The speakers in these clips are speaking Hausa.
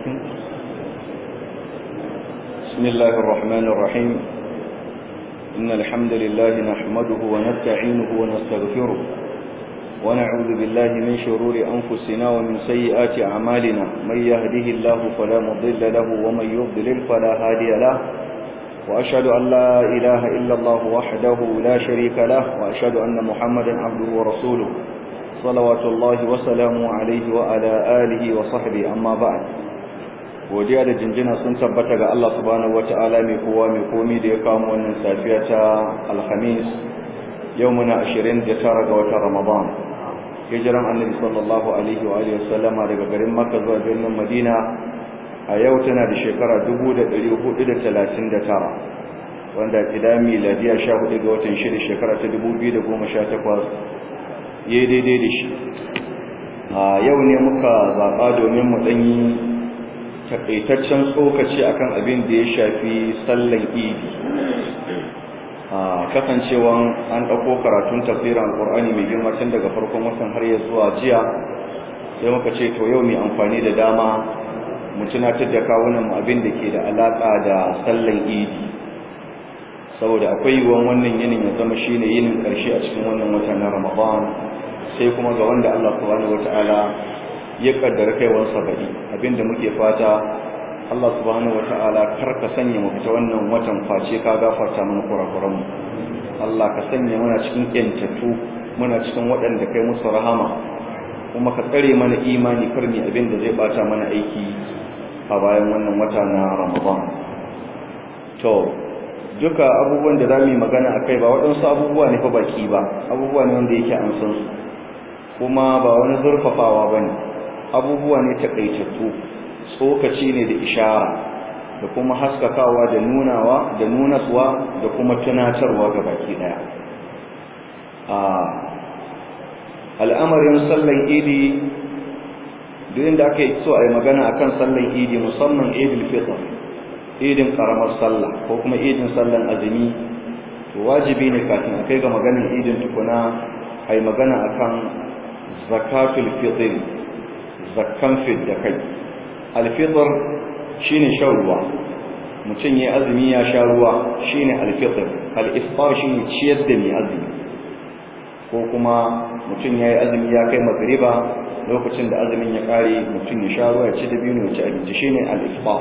بسم الله الرحمن الرحيم إن الحمد لله نحمده ونستعينه ونستغفره ونعوذ بالله من شرور أنفسنا ومن سيئات أعمالنا من يهده الله فلا مضل له ومن يضلل فلا هادي له وأشهد أن لا إله إلا الله وحده لا شريك له وأشهد أن محمدا عبده ورسوله صلوات الله وسلامه عليه وعلى آله وصحبه أما بعد godiya da jinjina sun tabbata ga Allah subhanahu wataala mai kowa mai komi da ya kamo wannan safiya ta alhamis yau muna 29 ga watan ramadan hijiran annabi sallallahu alaihi wa alihi wasallama daga garin makka zuwa birnin madina a yau tana da shekara 1439 wanda kida miladiya 14 ga watan shida shekara ta 2018 yayi daidai da shi a yau ne muka zaba domin mu danyi takaitaccen tsokaci akan abin da ya shafi sallan idi a kasancewan an ɗauko karatun tafsirin alƙur'ani mai girma tun daga farkon watan har ya zuwa jiya sai muka ce to yau mai amfani da dama mu tunatar da kawunan mu abin da ke da alaƙa da sallan idi saboda akwai yiwuwan wannan yinin ya zama shine yinin ƙarshe a cikin wannan wata na ramadan sai kuma ga wanda Allah subhanahu wataala ya kaddara kaiwansa baɗi abinda muke fata Allah subhanahu wata'ala kar ka sanya mu fita wannan watan face ka gafarta mana kurakuranmu Allah ka sanya muna cikin kyantattu muna cikin waɗanda kai musu rahama kuma ka tsare mana imani karmi abinda zai bata mana aiki a bayan wannan wata na Ramadan to duka abubuwan da zamu yi magana akai ba waɗansu abubuwa ne fa baki ba abubuwa ne wanda yake an san su kuma ba wani zurfafawa bane abubuwa ne takaitattu tsokaci ne da ishara da kuma haskakawa da nunawa da nunaswa da kuma tunatarwa ga baki daya a al'amarin sallan idi duk inda aka yi so a yi magana akan sallan idi musamman idil fitr idin karamar sallah ko kuma idin sallan azumi to wajibi ne kafin a kai ga maganin idin tukuna a yi magana akan zakatul fitr zakkan fidda kai alfitr shine shan ruwa mutum ya azumi ya sha ruwa shine alfitr al-iftar shine ciyar da mai azumi ko kuma mutum ya yi azumi ya kai magriba lokacin da azumin ya kare mutum ya sha ruwa ya ci dabino ya ci abinci shine al-iftar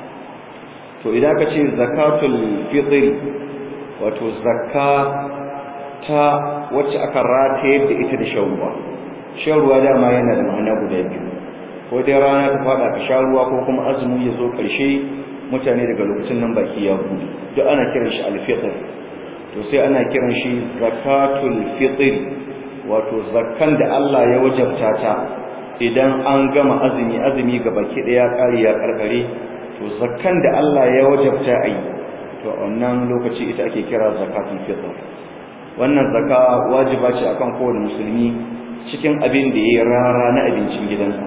to idan ka ce zakatul fitr wato zakka ta wacce aka rataye da ita da shan ruwa shan ruwa dama yana da ma'ana guda biyu ko dai rana ta fada ka sha ruwa ko kuma azumi ya zo ƙarshe mutane daga lokacin nan baki ya buɗe duk ana kiran shi alfitr to sai ana kiran shi zakatul fitr wato zakkan da Allah ya wajabta ta idan an gama azumi azumi ga baki daya ƙari ya karkare to zakkan da Allah ya wajabta a yi to wannan lokaci ita ake kira zakatul fitr wannan zakka wajiba ce akan kowane musulmi cikin abin da ya rara na abincin gidansa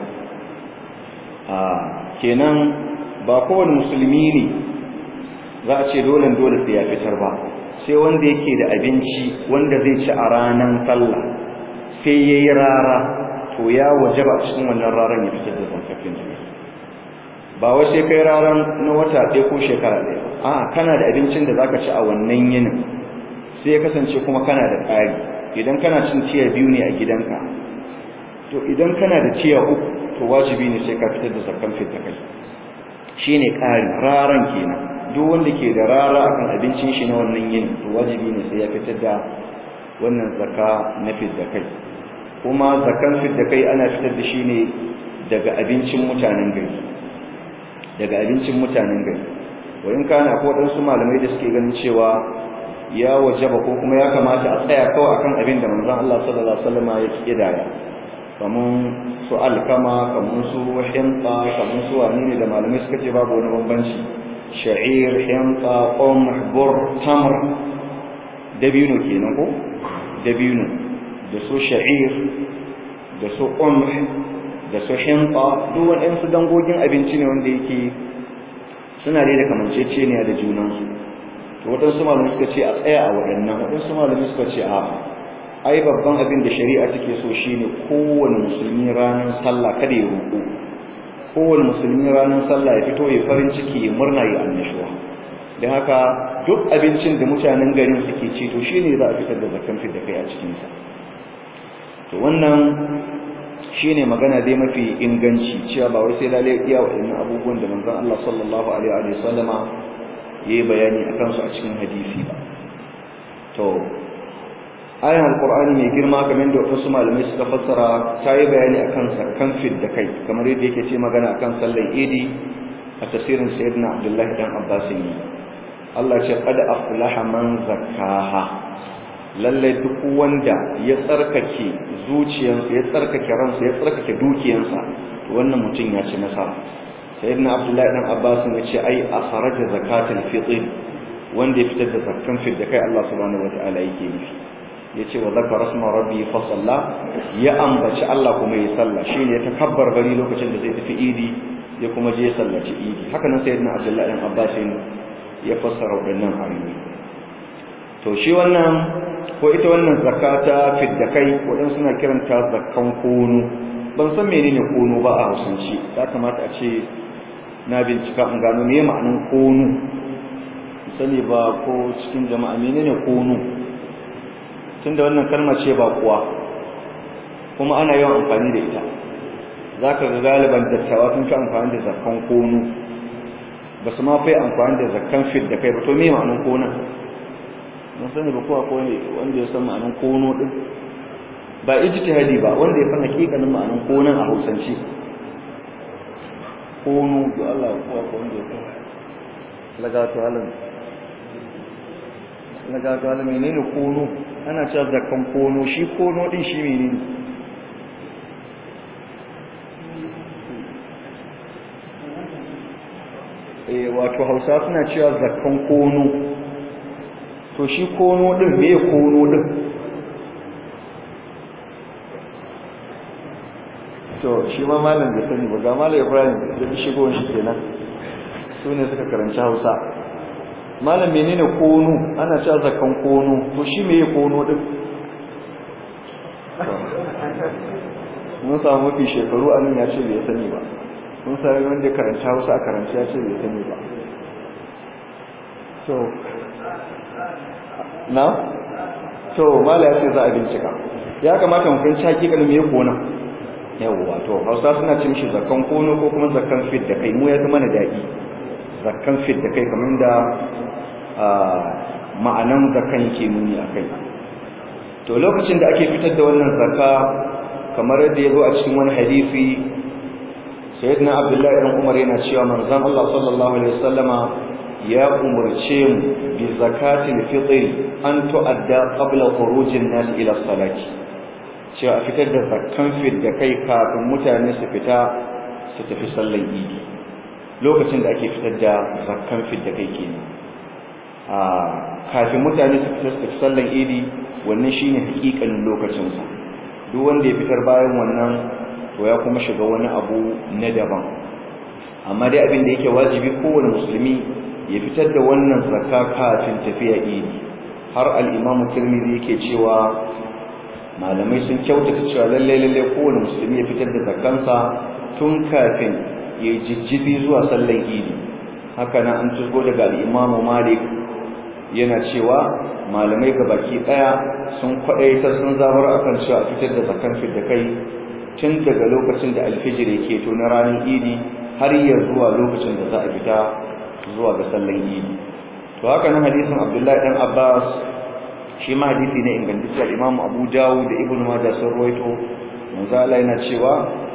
a kenan ba kowane musulmi ne za a ce dole dole sai ya fitar ba sai wanda yake da abinci wanda zai ci a ranar sallah sai ya yi rara to ya wajaba cikin wannan raran ya fitar da zakafin jini ba wai sai kai raran na wata ɗaya ko shekara ɗaya a kana da abincin da zaka ci a wannan yinin sai ya kasance kuma kana da ƙari idan kana cin tiya biyu ne a gidanka to idan kana da tiya uku to wajibi ne sai ka fitar da zakkan fitta kai shine ƙari raran kenan duk wanda ke da rara akan abincin shi na wannan yin to wajibi ne sai ya fitar da wannan zakka na fitta kai kuma zakkan fitta kai ana fitar da shi ne daga abincin mutanen gari daga abincin mutanen gari wayin kana ko dan su malamai da suke ganin cewa ya wajaba ko kuma ya kamata a tsaya kawai akan abin da manzon Allah sallallahu alaihi wasallam ya kidaya kamun su alkama kamun su himta kamun su wani ne da malamai suka ce babu wani bambanci sha'ir himta qum bur tamr dabino kenan ko dabino da su sha'ir da su qum da su himta duk waɗansu dangogin abinci ne wanda yake suna dai da kamanceceniya da junansu to waɗansu malamai suka ce a tsaya a waɗannan waɗansu malamai suka ce a ai babban abin da shari'a take so shine kowane musulmi ranar sallah kada ya roƙo kowane musulmi ranar sallah ya fito ya farin ciki ya murna ya annashuwa don haka duk abincin da mutanen garin suke ci to shine za a fitar da zakan fit da kai a cikinsa to wannan shine magana dai mafi inganci cewa ba wai sai lalle iya waɗannan abubuwan da manzon Allah sallallahu alaihi wa sallama yayi bayani akan su a cikin hadisi ba to ayan alqur'ani mai girma kamar da wasu malamai suka fassara ta yi bayani akan zakkan fit da kai kamar yadda yake ce magana akan sallar idi a tasirin sayyidina abdullahi dan abbas ne Allah ce qad aflaha man zakkaha lalle duk wanda ya tsarkake zuciyarsa ya tsarkake ransa ya tsarkake dukiyarsa to wannan mutum ya ci nasara sayyidina abdullahi dan abbas ne ce ai akhraja zakatul fitr wanda ya fitar da zakkan fit da kai Allah subhanahu wataala yake nufi yace wa zakara asma rabbi fa salla ya ambaci Allah kuma ya salla shine ya takabbar bari lokacin da zai tafi idi ya kuma je sallaci idi haka nan sayyidina abdullahi dan abbas ya fassara wadannan ayoyi to shi wannan ko ita wannan zakata fidda kai wadan suna kiranta zakkan kono ban san menene kono ba a hausance ya kamata a ce na bincika in gano me ma'anin kono sani ba ko cikin jama'a menene kono tunda wannan kalma ce ba kuwa kuma ana yawan amfani da ita zaka ga galiban dattawa sun fi amfani da zakkan kono ba su ma fi amfani da zakkan fidda kai ba to me ma'anin konon mun sani ba kowa ko wanda ya san ma'anar kono din ba ijtihadi ba wanda ya san hakikanin ma'anar konon a Hausance kono ga Allah kowa ko wanda ya san lagatu alam lagatu alam menene kono ana cewa zakkan kono shi kono din shi menene eh wato Hausa suna cewa zakkan kono to shi kono din me kono din to shi ma malam da sani ba ga malam Ibrahim da shigo shi kenan su ne suka karanci Hausa malam menene kono ana cewa zakan kono to shi me kono din mun samu mafi shekaru a nan ya ce bai sani ba mun sami wanda karanci Hausa a karanci ya ce bai sani ba to na to mala ya ce za a bincika ya kamata mu fahimci hakikalin me kona yawwa to hausa suna cin shi zakkan kono ko kuma zakkan fit da kai mu ya zama na daɗi zakkan fit da kai kamar da ma'anan zakkan ke nuni a kai to lokacin da ake fitar da wannan zakka kamar yadda ya zo a cikin wani hadisi sayyidina abdullahi ibn umar yana cewa manzon Allah sallallahu alaihi wasallama ya umarce mu bi zakatil fitr an tu'adda qabla khurujin nas ila salati cewa a fitar da zakkan fit da kai kafin mutane su fita su tafi sallar idi lokacin da ake fitar da zakkan fit da kai kenan a kafin mutane su fita su tafi sallar idi wannan shine hakikanin lokacin sa duk wanda ya fitar bayan wannan to ya kuma shiga wani abu na daban amma dai abin da yake wajibi kowane musulmi ya fitar da wannan zakka kafin tafiya idi har al-Imam Tirmidhi yake cewa malamai sun kyautata cewa lalle lalle kowane musulmi ya fitar da zakkansa tun kafin ya jijjibi zuwa sallar idi haka nan an tusgo daga al-Imam Malik yana cewa malamai gabaki daya sun kwadaita sun zabar akan cewa a fitar da zakkan fit da kai tun daga lokacin da alfijir yake to na ranar idi har ya zuwa lokacin da za a fita zuwa ga sallan idi to haka nan hadisin Abdullahi dan Abbas shi ma hadisi ne ingantacce Imam Abu Dawud da Ibn Majah sun rawaito manzo Allah yana cewa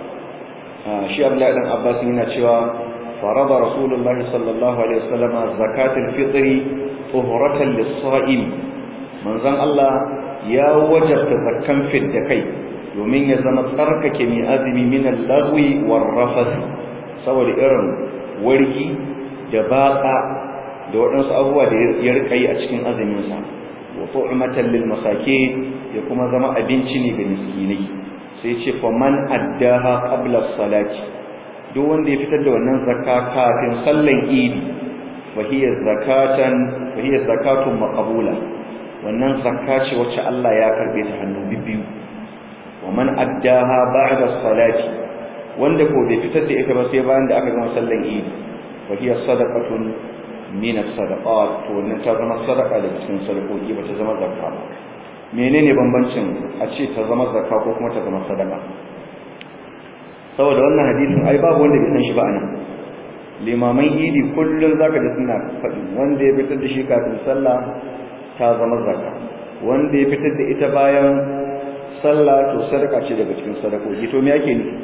shi Abdullahi dan Abbas yana cewa farada Rasulullahi sallallahu alaihi wasallam zakatul fitri tuhuratan lis-sa'im manzon Allah ya wajabta zakkan fit da kai domin ya zama tsarkake mai azumi min al-lagwi war-rafath saboda irin wargi da batsa da waɗansu abubuwa da ya rika yi a cikin azuminsa wa tu'matan lil masakin ya kuma zama abinci ne ga miskinai sai ce fa man addaha qabla salati duk wanda ya fitar da wannan zakka kafin sallan idi fa hiya zakatan fa hiya zakatun maqbula wannan zakka ce wacce Allah ya karbe ta hannu biyu wa man addaha ba'da salati wanda ko bai fitar da ita ba sai bayan da aka gama sallan idi wa hiya sadaqatun min as-sadaqat to wannan ta zama sadaqa da cikin sadakoki ba ta zama zakka ba menene bambancin a ce ta zama zakka ko kuma ta zama sadaqa saboda wannan hadisin ai babu wanda bai san shi ba anan limaman idi kullun zaka da suna faɗi wanda ya fitar da shi kafin sallah ta zama zakka wanda ya fitar da ita bayan sallah to sadaka ce daga cikin sadakoki to me ake nufi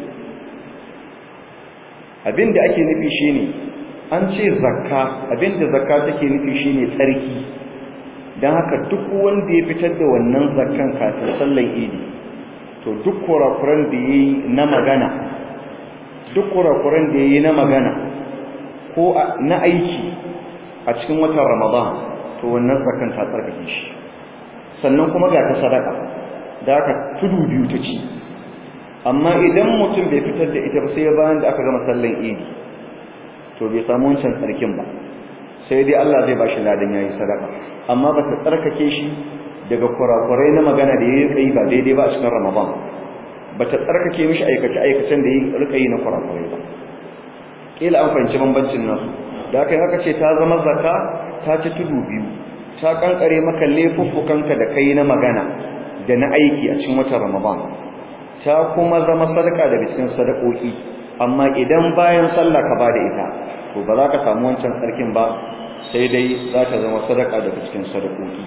abinda ake nufi shine an ce zakka abinda zakka take nufi shine tsarki dan haka duk wanda ya fitar da wannan zakkan kafin sallar idi to duk kurakuran da yayi na magana duk kurakuran da yayi na magana ko na aiki a cikin watan Ramadan to wannan zakkan ta tsarkake shi sannan kuma ga ta sadaka da aka tudu biyu ta ci amma idan mutum bai fitar da ita ba sai bayan da aka gama sallan idi to bai samu wancan tsarkin ba sai dai Allah zai bashi ladan yayi sadaka amma ba ta tsarkake shi daga kurakurai na magana da yayi kai ba daidai ba a cikin Ramadan ba ta tsarkake mishi aikace aikacen da yayi rika yi na kurakurai ba kila an fahimci bambancin nasu da aka yi aka ce ta zama zakka ta ci tudu biyu ta kankare maka laifuffukanka da kai na magana da na aiki a cikin watan Ramadan ta kuma zama sadaka daga cikin sadakoki amma idan bayan sallah ka bada ita to ba za ka samu wancan tsarkin ba sai dai za ta zama sadaka daga cikin sadakoki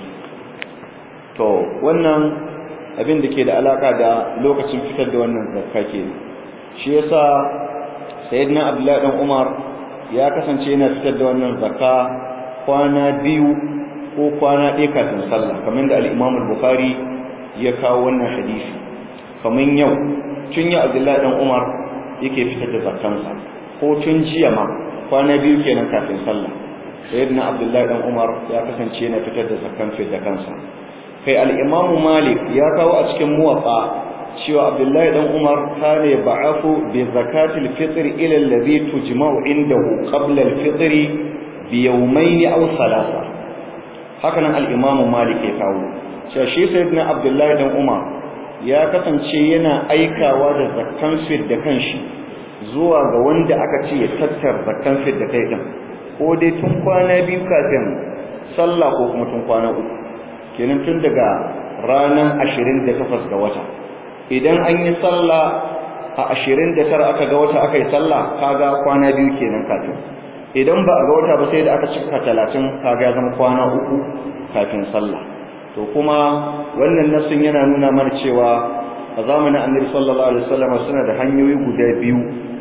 to wannan abin da ke da alaka da lokacin fitar da wannan zakka ke shi yasa sayyidina abdullahi dan umar ya kasance yana fitar da wannan zakka kwana biyu ko kwana ɗaya kafin sallah kamar da al-imam al-bukhari ya kawo wannan hadisi kamar yau tun ya abdullahi dan umar yake fitar da zakkansa ko tun jiya ma kwana biyu kenan kafin sallah sayyidina abdullahi dan umar ya kasance yana fitar da zakkan fi da kansa kai al-imam malik ya kawo a cikin muwatta cewa abdullahi dan umar kana ba'afu bi zakatil fitr ila alladhi tujma'u indahu qabla al-fitr bi yawmayn aw thalatha haka nan al-imam malik ya kawo cewa shi sayyidina abdullahi dan umar ya kasance yana aikawa da zakkan fit da kanshi zuwa ga wanda aka ce ya tattar zakkan fit da kai din ko dai tun kwana biyu kafin sallah ko kuma tun kwana uku kenan tun daga ranar 28 ga wata idan an yi sallah a 29 aka ga wata aka yi sallah kaga kwana biyu kenan kafin idan ba a ga wata ba sai da aka cika 30 kaga ya zama kwana uku kafin sallah to kuma wannan nasin yana nuna mana cewa a zamanin annabi sallallahu alaihi wasallam suna da hanyoyi guda biyu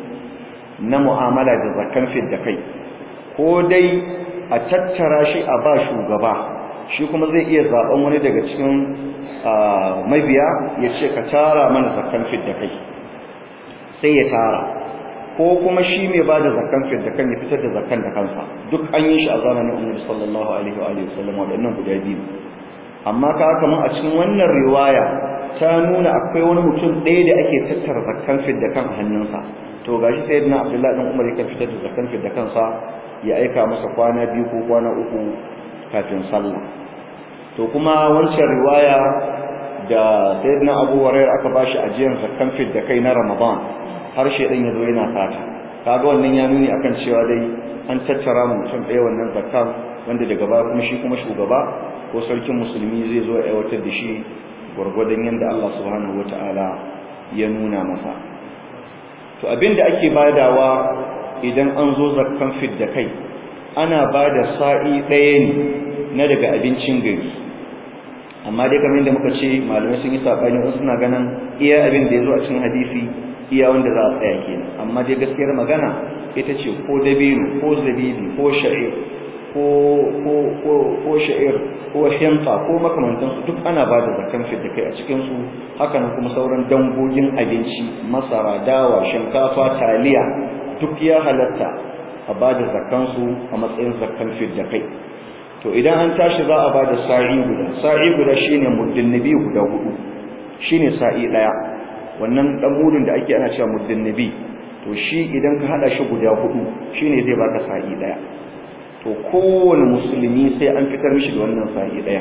na mu'amala da zakan fit da kai ko dai a tattara shi a ba shugaba shi kuma zai iya zaben wani daga cikin mabiya ya ce ka tara mana zakan fit da kai sai ya tara ko kuma shi mai ba da zakan fit da kan ya fitar da zakan da kansa duk an yi shi a zamanin annabi sallallahu alaihi wa alihi wasallam wadannan guda biyu amma ka kamar a cikin wannan riwaya ta nuna akwai wani mutum ɗaya da ake tattara zakkan fit da kan hannunsa to gashi sayyidina abdullahi dan umar yake fitar da zakkan fit da kansa ya aika masa kwana biyu ko kwana uku kafin sallah to kuma wancan riwaya da sayyidina abu hurairah aka bashi ajiyar zakkan fit da kai na ramadan har shedan yazo yana fata kaga wannan ya nuni akan cewa dai an tattara mu mutum ɗaya wannan zakkan wanda daga baya kuma shi kuma shugaba ko sarkin musulmi zai zo aiwatar da shi gwargwadon yadda Allah subhanahu wata'ala ya nuna masa to abinda ake badawa idan an zo zakkan fidda kai ana bada sa'i ɗaya ne na daga abincin gari amma dai kamar yadda muka ce malamai sun yi sabani wasu suna ganin iya abin da ya zo a cikin hadisi iya wanda za a tsaya kenan amma dai gaskiyar magana ita ce ko dabino ko zabibi ko sha'ir ko ko ko ko sha'ir ko hinta ko makamantan su duk ana ba da zakkan da kai a cikin su haka nan kuma sauran dangogin abinci masara dawa shinkafa taliya duk ya halatta a ba da zakkan su a matsayin zakkan da kai to idan an tashi za a ba da sa'i guda sa'i guda shine muddin nabi guda hudu shine sa'i daya wannan dan mudun da ake ana cewa muddin nabi to shi idan ka hada shi guda hudu shine zai baka sa'i daya to kowane musulmi sai an fitar mishi da wannan sa'i daya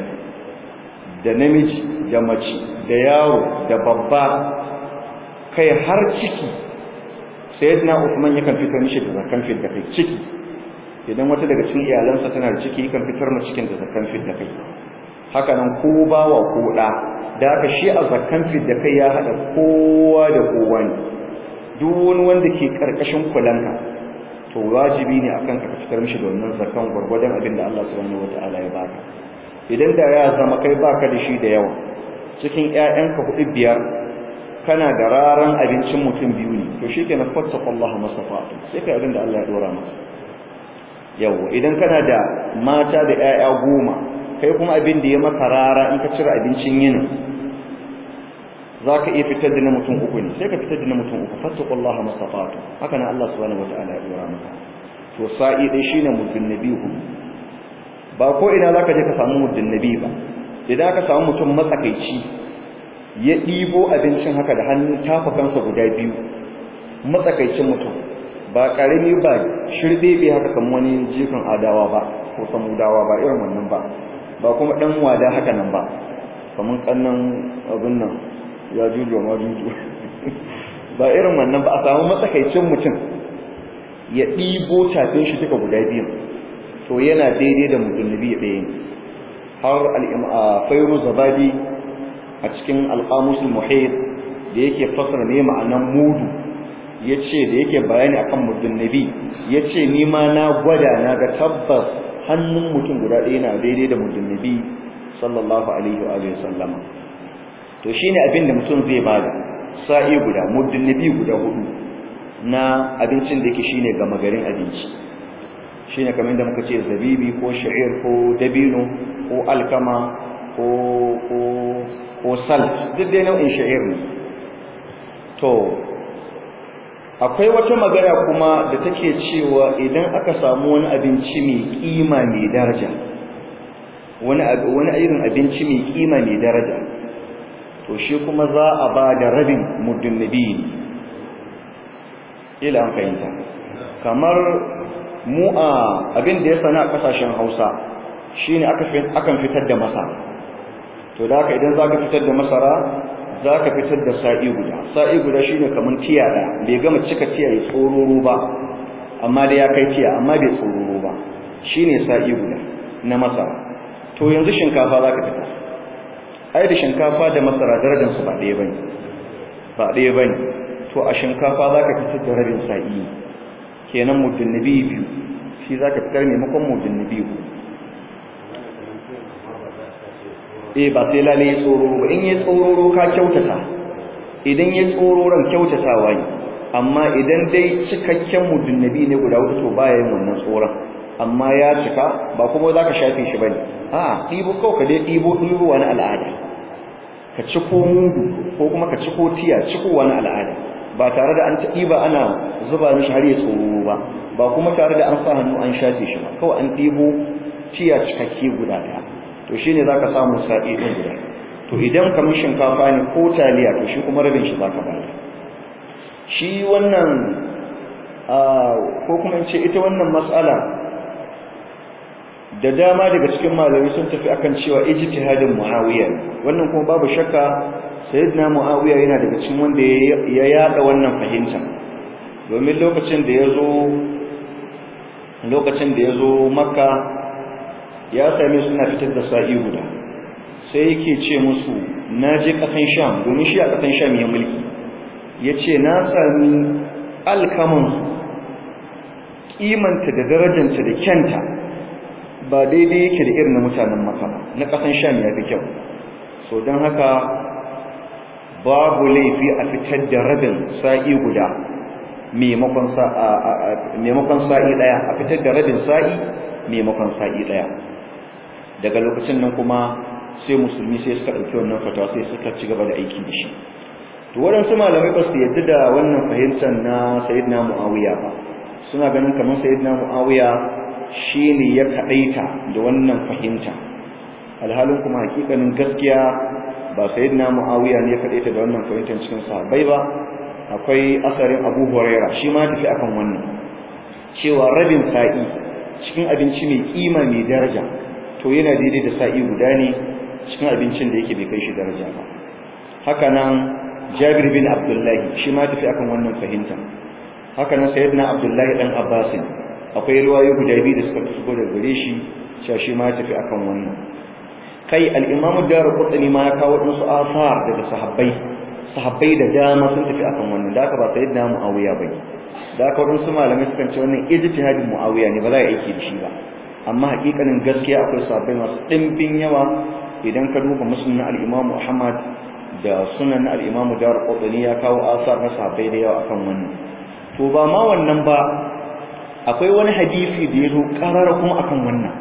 da namiji da mace da yaro da babba kai har ciki sayyidina Uthman yakan fitar mishi da zakan fit da kai ciki idan wata daga cikin iyalansa tana da ciki yakan fitar ma cikin da zakan fit da kai haka nan ko bawa ko da da haka shi a zakan fit da kai ya hada kowa da kowa ne duk wani wanda ke karkashin kulanka to wajibi ne akan ka fitar mishi da wannan zakan gurgurdan abin da Allah subhanahu wataala ya baka idan da ya zama kai baka da shi da yawa cikin ƴaƴanka hudu biyar kana da raran abincin mutum biyu ne to shikenan fattaqullaha masafatu sai kai abin da Allah ya dora maka yawa idan kana da mata da ƴaƴa goma kai kuma abin da ya maka rara in ka cire abincin yinin zaka iya fitar da na mutum uku ne sai ka fitar da na mutum uku fattaqullaha masafatu haka nan Allah subhanahu wataala ya dora maka to sa'i dai shine mutum nabihu ba ko ina zaka je ka samu mutum nabi ba idan ka samu mutum matsakaici ya ɗibo abincin haka da hannun tafakansa guda biyu matsakaicin mutum ba ƙarami ba shirɗeɓe haka kan wani jikin adawa ba ko samudawa ba irin wannan ba ba kuma ɗan wada haka nan ba kamar ƙannan abin nan ya juju ma juju ba irin wannan ba a samu matsakaicin mutum ya ɗibo tafin shi duka guda biyu to yana daidai da mutum nabi ɗaya ne har al'ifairu zabadi a cikin alƙamusul muhid da yake fasara ne ma'anan mudu ya ce da yake bayani akan muddin nabi ya ce ni ma na gwada na ga tabbas hannun mutum guda ɗaya na daidai da muddin nabi sallallahu alaihi wa sallama to shine abin da mutum zai bada sa'i guda muddin nabi guda hudu na abincin da yake shine gama garin abinci shine kamar da muka ce zabibi ko sha'ir ko dabino ko alkama ko ko ko salt duk dai nau'in sha'ir ne to akwai wata magana kuma da take cewa idan aka samu wani abinci mai kima mai daraja wani wani irin abinci mai kima mai daraja to shi kuma za a ba da rabin muddin nabi ila an fahimta kamar mu a abin da ya sana a kasashen Hausa shine aka akan fitar da masara to da haka idan zaka fitar da masara zaka fitar da sa'i guda sa'i guda shine kaman tiya da bai gama cika tiya ya tsororo ba amma da ya kai tiya amma bai tsororo ba shine sa'i guda na masara to yanzu shinkafa zaka fitar ai da shinkafa da masara darajar su ba ɗaya bane ba ɗaya bane to a shinkafa zaka fitar da rabin sa'i kenan muddin nabi biyu shi zaka fitar maimakon muddin nabi biyu eh ba sai lalle ya tsororo ba in ya tsororo ka kyautata idan ya tsororon kyautatawa ne amma idan dai cikakken muddin nabi ne guda hudu to baya yin wannan tsoron amma ya cika ba kuma zaka shafe shi bane a ɗibo kawai ka dai ɗibo ɗibo wani al'ada ka ciko mudu ko kuma ka ciko tiya ciko wani al'ada ba tare da an ɗiba ana zuba mishi har ya tsoro ba ba kuma tare da an sa hannu an shafe shi ba kawai an ɗibo tiya cikakke guda ɗaya to shine zaka samu sa'i ɗin guda to idan kamar shinkafa ne ko taliya to shi kuma rabin shi zaka bayar shi wannan ko kuma in ce ita wannan mas'ala da dama daga cikin malamai sun tafi akan cewa ijtihadin muawiya wannan kuma babu shakka sayyidina muawiya yana daga cikin wanda ya yada wannan fahimta domin lokacin da yazo lokacin da yazo makka ya same suna fitar da sa'i guda sai yake ce musu naje kasan sham domin shi a kasan sham ya mulki yace na sami alkaman kimanta da darajanta da kyanta ba daidai yake da irin na mutanen maka ba na kasan sham ya fi kyau so don haka babu laifi a fitar da rabin sa'i guda maimakon sa'i daya a fitar da rabin sa'i maimakon sa'i daya daga lokacin nan kuma sai musulmi sai suka ɗauki wannan fatawa sai suka ci gaba da aiki da shi to waɗansu malamai ba su yadda da wannan fahimtar na sayyidina mu'awiya ba suna ganin kamar sayyidina mu'awiya shi ne ya kaɗaita da wannan fahimta alhalin kuma hakikanin gaskiya ba sayyidina mu'awiya ne ya kaɗaita da wannan fahimtar cikin sahabbai ba akwai asarin abu huraira shi ma tafi akan wannan cewa rabin sa'i cikin abinci mai kima mai daraja to yana daidai da sa'i guda ne cikin abincin da yake bai kai shi daraja ba haka nan jabir bin abdullahi shi ma tafi akan wannan fahimta haka nan sayyidina abdullahi dan abbas akwai riwayoyi guda biyu da suka shigo da gare shi cewa shi ma ya tafi akan wannan kai al-imamu darqutni ma ya kawo wasu asar daga sahabbai sahabbai da dama sun tafi akan wannan da aka ba sayyidina muawiya bane da aka wadansu malamai sukan ce wannan ijtihadin muawiya ne ba za a aiki da shi ba amma hakikanin gaskiya akwai sahabbai masu dimbin yawa idan ka duba muslim na al-imamu ahmad da sunan na al-imamu darqutni ya kawo asar na sahabbai da yawa akan wannan to ba ma wannan ba akwai wani hadisi da ya zo karara kuma akan wannan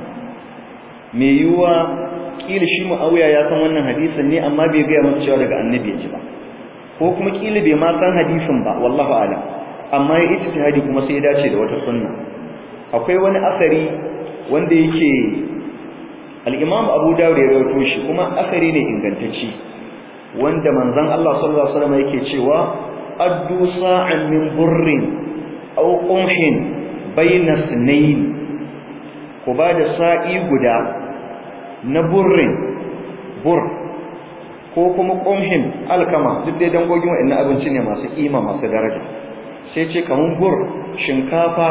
me yiwuwa kila shi muawiya ya san wannan hadisin ne amma bai ga masa cewa daga annabi ya ji ba ko kuma kila bai ma san hadisin ba wallahu a'lam amma ya ijtihadi kuma sai ya dace da wata sunna akwai wani asari wanda yake al-Imam Abu Dawud ya rawaito shi kuma asari ne ingantacce wanda manzon Allah sallallahu alaihi wasallam yake cewa addu sa'an min burrin aw qumhin bayna sunayn ku ba da sa'i guda na burrin bur ko kuma qumhin alkama duk dai dangogin wa'annan abinci ne masu kima masu daraja sai ce kaman bur shinkafa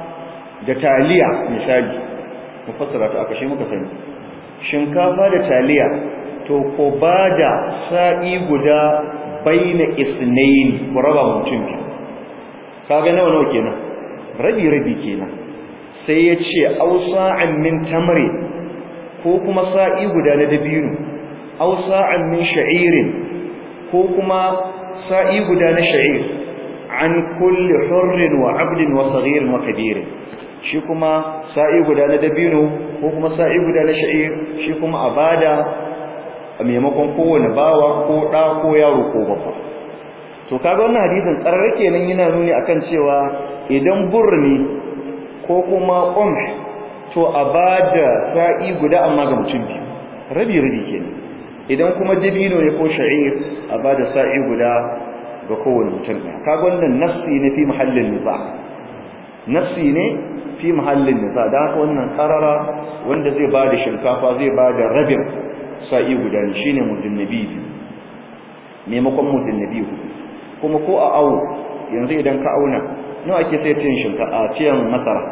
da taliya misali mu fassara ta aka shi muka sani shinkafa da taliya to ko bada sa'i guda baina isnayn ku raba mutum biyu kaga nawa nawa kenan rabi rabi kenan sai ya ce ausa'an min tamri ko kuma sa'i guda na dabino ausa'an min sha'irin ko kuma sa'i guda na sha'ir an kulli hurrin wa 'abdin wa saghirin wa kabirin shi kuma sa'i guda na dabino ko kuma sa'i guda na sha'ir shi kuma a bada a maimakon kowane bawa ko ɗa ko yaro ko babba to kaga wannan hadisin ƙarar kenan yana nuni akan cewa idan burni ko kuma qum to a bada sa'i guda amma ga mutum biyu rabi rabi kenan idan kuma dabino ne ko sha'ir a bada sa'i guda ga kowane mutum ɗaya kaga wannan nafsi ne fi mahallin niza nafsi ne fi mahallin niza da haka wannan karara wanda zai bada shinkafa zai bada rabin sa'i guda ne shine muddin nabi maimakon muddin nabi kuma ko a awo yanzu idan ka auna nawa ake sai tiyan shinka a tiyan masara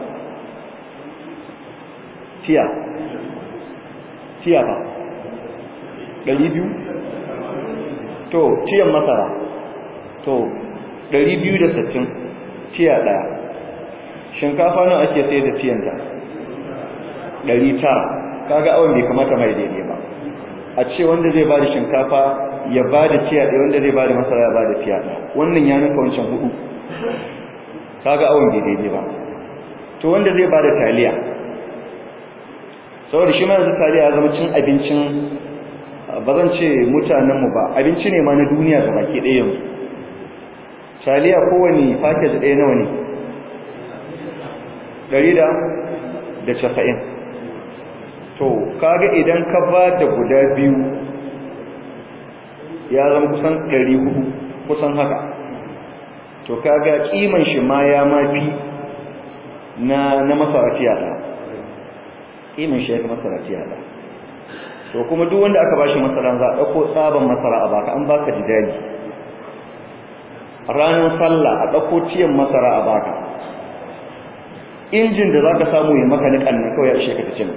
tiya tiya ba ɗari biyu to tiyan masara to ɗari biyu da sittin tiya ɗaya shinkafa nawa ake sai da tiyanta ɗari tara kaga awon bai kamata mai daidai ba a ce wanda zai bada shinkafa ya bada tiya ɗaya wanda zai bada masara ya bada tiya ɗaya wannan ya nuka wancan hudu kaga awon bai daidai ba to wanda zai bada taliya saboda shi ma yanzu taliya ya zama cin abincin ba zan ce mutanenmu ba abinci ne ma na duniya ga baki ɗaya yanzu taliya kowane package ɗaya nawa ne ɗari da da casa'in to kaga idan ka ba da guda biyu ya zama kusan ɗari hudu kusan haka to kaga kiman shi ma ya mafi na na masarati yada kiman shi ya fi masarati yada to kuma duk wanda aka bashi masara za a ɗauko tsaban masara a baka an baka jidali ranar sallah a ɗauko ciyan masara a baka injin da za ka samu ya maka niƙan nan kawai a ishe ka ta cin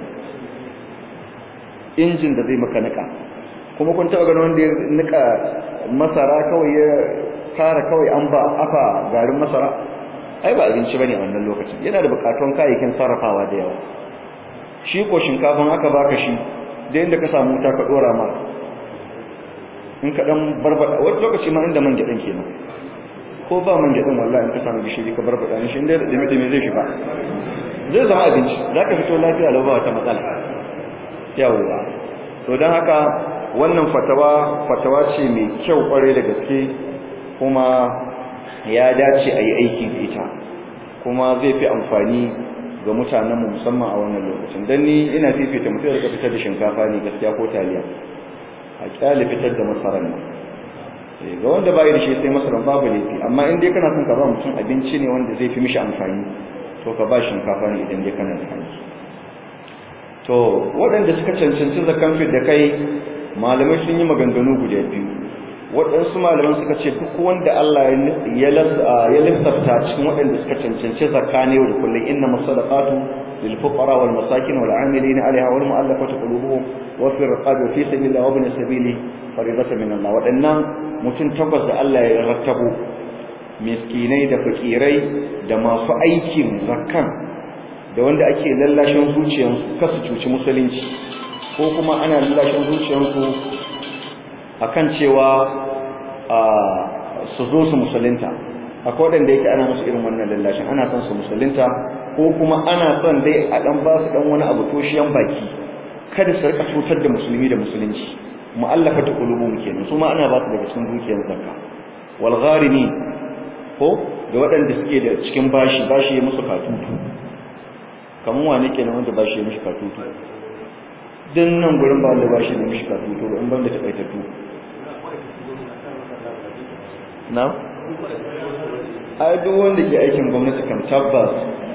injin da zai maka nika kuma kun taba ganin wanda ya nika masara kawai ya tara kawai an ba afa garin masara ai ba abinci bane a wannan lokacin yana da bukatun kayayyakin sarrafawa da yawa shi ko shinkafin aka baka shi da inda ka samu wuta ka dora ma in ka dan barbada wani lokaci ma inda man gidan kenan ko ba man gidan wallahi in ka samu gishiri ka barbada shi inda da dimi dimi zai shiga zai zama abinci zaka fito lafiya lau ba wata matsala yawwa to don haka wannan fatawa fatawa ce mai kyau kware da gaske kuma ya dace a yi aiki da ita kuma zai fi amfani ga mutanenmu musamman a wannan lokacin don ni ina fifita mutum da fitar da shinkafa ne gaskiya ko taliya a kyale fitar da masarar nan ga wanda bayi da shi sai masarar babu laifi amma in dai kana son ka ba mutum abinci ne wanda zai fi mishi amfani to ka ba shinkafa ne idan dai kana da hanci to waɗanda suka cancanci zakan fit da kai malamai sun yi maganganu guda biyu waɗansu malaman suka ce duk wanda Allah ya lissafta cikin waɗanda suka cancanci zakka ne da kullum inna masadaqatu lil fuqara wal masakin wal amilin alaiha wal mu'allafati qulubuhum wa fi riqab wa fi sabilillah wa ibn sabili faridatan min Allah waɗannan mutum takwas da Allah ya rattabo miskinai da fakirai da masu aikin zakkan da wanda ake lallashin zuciyarsu kasu cuci musulunci ko kuma ana lallashin zuciyarsu akan cewa su zo su musulunta akwai waɗanda yake ana musu irin wannan lallashin ana son su musulunta ko kuma ana son dai a ɗan ba su ɗan wani abu toshiyan baki kada su rika cutar da musulmi da musulunci mu'allafa ta qulubuhum kenan su ma ana ba su daga cikin dukiyar zakka wal gharimi ko da waɗanda suke da cikin bashi bashi ya musu katutu kamar wane kenan wanda bashi ya mishi katutu din nan gurin ba wanda bashi ya mishi katutu ba in ban da takaitattu na ai duk wanda ke aikin gwamnati kan tabbas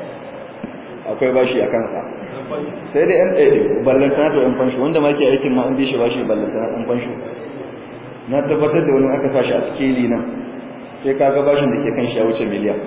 akwai bashi a kansa sai da yan ɗaya ballantana to yan fansho wanda ma ke aikin ma an bi shi bashi ballantana ɗan fansho na tabbatar da wani aka sa shi a sikeli nan sai ka ga bashin da ke kan shi ya wuce miliyan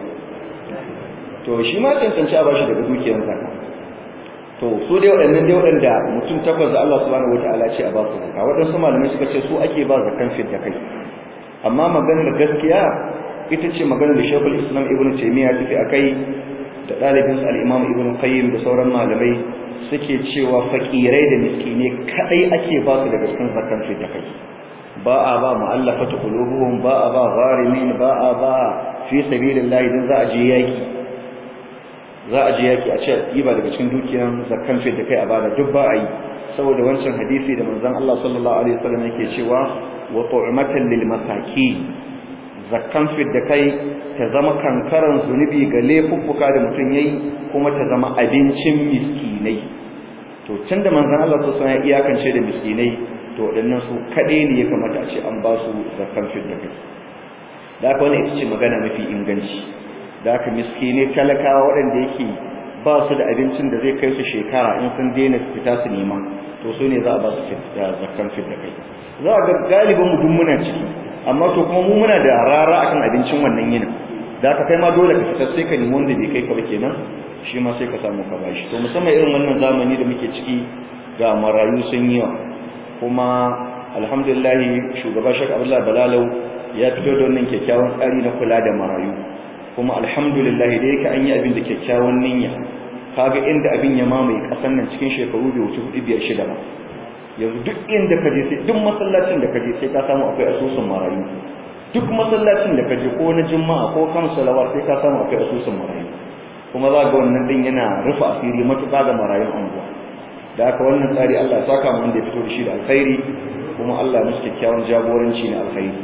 to shi ma cancanci a bashi daga dukiyar zaka to su dai waɗannan dai waɗanda mutum takwas da Allah subhanahu wataala ce a ba su zakka waɗansu malamai suka ce su ake ba zakan fit da kai amma maganar gaskiya ita ce maganar da Sheikhul Islam Ibn Taymiyyah tafi akai da ɗalibin al-Imam Ibn Qayyim da sauran malamai suke cewa fakirai da miskinai kadai ake ba su daga cikin zakan fit da kai ba a ba mu'allafatu qulubuhum ba a ba gharimin ba a ba fi sabilillah idan za a je yaki za a je yaki a ce yi ba daga cikin dukiyar zakkan fit da kai a bada duk ba a yi saboda wancan hadisi da manzon Allah sallallahu alaihi wasallam yake cewa wa tu'matan lil masakin zakkan fit da kai ta zama kankaran zunubi ga laifuffuka da mutum yayi kuma ta zama abincin miskinai to tunda manzon Allah sallallahu alaihi wasallam ya iyakance da miskinai to waɗannan su kaɗai ne ya kamata a ce an ba su zakkan fit da kai da haka wani ita ce magana mafi inganci da haka miskinai talakawa waɗanda yake ba su da abincin da zai kai su shekara in sun daina fita su nema to su ne za a ba su zakkan fit da kai za a ga galibin mu duk muna ciki amma to kuma mu muna da rara akan abincin wannan yinin da haka kai ma dole ka fita sai ka nemi wanda bai kai ka ba kenan shi ma sai ka samu ka bashi to musamman irin wannan zamani da muke ciki ga marayu sun yi yawa kuma alhamdulillah shugaba Sheikh Abdullah Balalau ya fito da wannan kyakkyawan tsari na kula da marayu kuma alhamdulillah da yake an yi abin da kyakkyawan niyya kaga inda abin ya mamaye kasan nan cikin shekaru bai wuce hudu biyar shida ba yanzu duk inda ka je sai duk masallacin da ka je sai ka samu akwai asusun marayu duk masallacin da ka je ko na juma'a ko kan salawat sai ka samu akwai asusun marayu kuma za ga wannan din yana rufe asiri matuƙa ga marayun anguwa da haka wannan tsari Allah ya saka mu wanda ya fito da shi da alkhairi kuma Allah ya musu kyakkyawan jagoranci na alkhairi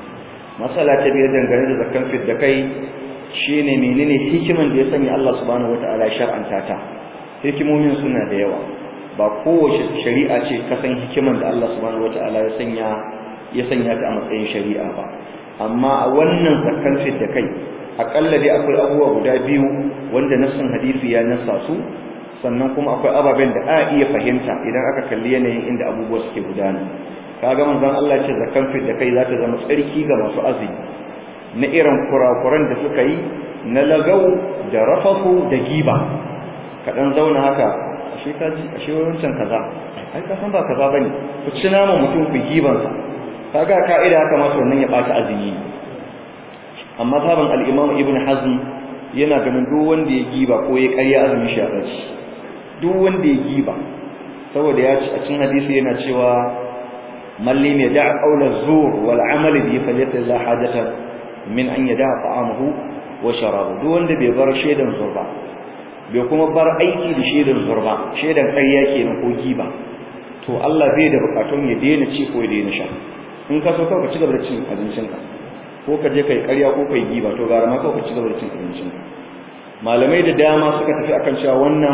masala ta biyar dangane da zakkan fit da kai shine menene hikiman da ya sanya Allah subhanahu wataala ya shar'anta ta hikimomin suna da yawa ba kowace shari'a ce ka san hikiman da Allah subhanahu wataala ya sanya ya sanya ta a matsayin shari'a ba amma a wannan zakkan fit da kai akalla dai akwai abubuwa guda biyu wanda nassin hadisi ya nassa su sannan kuma akwai ababen da a iya fahimta idan aka kalli yanayin inda abubuwa suke gudana kaga manzon Allah ce zakan fit da kai za ta zama tsarki ga masu azumi na irin kurakuran da suka yi na lagau da rafafu da giba ka dan zauna haka ashe ka ji ashe wancan kaza ai ka san ba kaza bane ku ci nama mutum ku giban sa kaga ka'ida haka ma wannan ya bata azumi amma sabon al-Imam Ibn Hazm yana ganin duk wanda ya giba ko ya ƙarya azumi shi a duk wanda ya giba saboda ya ci a cikin hadisi yana cewa mallim ya da'a qawla zur wal amal bi falyata la hajata min an yada'a ta'amahu wa sharabu duk wanda bai bar shedan zurba bai kuma bar aiki da shedan zurba shedan ƙarya kenan ko giba to Allah bai da bukatun ya daina ci ko ya daina sha in ka so ka ci gaba da cin abincinka ko ka je kai ƙarya ko kai giba to gara ma ka ci gaba da cin abincinka malamai da dama suka tafi akan cewa wannan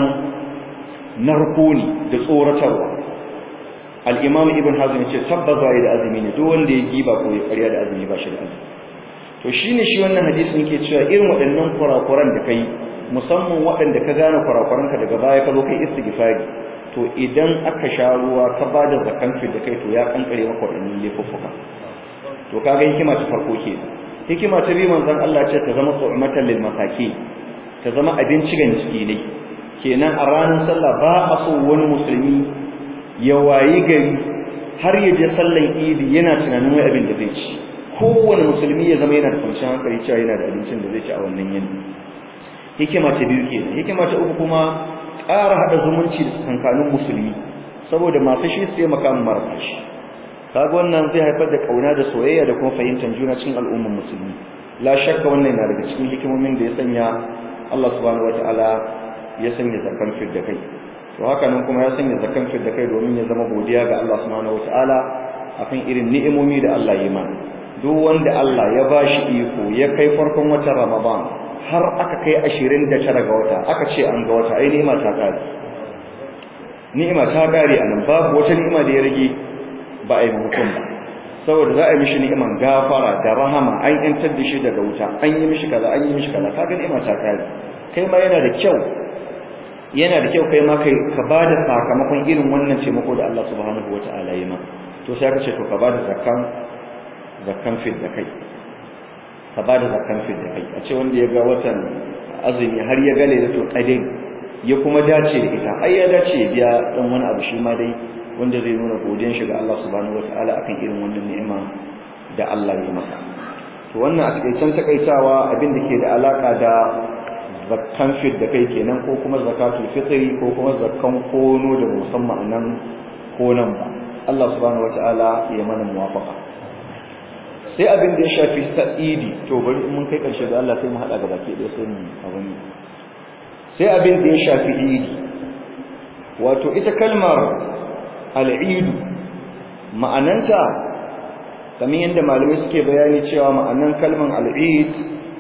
narko ne da tsoratarwa al-imam ibn hazm yace tabbas bai da azumi ne duk wanda ya giba ko ya ƙarya da azumi ba shi da azumi to shine shi wannan hadisin yake cewa irin waɗannan kurakuran da kai musamman waɗanda ka gane kurakuranka daga baya ka zo kai istighfari to idan aka sha ruwa ka bada zakan fi da kai to ya kankare maka waɗannan laifuffuka to kaga hikima ta farko ke hikima ta biyu manzon Allah ce ta zama su'matan lil masaki ta zama abinci ga miskinai kenan a ranar sallah ba a so wani musulmi ya wayi gari har ya je sallan idi yana tunanin wai abin da zai ci kowane musulmi ya zama yana da kwanciyar hankali cewa yana da abincin da zai ci a wannan yini hikima ta biyu kenan hikima ta uku kuma ƙara haɗa zumunci da tsakankanin musulmi saboda masu shi sai makamin marasa shi kaga wannan zai haifar da kauna da soyayya da kuma fahimtar juna cikin al'ummar musulmi la shakka wannan na daga cikin hikimomin da ya sanya Allah subhanahu wataala ya sanya zakan fid da kai to haka nan kuma ya sanya zakan fid da kai domin ya zama godiya ga Allah subhanahu wataala akan irin ni'imomi da Allah ya mana duk wanda Allah ya bashi iko ya kai farkon watan Ramadan har aka kai 29 ga wata aka ce an ga wata ai ni'ima ta kare ni'ima ta kare anan babu wata ni'ima da ya rage ba a yi hukum ba saboda za a yi mishi ni'iman gafara da rahama an yantar da shi daga wuta an yi mishi kaza an yi mishi kaza kaga ni'ima ta kare kai ma yana da kyau yana da kyau kai ma kai ka bada sakamakon irin wannan taimako da Allah subhanahu wataala ya ma to sai ka ce to ka bada zakkan zakkan fit da kai ka bada zakkan fit da kai a ce wanda ya ga watan azumi har ya gale da to kadin ya kuma dace da ita ai ya dace ya biya dan wani abu shi ma dai wanda zai nuna godiyar shi ga Allah subhanahu wataala akan irin wannan ni'ima da Allah ya masa to wannan a cikin takaitawa abin da ke da alaka da zakkan fit da kai kenan ko kuma zakatul fitri ko kuma zakkan kono da musamman nan konan ba Allah subhanahu wataala ya mana muwafaqa sai abin da ya shafi sa'idi to bari mun kai karshe da Allah sai mu hada gaba ke da sai mu abin sai abin da ya shafi idi wato ita kalmar al'idu ma'ananta kamar yadda malamai suke bayani cewa ma'anan kalman al'id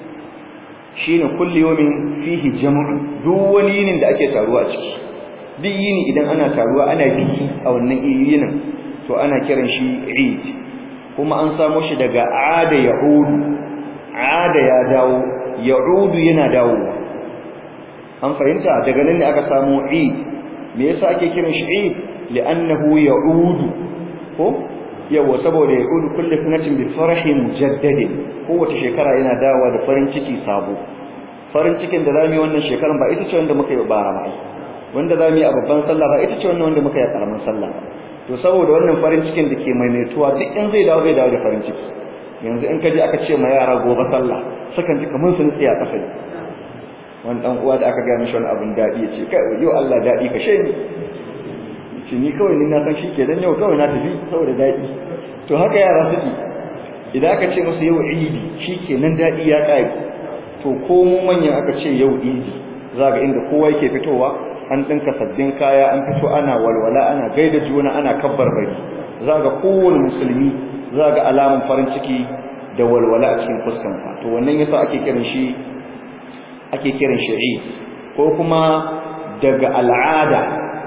shine kulli yawmin fihi jam'u duk wani yinin da ake taruwa a ciki duk yini idan ana taruwa ana biki a wannan yinin to ana kiran shi eid kuma an samo shi daga ada yahudu ada ya dawo yahudu yana dawowa an fahimta daga nan ne aka samu eid me yasa ake kiran shi eid li'annahu ya'udu ko yawa saboda ya'udu kullu sanatin bi farahin mujaddadin kowace shekara yana dawowa da farin ciki sabo farin cikin da zamu yi wannan shekaran ba ita ce wanda muka yi bara ba wanda zamu yi a babban sallah ba ita ce wannan wanda muka yi a karamin sallah to saboda wannan farin cikin da ke maimaituwa duk in zai dawo zai dawo da farin ciki yanzu in ka je aka ce ma yara gobe sallah sukan ji kamar sun tsaya kasa wani dan uwa da aka ga mishi wani abin dadi ya ce kai yau Allah dadi ka ni ce ni kawai ni na san shi ke dan yau kawai na tafi saboda daɗi to haka yara suke idan aka ce musu yau idi shi ke nan daɗi ya ƙare to ko mu manyan aka ce yau idi za ga inda kowa yake fitowa an ɗinka sabbin kaya an fito ana walwala ana gaida juna ana kabbar bari za ga kowane musulmi za ga alamun farin ciki da walwala a cikin fuskansa to wannan yasa ake kiran shi ake kiran shi ko kuma daga al'ada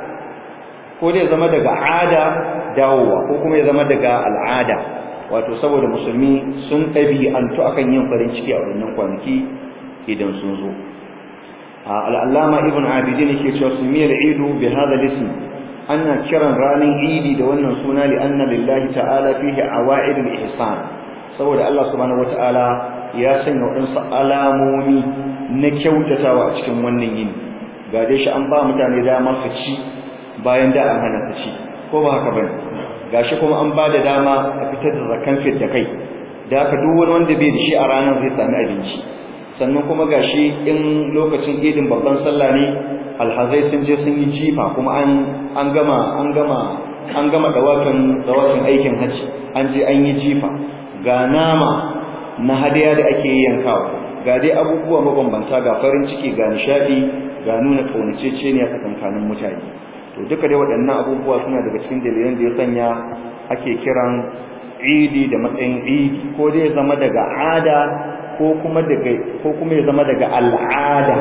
ko dai zama daga ada dawowa ko kuma ya zama daga al'ada wato saboda musulmi sun ɗabi'antu akan yin farin ciki a wannan kwanaki idan sun zo al'allama ibn abidin yake cewa sumiyar idu bi hada lism ana kiran ranar idi da wannan suna li anna lillahi ta'ala fihi awa'id al-ihsan saboda Allah subhanahu wata'ala ya sanya waɗansu alamomi na kyautatawa a cikin wannan yini ga dai shi an ba mutane dama su ci bayan da an hana ta ci ko ba haka bane gashi kuma an ba da dama a fitar da zakan fit da kai da haka duk wani wanda bai da shi a ranar zai sami abinci sannan kuma gashi in lokacin idin babban sallah ne alhazai sun je sun yi jifa kuma an an gama an gama an gama dawafin dawafin aikin hajji an je an yi jifa ga nama na hadiya da ake yankawa ga dai abubuwa mabambanta ga farin ciki ga nishadi ga nuna kaunaceceniya tsakankanin mutane to duka dai waɗannan abubuwa suna daga cikin dalilan da ya sanya ake kiran idi da matsayin idi ko dai ya zama daga ada ko kuma daga ko kuma ya zama daga al'ada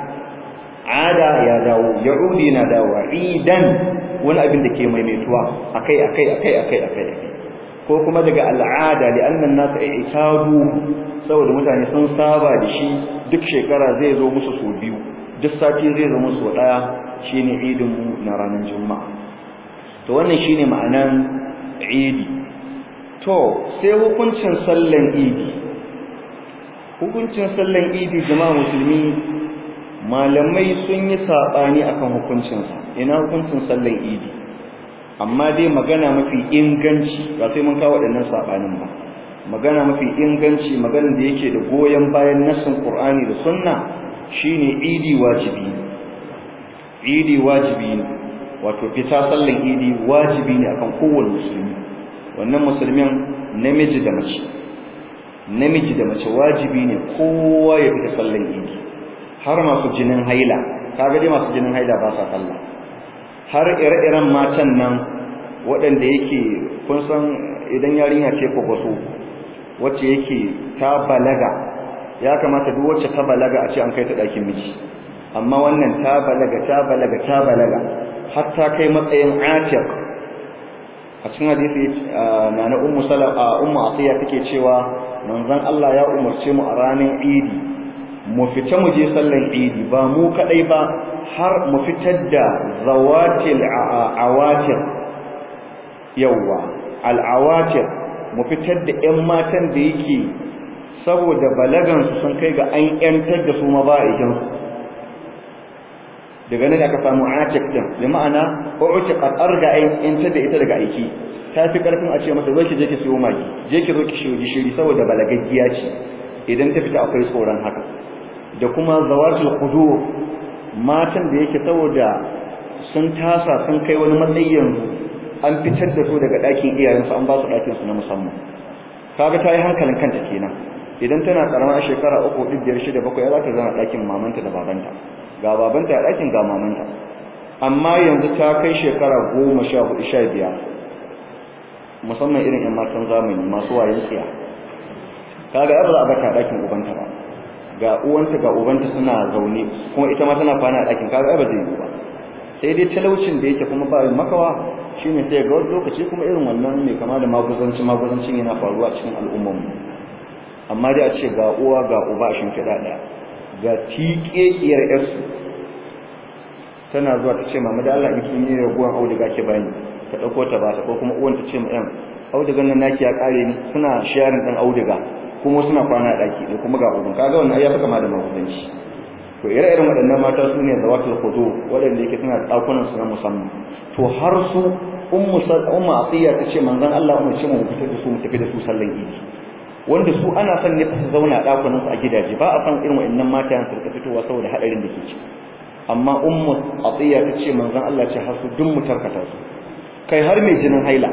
ada ya dawo ya'udi na dawo idan wani abin da ke maimaituwa akai akai akai akai akai ko kuma daga al'ada li annan nas i'tadu saboda mutane sun saba da shi duk shekara zai zo musu so biyu duk sati zai zo musu daya shine idin mu na ranar juma'a to wannan shine ma'anan idi to sai hukuncin sallan idi hukuncin sallan idi jama'a musulmi malamai sun yi saɓani akan hukuncinsa ina hukuncin sallan idi amma dai magana mafi inganci ba sai mun kawo waɗannan saɓanin ba magana mafi inganci maganar da yake da goyon bayan nassin qur'ani da sunna shine idi wajibi ne idi wajibi ne wato fita sallan idi wajibi ne akan kowane musulmi wannan musulmin namiji da mace namiji da mace wajibi ne kowa ya fita sallan idi har masu jinin haila kaga dai masu jinin haila ba sa sallah har ire-iren matan nan waɗanda yake kun san idan yarinya ce ko wasu wacce yake ta balaga ya kamata duk wacce ta balaga a ce an kai ta ɗakin miji amma wannan ta balaga ta balaga ta balaga har ta kai matsayin atiq a cikin hadisi na na ummu salama ummu atiya take cewa manzon Allah ya umarce mu a ranar idi mu fita mu je sallan idi ba mu kadai ba har mu fitar da zawatil awatir yawa al awatir mu fitar da ƴan matan da yake saboda balagan su sun kai ga an yantar da su ma ba a su daga nan aka samu atiq din bi ma'ana u'tiqat arga yantar da ita daga aiki ta fi karfin a ce masa zo ki je ki siyo magi je ki zo ki shiyo gishiri saboda balagaggiya ce idan ta fita akwai tsoron haka da kuma zawatul qudur matan da yake saboda sun tasa sun kai wani matsayi yanzu an fitar da su daga ɗakin iyayensu an ba su ɗakin su na musamman kaga ta yi hankalin kanta kenan idan tana karama a shekara uku hudu biyar shida bakwai ya za ta zama ɗakin mamanta da babanta ga babanta a ɗakin ga mamanta amma yanzu ta kai shekara goma sha hudu sha biyar musamman irin yan matan zamani masu wayan tsiya kaga yar za a bata ɗakin ubanta ba ga uwanta ga ubanta suna zaune kuma ita ma tana kwana a ɗakin kaga ba zai yi ba sai dai talaucin da yake kuma ba makawa shine sai ga wani lokaci kuma irin wannan mai kama da maguzanci maguzancin yana faruwa cikin al'ummar mu amma dai a ce ga uwa ga uba a shimfiɗa ɗaya ga tiƙeƙiyar yarsu tana zuwa ta ce mama da Allah in kin yi raguwan auduga ke bani ta ɗauko ta ba ta ko kuma uwan ta ce ma ɗan audugan nan naki ya ƙare ni suna sharing ɗan auduga kuma suna kwana a ɗaki ne kuma ga uban kaga wannan ya fi kama da maguzanci to ire-iren waɗannan mata su ne zawatul khudu waɗanda yake suna ɗakunan su na musamman to har su ummu ummu atiya ta ce manzon Allah mu ce mu fitar da su mu tafi da su sallan idi wanda su ana son ne su zauna a ɗakunan su a gidaje ba a san irin waɗannan mata su rika fitowa saboda hadarin da ke ci amma ummu atiya ta ce manzon Allah ce har su duk mu tarkata su kai har mai jinin haila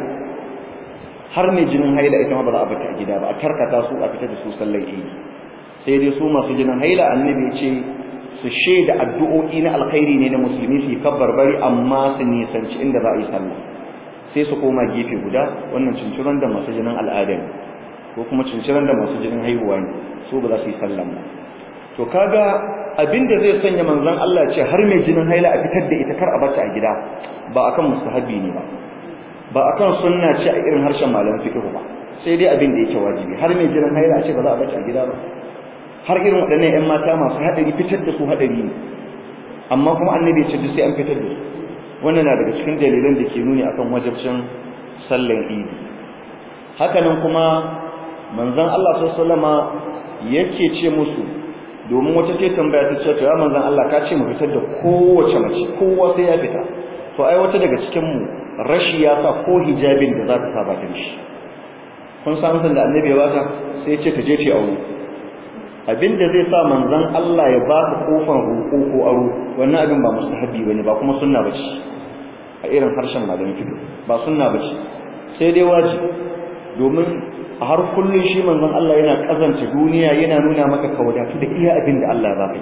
har mai jinin haila ita ma ba za a bata a gida ba a tarkata su a fitar da su sallan idi sai dai su masu jinin haila annabi ya ce su shaida addu'o'i na alkhairi ne na musulmi su kabbar bari amma su nisanci inda za a yi sallah sai su koma gefe guda wannan cinciran da masu jinin al'ada ne ko kuma cinciran da masu jinin haihuwa ne su ba za su yi sallah ba to kaga abinda zai sanya manzon Allah ce har mai jinin haila a fitar da ita kar a bata a gida ba akan mustahabi ne ba ba akan sunna ce a irin harshen malaman fiqh ba sai dai abin da yake wajibi har mai jinin haila a ce ba za a bata a gida ba har irin waɗannan ƴan mata masu haɗari fitar da su haɗari ne amma kuma annabi ya ce duk sai an fitar da su wannan na daga cikin dalilan da ke nuni akan wajibcin sallan idi hakanan kuma manzon Allah sallallahu alaihi yake ce musu domin wata ce tambaya ta ce to ya manzon Allah ka ce mu fitar da kowace mace kowa sai ya fita to ai wata daga cikin mu rashi ya sa ko hijabin da za ta sa ba ta shi kun san san da annabi ya bata sai ya ce ta je ta aure abinda zai sa manzon Allah ya ba ka kofar roƙo ko aro wannan abin ba mustahabi bane ba kuma sunna bace a irin harshen malamin fiqh ba sunna bace sai dai wajibi domin a har kullun shi manzon Allah yana kazanta duniya yana nuna maka ka wadatu da iya abin da Allah ya baka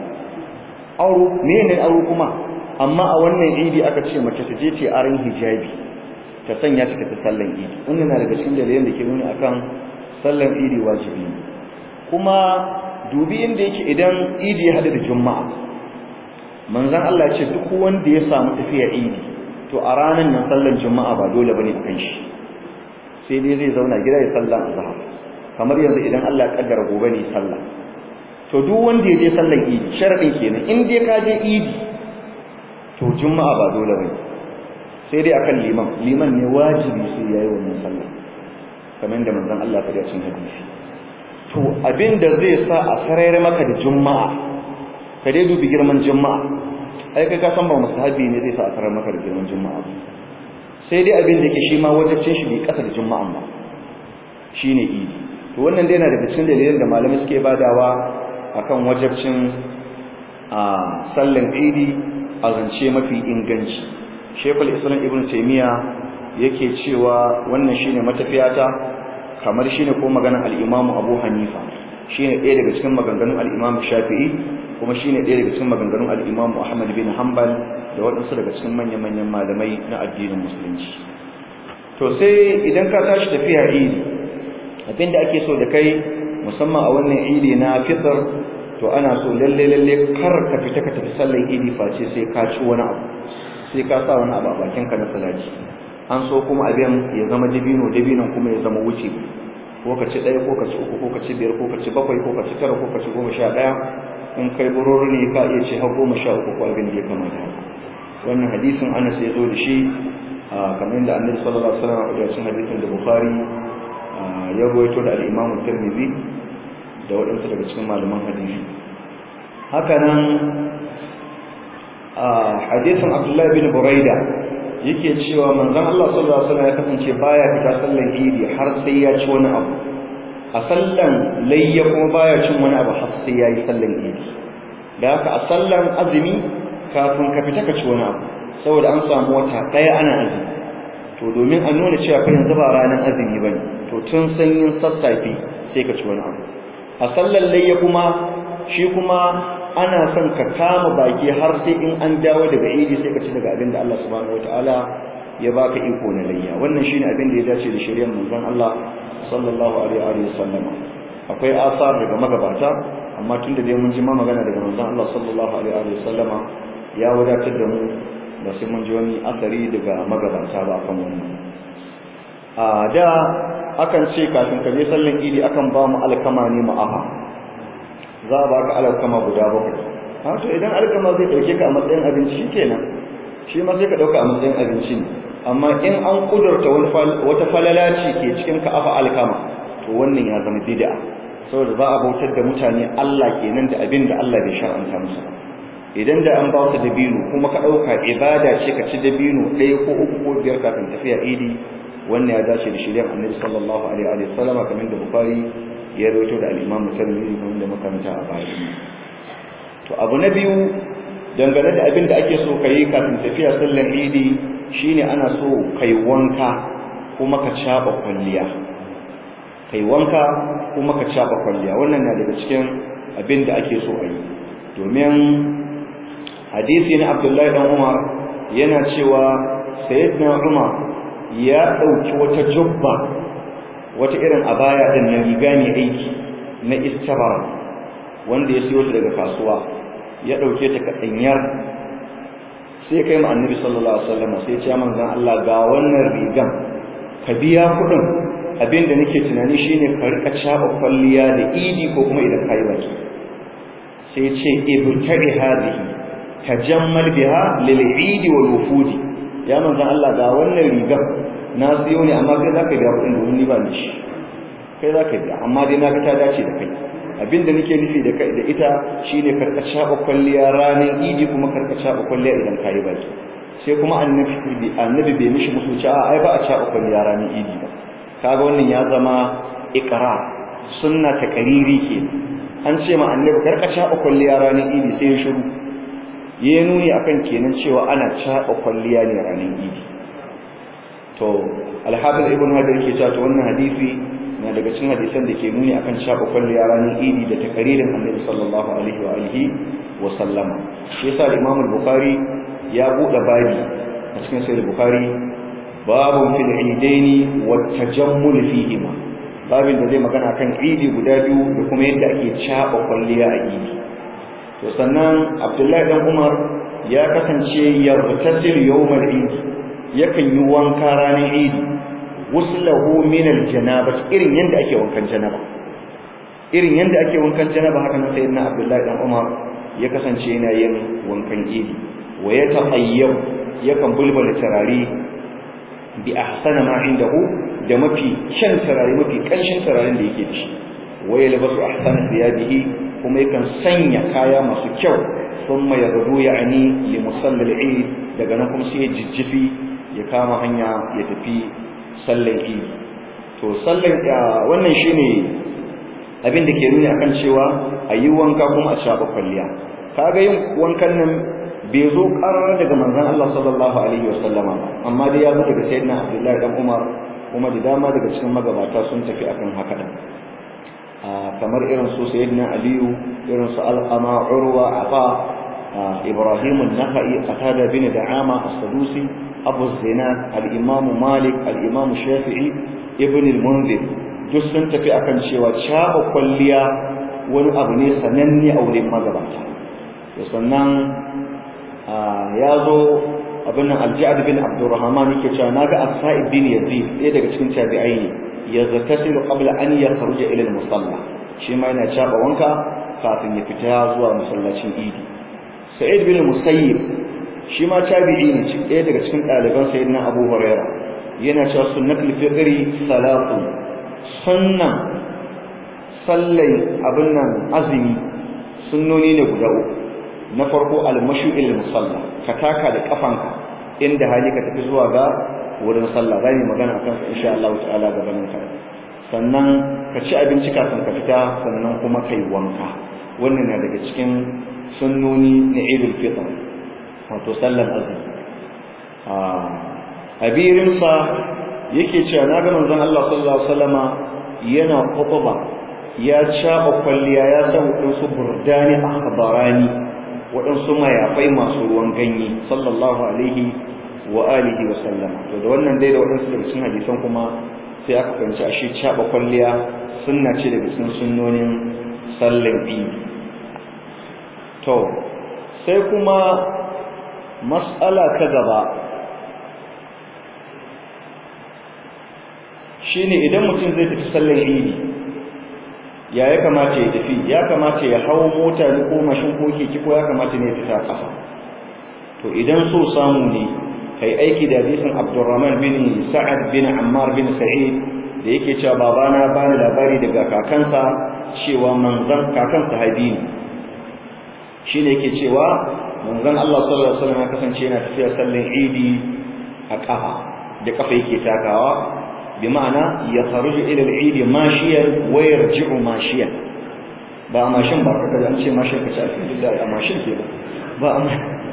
aro me ne aro kuma amma a wannan idi aka ce mace ta je ta aran hijabi ta sanya shi ta sallan idi wannan na daga cikin dalilan da ke nuna akan sallan idi wajibi kuma dubi inda yake idan idi ya hada da juma'a manzon Allah ya ce duk wanda ya samu tafiya idi to a ranar nan sallan juma'a ba dole bane akan shi sai dai zai zauna gida ya sallah azhar kamar yanzu idan Allah ya kaddara gobe ne sallah to duk wanda ya je sallan idi sharadin kenan in dai ka je idi to juma'a ba dole bane sai dai akan liman liman ne wajibi sai yayi wannan sallah kamar da manzon Allah ya faɗa cikin hadisi to abin da zai sa a sarayar maka da juma'a ka dai dubi girman juma'a ai kai ka san ba mustahabi ne zai sa a sarayar maka da girman juma'a sai dai abin da ke shi ma wajibcin shi bai kasa da juma'an ba shine idi to wannan dai yana daga cikin dalilan da malamai suke badawa akan wajibcin a sallan idi a zance mafi inganci shekul islam ibn taymiya yake cewa wannan shine matafiyata kamar shine ko maganar al-imam abu hanifa shine ɗaya daga cikin maganganun al-imam shafi'i kuma shine ɗaya daga cikin maganganun al-imam ahmad bin hanbal da waɗansu daga cikin manyan-manyan malamai na addinin musulunci to sai idan ka tashi tafiya idi abinda ake so da kai musamman a wannan idi na fitr to ana so lalle lalle kar ka fita ka tafi sallar idi face sai ka ci wani abu sai ka sa wani abu a bakin ka na salati an so kuma abin ya zama dabino dabinon kuma ya zama wuce ko ka ci ɗaya ko ka ci uku ko ka ci biyar ko ka ci bakwai ko ka ci tara ko ka ci goma sha ɗaya in kai bururu ne ka iya ci har goma sha uku ko abin da ya kamata haka wannan hadisin Anas ya zo da shi kamar yadda Annabi sallallahu alaihi wasallam a cikin hadisin da Bukhari ya rawaito da al-Imam Tirmidhi da waɗansu daga cikin malaman hadisi haka nan hadisin Abdullah bin Buraida yake cewa manzon Allah sallallahu alaihi wasallam ya kasance baya fita sallan Idi har sai ya ci wani abu a sallan layya kuma baya cin wani abu har sai ya yi sallan Idi da haka a sallan azumi kafin ka fita ka ci wani abu saboda an samu wata ɗaya ana azumi to domin a nuna cewa fa yanzu ba ranar azumi bane to tun sanyin sassafe sai ka ci wani abu a sallar layya kuma shi kuma ana son ka kama baki har sai in an dawo daga idi sai ka ci daga abin da Allah subhanahu wataala ya baka iko na layya wannan shine abin da ya dace da shari'ar manzon Allah sallallahu alaihi wa sallam akwai asar daga magabata amma tunda dai mun ji ma magana daga manzon Allah sallallahu alaihi wa sallama ya wadatar da mu ba sai mun ji wani asari daga magabata ba kan wannan a da akan ce kafin ka je sallan idi akan ba mu alkama ne mu aha za a baka alkama guda bakwai ha to idan alkama zai dauke ka a matsayin abinci shikenan shi ma sai ka dauka a matsayin abinci ne amma in an kudurta wata falalaci ke cikin ka afa alkama to wannan ya zama bid'a saboda za a bautar da mutane Allah kenan da abin da Allah bai shar'anta musu ba idan da an ba ta dabino kuma ka ɗauka ibada ce ka ci dabino ɗaya ko uku ko biyar kafin tafiya idi wannan ya dace da shirya annabi sallallahu alaihi wa sallam kamar da bukhari ya rawaito da al-imam tirmidhi kamar da makaranta a baya to abu na biyu dangane da abin da ake so kai kafin tafiya sallar idi shine ana so kai wanka kuma ka caba kwalliya kai wanka kuma ka caba kwalliya wannan na daga cikin abin da ake so a yi domin hadisi na Abdullahi dan Umar yana cewa sayyidina Umar ya dauki wata jubba wata irin abaya din na riga ne aiki na istabara wanda ya siyo ta daga kasuwa ya dauke ta kadanyar sai kai mu annabi sallallahu alaihi wasallam sai ya ce manzon Allah ga wannan rigan ka biya kudin abinda nake tunani shine ka rika caba kwalliya da idi ko kuma idan kai baki sai ce ibtari hadhihi tajammal biha lil eid wal wufud ya manzon Allah ga wannan riga na siyo ne amma kai zaka biya kudin domin ni ba ni shi kai zaka biya amma dai na ga ta dace da kai abinda nake nufi da kai da ita shine karka shaba kwalliya ranar idi kuma karka shaba kwalliya idan kai baki sai kuma annabi annabi bai mishi musu cewa ai ba a shaba kwalliya ranar idi ba kaga wannan ya zama iqrar sunna ta kariri kenan an ce ma annabi karka shaɓa kwalliya ranar idi sai ya shiru ya nuni akan kenan cewa ana shaɓa kwalliya ne ranar idi to alhafiz ibn hajar ke cewa to wannan hadisi na daga cikin hadisan da ke nuni akan shaɓa kwalliya ranar idi da takaririn annabi sallallahu alaihi wa alihi wa sallama shi yasa imam al-bukhari ya buɗe babi a cikin sahih bukhari babu fil idaini wa tajammul fihima babin da zai magana kan idi guda biyu da kuma yadda ake caba kwalliya a idi to sannan abdullahi dan umar ya kasance yartasil yawmal idi yakan yi wanka ranar idi wuslahu min aljanaba irin yanda ake wankan janaba irin yanda ake wankan janaba haka nan sayyidina abdullahi dan umar ya kasance yana yin wankan idi wa ya tahayyab yakan bulbula tarari bi ahsana ma indahu da mafi kyan turare mafi kanshin turaren da yake da shi wa yalbasu ahsana thiyabihi kuma yakan sanya kaya masu kyau thumma yaghdu ya'ni li musallal eid daga nan kuma sai ya jijjifi ya kama hanya ya tafi sallar eid to sallar wannan shine abin da ke nuni akan cewa ayi wanka kuma a shafa kwalliya kaga yin wankan nan bai zo karar daga manzon Allah sallallahu alaihi wasallama ba amma dai ya zo daga sayyidina Abdullahi dan Umar kuma da dama daga cikin magabata sun tafi akan haka din kamar irin su sayyidina Aliyu irin su Al-Qama Urwa Afa Ibrahim an-Nakhai Qatada bin Da'ama as-Sadusi Abu Zinad al-Imam Malik al-Imam Shafi'i Ibn al-Munzir duk sun tafi akan cewa caba kwalliya wani abu ne sananne a wurin magabata sannan ya zo abin nan alja'ad bin abdurrahman yake cewa naga as-sa'ib bin yazid ɗaya daga cikin tabi'ai ne ya zakasilu qabla an yakhruja ila al-musalla shi ma yana caba wanka kafin ya fita zuwa masallacin idi sa'id bin musayyib shi ma tabi'i ne ɗaya daga cikin ɗaliban sayyidina abu huraira yana cewa sunnatul fitri salatu sunnan sallai abin nan azumi sunnoni ne guda uku na farko almashu il musalla ka taka da kafanka inda hali ka tafi zuwa ga wurin sallah za mu magana akan sa insha Allah ta'ala gabanin ka sannan ka ci abinci kafin ka fita sannan kuma kai wanka wannan na daga cikin sunnoni na Eidul Fitr wato sallar azumi a abirin sa yake cewa na ga manzon Allah sallallahu alaihi wasallama yana khutba ya caba kwalliya ya san wadansu burdani akhbarani waɗansu mayafai masu ruwan ganye sallallahu alaihi wa alihi wa sallama to da wannan dai da waɗansu daga cikin hadisan kuma sai aka fahimci ashe caɓa kwalliya sunna ce daga cikin sunnonin sallar idi to sai kuma mas'ala ta gaba shine idan mutum zai tafi sallar idi ya ya kamata ya tafi ya kamata ya hau mota ne ko mashin ko keke ko ya kamata ne ya fita kafa to idan so samu ne kai aiki da hadisin Abdurrahman bin Sa'ad bin Ammar bin Sa'id da yake cewa babana bani labari daga kakansa cewa manzon kakan sahabi ne shine yake cewa manzon Allah sallallahu alaihi wasallam ya kasance yana tafiya sallan Idi a kafa da kafa yake takawa bima'ana ya kharuju ila al-eid mashiyan wa yarji'u mashiyan ba mashin ba kaga an ce mashin ka ce alhamdulillah a mashin ke ba ba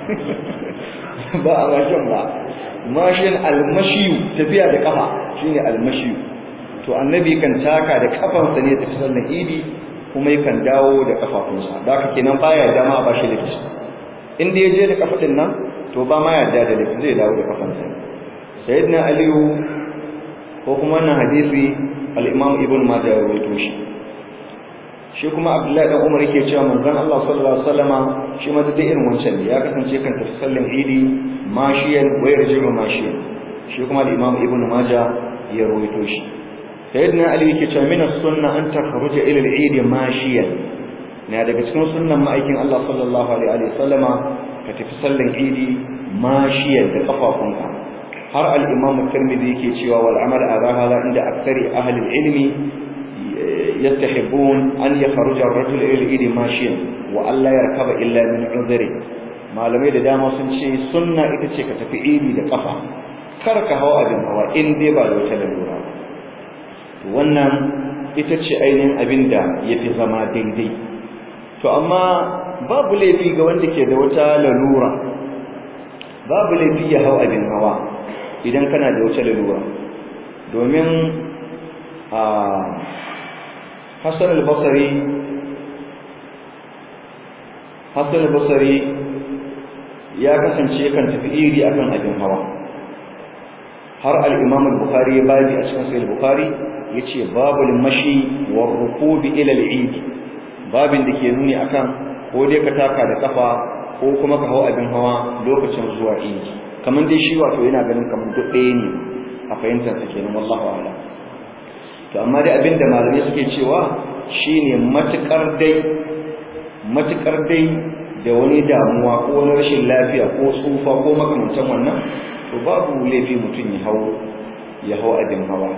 ba a mashin ba mashin al-mashiyu tafiya da kafa shine al-mashiyu to annabi kan taka da kafansa ne tafi sallar idi kuma yakan dawo da kafafunsa da haka kenan baya dama ba shi lafi in da yaje da kafa din nan to ba ma yarda da lafi zai dawo da kafansa sayyidina aliyu ko kuma wannan hadisi al-Imam Ibn Majah ya rawaito shi shi kuma Abdullahi dan Umar yake cewa manzon Allah sallallahu alaihi wasallama shi ma da irin wancan ne ya kasance kan tafi sallan Idi mashiyan wa yarji'u mashiyan shi kuma al-Imam Ibn Majah ya rawaito shi sayyidina Ali yake cewa min as-sunnah an takhruja ila al-Eid mashiyan na daga cikin sunnan ma'aikin Allah sallallahu alaihi wasallama ka tafi sallan Idi mashiyan da kafafunka har al-imam at-tirmidhi yake cewa wal amal ala hada inda aktsari ahli al-ilmi yastahibbun an yakhruja ar-rajul ila al-eid mashiyan wa alla yarkaba illa min udhri malamai da dama sun ce sunna ita ce ka tafi idi da kafa kar ka hawa abin hawa in dai ba da wata lalura wannan ita ce ainihin abin da yafi zama daidai to amma babu laifi ga wanda ke da wata lalura babu laifi ya hau abin hawa idan kana da wata lalura domin a Hassan al-Basri Hassan al-Basri ya kasance kan tafi iri akan abin hawa har al-Imam al-Bukhari ya babi a cikin Sahih al-Bukhari yace babul mashi war rukubi ila al-eid babin da ke nuni akan ko dai ka taka da kafa ko kuma ka hau abin hawa lokacin zuwa idi kamar dai shi wato yana ganin kamar duk ɗaya ne a fahimtar sa kenan wallahu a'lam to amma dai abinda malamai suke cewa shine matukar dai matukar dai da wani damuwa ko wani rashin lafiya ko tsufa ko makamantan wannan to babu laifi mutum ya hau ya hau abin hawa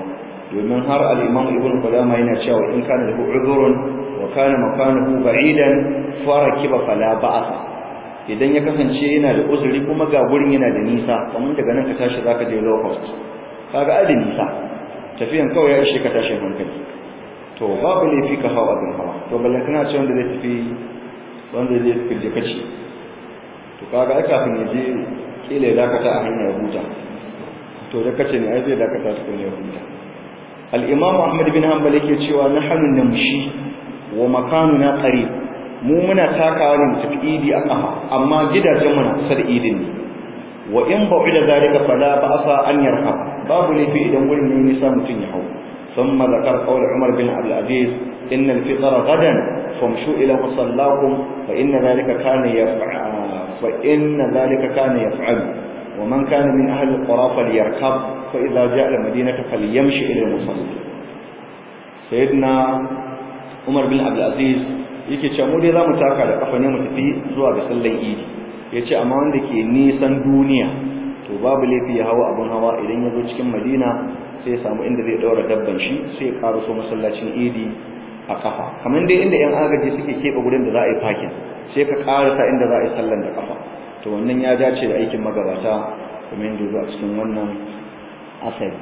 domin har al-imam ibn qudama yana cewa in kana da udhurun wa kana makanuhu ba'idan farakiba fala ba'sa idan ya kasance yana da uzuri kuma ga gurin yana da nisa kamar daga nan ka tashi zaka je low cost kaga ai da nisa tafiyan kawai ya ishe ka tashin hankali to babu laifi ka hawa abin hawa to ballan kana ce wanda zai tafi wanda zai tafi je kaci to kaga ai kafin ya je kila ya dakata a hanya ya huta to da kace ne ai zai dakata tukun ya huta al-imam ahmad bin hanbal yake cewa nahnu namshi wa makanuna qarib mu muna takawa ne tafi idi a kafa amma gidajen mu na kusa da idin ne wa in ba'ida zalika fala ba'sa an yarka babu laifi idan gurin ne nisa mutun ya hau ثم ذكر قول عمر بن عبد العزيز إن الفطر غدا فامشوا إلى مصلاكم فإن ذلك كان يفعل فإن ذلك كان يفعل ومن كان من أهل القرى فليركب فإذا جاء المدينة فليمشي إلى المصلى سيدنا عمر بن عبد العزيز yake cewa mu dai zamu taka da kafa ne mu tafi zuwa ga sallan idi yace amma wanda ke nisan duniya to babu laifi ya hawa abun hawa idan ya zo cikin Madina sai ya samu inda zai daura dabban shi sai ya karaso masallacin idi a kafa kamar dai inda yan agaji suke keɓe gurin da za a yi fakin sai ka karasa inda za a yi sallan da kafa to wannan ya dace da aikin magabata kuma yadda zuwa cikin wannan asali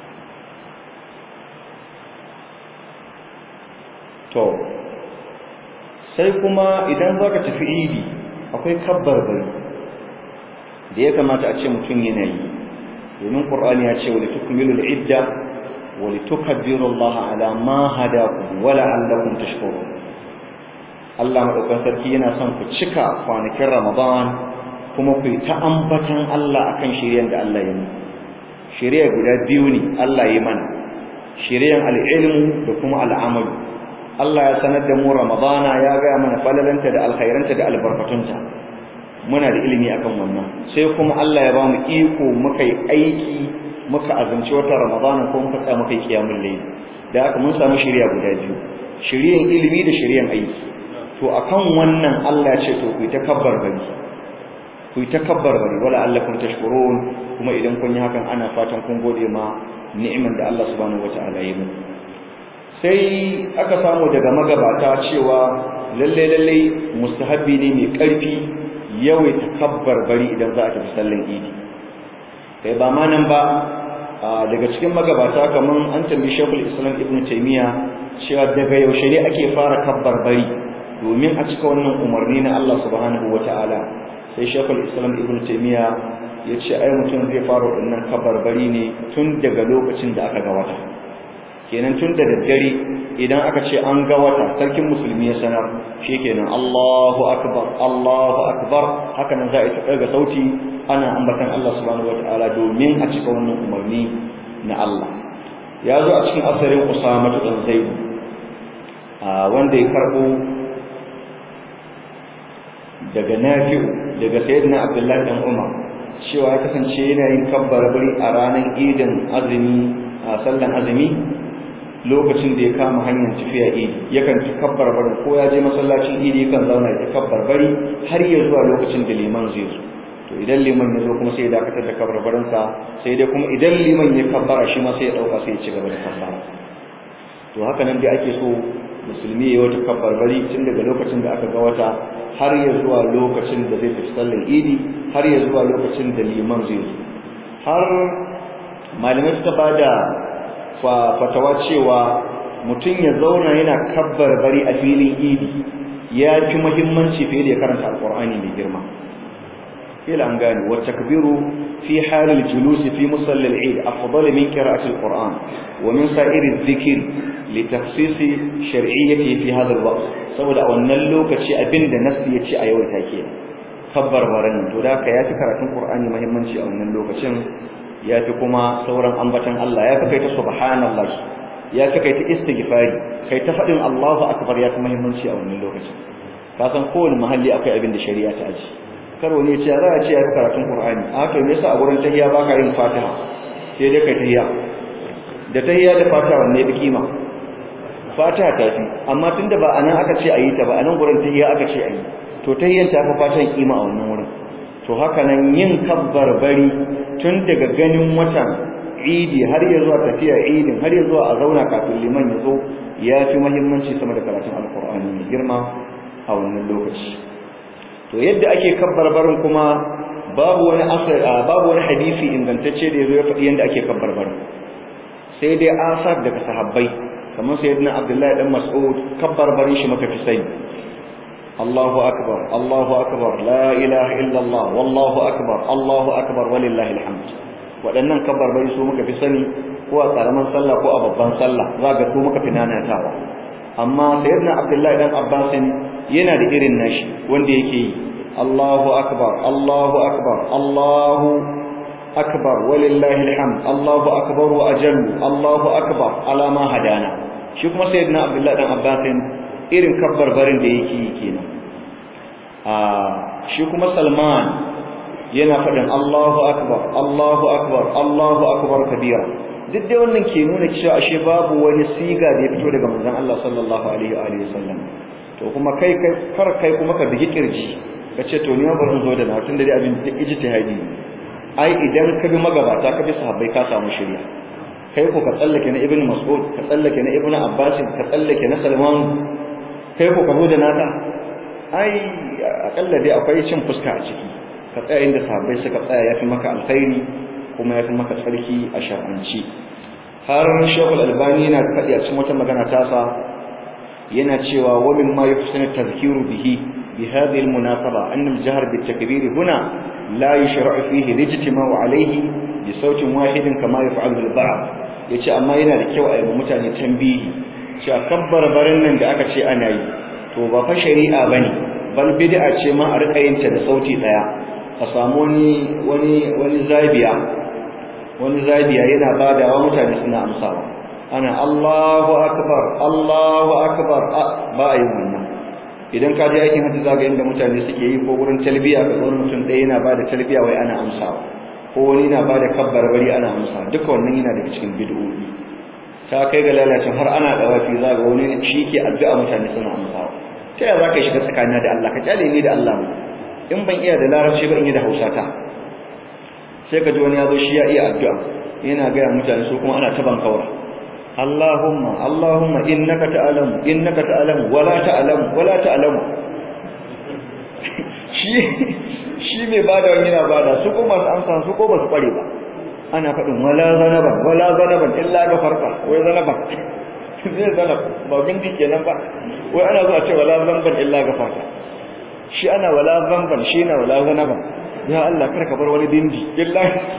to sai kuma idan za ka tafi idi akwai kabbar bari da ya kamata a ce mutum yana yi domin ƙur'ani ya ce wali tukmilul idda wali tukabbiru Allah ala ma hadakum wa la'allakum tashkurun Allah madaukakin sarki yana son ku cika kwanakin Ramadan kuma ku yi ta ambatan Allah akan shiryan da Allah ya yi shirya guda biyu ne Allah ya mana shiryan al-ilmu da kuma al-amalu Allah ya sanar da mu Ramadana ya gaya mana falalanta da alkhairanta da albarkatunta muna da ilimi akan wannan sai kuma Allah ya ba mu iko muka yi aiki muka azumci wata Ramadana ko muka tsaya muka yi kiyamul layl da haka mun samu shiriya guda biyu shiriyan ilimi da shiriyan aiki to akan wannan Allah ya ce to ku yi takabbar bari ku yi takabbar bari wala allakum tashkurun kuma idan kun yi hakan ana fatan kun gode ma ni'imar da Allah subhanahu wataala ya yi sai aka samu daga magabata cewa lalle lalle mustahabbi ne mai karfi yawaita kabbar bari idan za a tafi sallan idi kai ba ma nan ba daga cikin magabata kaman an tambayi Sheikhul Islam Ibn Taymiyyah cewa daga yaushe ne ake fara kabbar bari domin a cika wannan umarni na Allah subhanahu wataala sai Sheikhul Islam Ibn Taymiyyah ya ce ai mutum zai fara wannan kabbar bari ne tun daga lokacin da aka ga wata kenan tun da daddare idan aka ce an ga wata sarkin musulmi ya sanar shikenan Allahu akbar Allahu akbar haka nan za a yi ga sauti ana ambatan Allah subhanahu wataala domin a cika wannan umarni na Allah ya zo a cikin asarin Usama dan Zaid wanda ya karbo daga Nafi'u daga Sayyidina Abdullah dan Umar cewa ya kasance yana yin kabbar bari a ranar idin azumi a sallan azumi lokacin da ya kama hanyar tafiya idi yakan takabbar bari ko ya je masallacin idi yakan zauna ya takabbar bari har ya zuwa lokacin da liman zai zo to idan liman ya zo kuma sai ya dakatar da kabbarbarin sa sai dai kuma idan liman ya kabbara shi ma sai ya dauka sai ya ci gaba da kabbara to haka nan dai ake so musulmi ya wata kabbarbari tun daga lokacin da aka ga wata har ya zuwa lokacin da zai tafi sallar idi har ya zuwa lokacin da liman zai zo har malamai suka bada fatawa cewa mutum ya zauna yana kabbar bari a filin idi ya fi muhimmanci fiye da ya karanta alkur'ani mai girma kila an gane wa takbiru fi halil julusi fi musalli al-eid afdal min qira'ati al-qur'an wa min sa'iri adh-dhikr li takhsis shar'iyyati fi hadha al-waqt saboda a wannan lokaci abinda nasu ya ce a yau take kabbar baran to da ka yafi karatun qur'ani muhimmanci a wannan lokacin ya fi kuma sauran ambatan Allah ya fi kai ta subhanallah ya fi kai ta istighfari kai ta faɗin Allahu akbar ya fi muhimmanci a wannan lokacin ka san kowane mahalli akwai abin da shari'a ta aji karo ne ce za a ce ya fi karatun Qur'ani a haka me yasa a gurin tahiyya baka yin Fatiha sai dai kai tahiyya da tahiyya da Fatiha wanne ya fi kima Fatiha ta fi amma tunda ba anan aka ce ayi ta ba anan gurin tahiyya aka ce ayi to tahiyyan ta fi Fatiha kima a wannan wurin to haka nan yin kabbar bari tun daga ganin watan idi har ya zuwa tafiya idin har ya zuwa a zauna kafin liman ya zo ya fi muhimmanci sama da karatun alkur'ani mai girma a wannan lokaci to yadda ake kabbarbarin kuma babu wani asar babu wani hadisi ingantacce da yazo ya faɗi yadda ake kabbarbarin sai dai asar daga sahabbai kamar sayyidina abdullahi dan mas'ud kabbarbarin shi maka fi sani Allahu akbar Allahu akbar la ilaha illa Allah wallahu akbar Allahu akbar walillahi alhamd waɗannan kabarbari su muka fi sani ko a karaman sallah ko a babban sallah za ga su muka fi nanatawa amma sayyidina abdullahi dan abbas yana da irin nashi wanda yake yi Allahu akbar Allahu akbar Allahu akbar walillahi alhamd Allahu akbar wa ajallu Allahu akbar ala ma hadana shi kuma sayyidina abdullahi dan abbas irin kabbarbarin da yake yi kenan a shi kuma salman yana faɗin Allahu akbar Allahu akbar Allahu akbar kabira duk da wannan ke nuna cewa ashe babu wani siga da ya fito daga manzon Allah sallallahu alaihi wa alihi wasallam to kuma kai kai kar kai kuma ka bigi kirji kace to ni ma bari zo da na tun da dai abin ijtihadi ai idan ka bi magabata ka bi sahabbai ka samu shirya kai ko ka tsallake na ibnu mas'ud ka tsallake na ibnu abbas ka tsallake na salman kai ko ka zo da naka ai akalla dai akwai cin fuska a ciki ka tsaya inda sahabbai suka tsaya yafi maka alkhairi kuma yafi maka tsarki a shar'anci har shekul albani yana faɗi a cikin wata magana tasa yana cewa wa min ma yufsinu tadhkiru bihi bi hadhihi almunasaba anna aljahr bitakbir huna la yushra'u fihi lijtima'u alayhi bi sautin wahidin kama yaf'alu al-ba'd yace amma yana da kyau a yi mutane tambihi cewa kabbar barin nan da aka ce ana yi to ba fa shari'a bane bal bid'a ce ma a rika yin ta da sauti daya a samu wani wani wani zabiya wani zabiya yana badawa mutane suna amsawa ana Allahu akbar Allahu akbar ba a yi wannan idan ka je aikin hajji zaga inda mutane suke yi ko wurin talbiya ka zo mutum ɗaya yana bada talbiya wai ana amsawa ko wani yana bada kabbar bari ana amsa duka wannan yana daga cikin bid'o'i ta kai ga lalacin har ana dawafi zaga wani shi ke addu'a mutane suna amsawa ta yaya zaka shiga tsakanina da Allah ka kyale ni da Allah mu in ban iya da larabci ba in yi da Hausa ta sai ka ji wani ya zo shi ya iya addu'a yana ga mutane su kuma ana taban kaura Allahumma Allahumma innaka ta'lamu innaka ta'lamu wala ta'lamu wala ta'lamu shi shi mai bada wani yana bada su ko masu amsa su ko ba su kware ba ana faɗin wala zanaban wala zanaban illa ga farka wai zanaban zai zanab ba bindi kenan ba wai ana zuwa ce wala zanban illa ga farka shi ana wala zanban shi na wala zanaban ya Allah kar ka bar wani bindi illa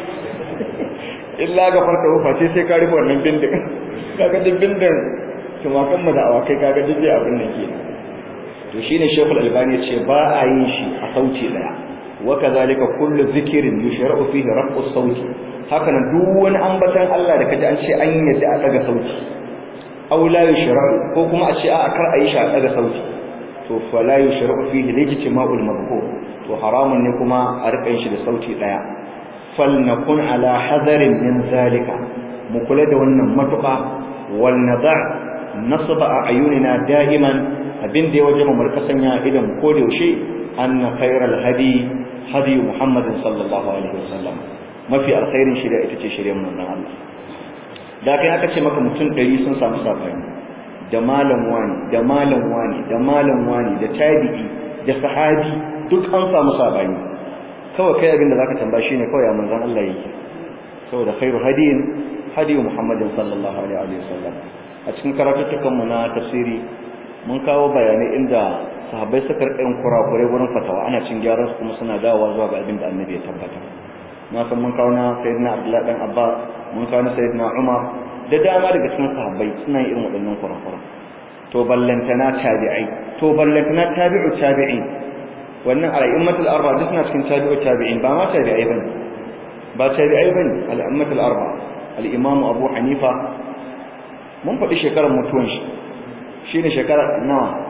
illa ga farka ba face sai ka rufe wannan bindin kaga duk bindin tumakan mu da awakai kaga duk zai abin da ke to shine Sheikhul Albani ya ce ba a yin shi a sauti daya wa kazalika kullu zikrin yushra'u fihi raf'u sauti haka nan duk wani ambatan Allah da kaji an ce an yadda a daga sauti aw la yushra'u ko kuma a ce a kar a yi shi a daga sauti to fa la yushra'u fihi lijtima'ul madhkur to haramun ne kuma a rika yin shi da sauti daya falnakun ala hadarin min zalika mu kula da wannan matuƙa wal nada nasba a ayunina da'iman abin da ya waje mu rika sanya idan ko da yaushe anna khairal hadi hadi muhammadin sallallahu alaihi wasallam mafi alkhairin shari'a ita ce shari'ar manzon Allah da kai aka ce maka mutum 100 sun samu sabani da malam wani da malam wani da malam wani da tabi'i da sahabi duk an samu sabani kawai kai abin da zaka tambaya shine kawai manzon Allah yake saboda khairu hadiyin hadiyu muhammadin sallallahu alaihi wasallam a cikin karatuttukan mu na tafsiri mun kawo bayanai inda sahabbai suka rika yin kurakurai wurin fatawa ana cin gyaran su kuma suna dawowa zuwa ga abin da annabi ya tabbata na san mun kawo na sayyidina abdullah dan abbas mun kawo na sayyidina umar da dama daga cikin sahabbai suna yin irin waɗannan kurakuran to ballantana tabi'ai to ballantana tabi'u tabi'in wannan al'ummatul arba duk suna cikin tabi'u tabi'in ba ma tabi'ai bane ba tabi'ai bane al'ummatul arba al-imam abu hanifa mun faɗi shekarar mutuwan shi shine shekara nawa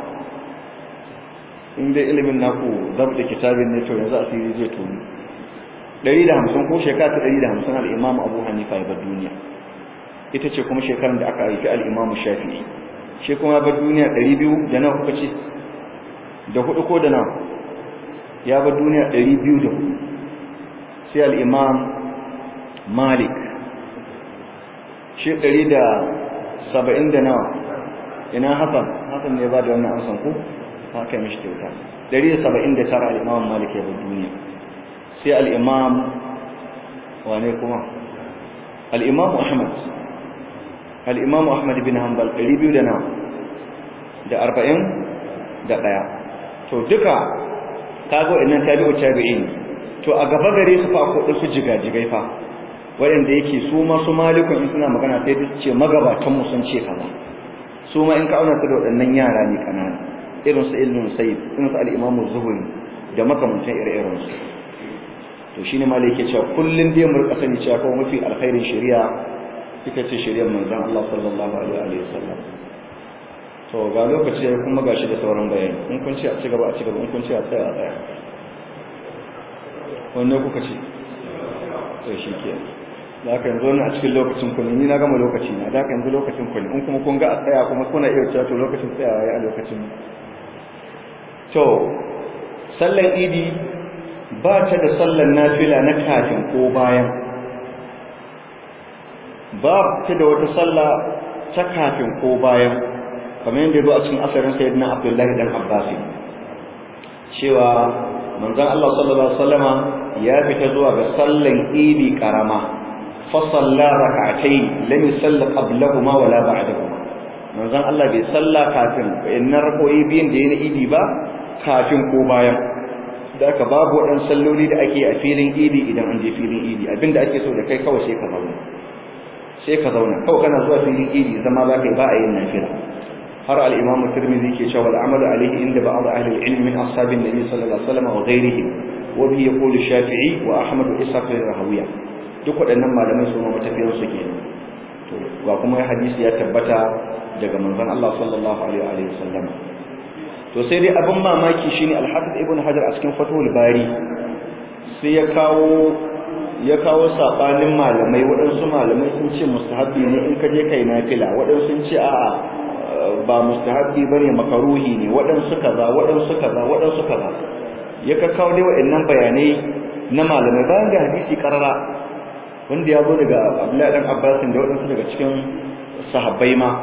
in dai ilimin naku zabta kitabin ne to yanzu asiri zai tuni 150 ko shekara ta 150 al-imam abu hanifa ya bar duniya ita ce kuma shekarar da aka haifi al-imam shafi'i shi kuma ya bar duniya 200 da nawa kuka ce da hudu ko da nawa ya bar duniya 204 sai al-imam malik shi ɗari da saba'in da nawa ina hasan hasan ne ba da wannan amsan ku haka mishi kyauta ɗari da saba'in da tara al'imam malik ya bar duniya sai al'imam wane kuma al'imam ahmad al'imam ahmad bin hanbal ɗari biyu da nawa da arba'in da ɗaya to duka kago innan tabi'u tabi'in to a gaba gare su fa ko su jigajigai fa waɗanda yake su ma su malikun in suna magana sai su ce magabatan mu sun ce kaza su ma in ka auna su da waɗannan yara ne kanana irin su ilmin sayyid irin su al-imamu zuhri da makamantan ire-iren su to shine malai yake cewa kullun dai mu rika sani cewa kawai mafi alkhairin shari'a ita ce shari'ar manzon Allah sallallahu alaihi wa sallam to ga lokaci kuma gashi da sauran bayani in kun ce a ci gaba a ci gaba in kun ce a tsaya a tsaya wanne kuka ce to shi ke da haka yanzu wannan a cikin lokacin ku ni na gama lokaci na da haka yanzu lokacin ku ne in kuma kun ga a tsaya kuma kuna iya cewa to lokacin tsayawa ya a lokacin to sallan idi ba ta da sallan nafila na kafin ko bayan ba ta da wata sallah ta kafin ko bayan kamar yadda zo a cikin asarin sayyidina abdullahi dan abbasi cewa manzon Allah sallallahu alaihi wasallama ya fita zuwa ga sallan idi karama fa salla rak'atayn lam yusalli qablahuma wala ba'dahuma manzon Allah bai salla kafin inna rakoyi biyan da yana idi ba kafin ko bayan da aka babu wadan salloli da ake a filin idi idan an je filin idi abinda ake so da kai kawai sai ka zauna sai ka zauna kawai kana zuwa filin idi zama za ka yi ba a yin nafila har al-imam tirmidhi ke cewa al-amal alayhi inda ba'd ahli al-ilm min ashabin nabi sallallahu alaihi wasallam wa ghayrihi wa bi yaqulu shafi'i wa ahmad wa ishaq al-rahawiya duk waɗannan malamai su ma matafiyan su ke to ga kuma hadisi ya tabbata daga manzon Allah sallallahu alaihi wasallam to sai dai abin mamaki shine al-hafiz ibn hajar a cikin fathul bari sai ya kawo ya kawo sabanin malamai waɗansu malamai sun ce mustahabbi ne in ka je kai nafila waɗansu sun ce a'a ba mustahabbi bane makaruhi ne waɗansu kaza waɗansu kaza waɗansu kaza ya ka kawo dai waɗannan bayanai na malamai bayan da hadisi karara wanda ya zo daga Abdullahi dan Abbas da waɗansu daga cikin sahabbai ma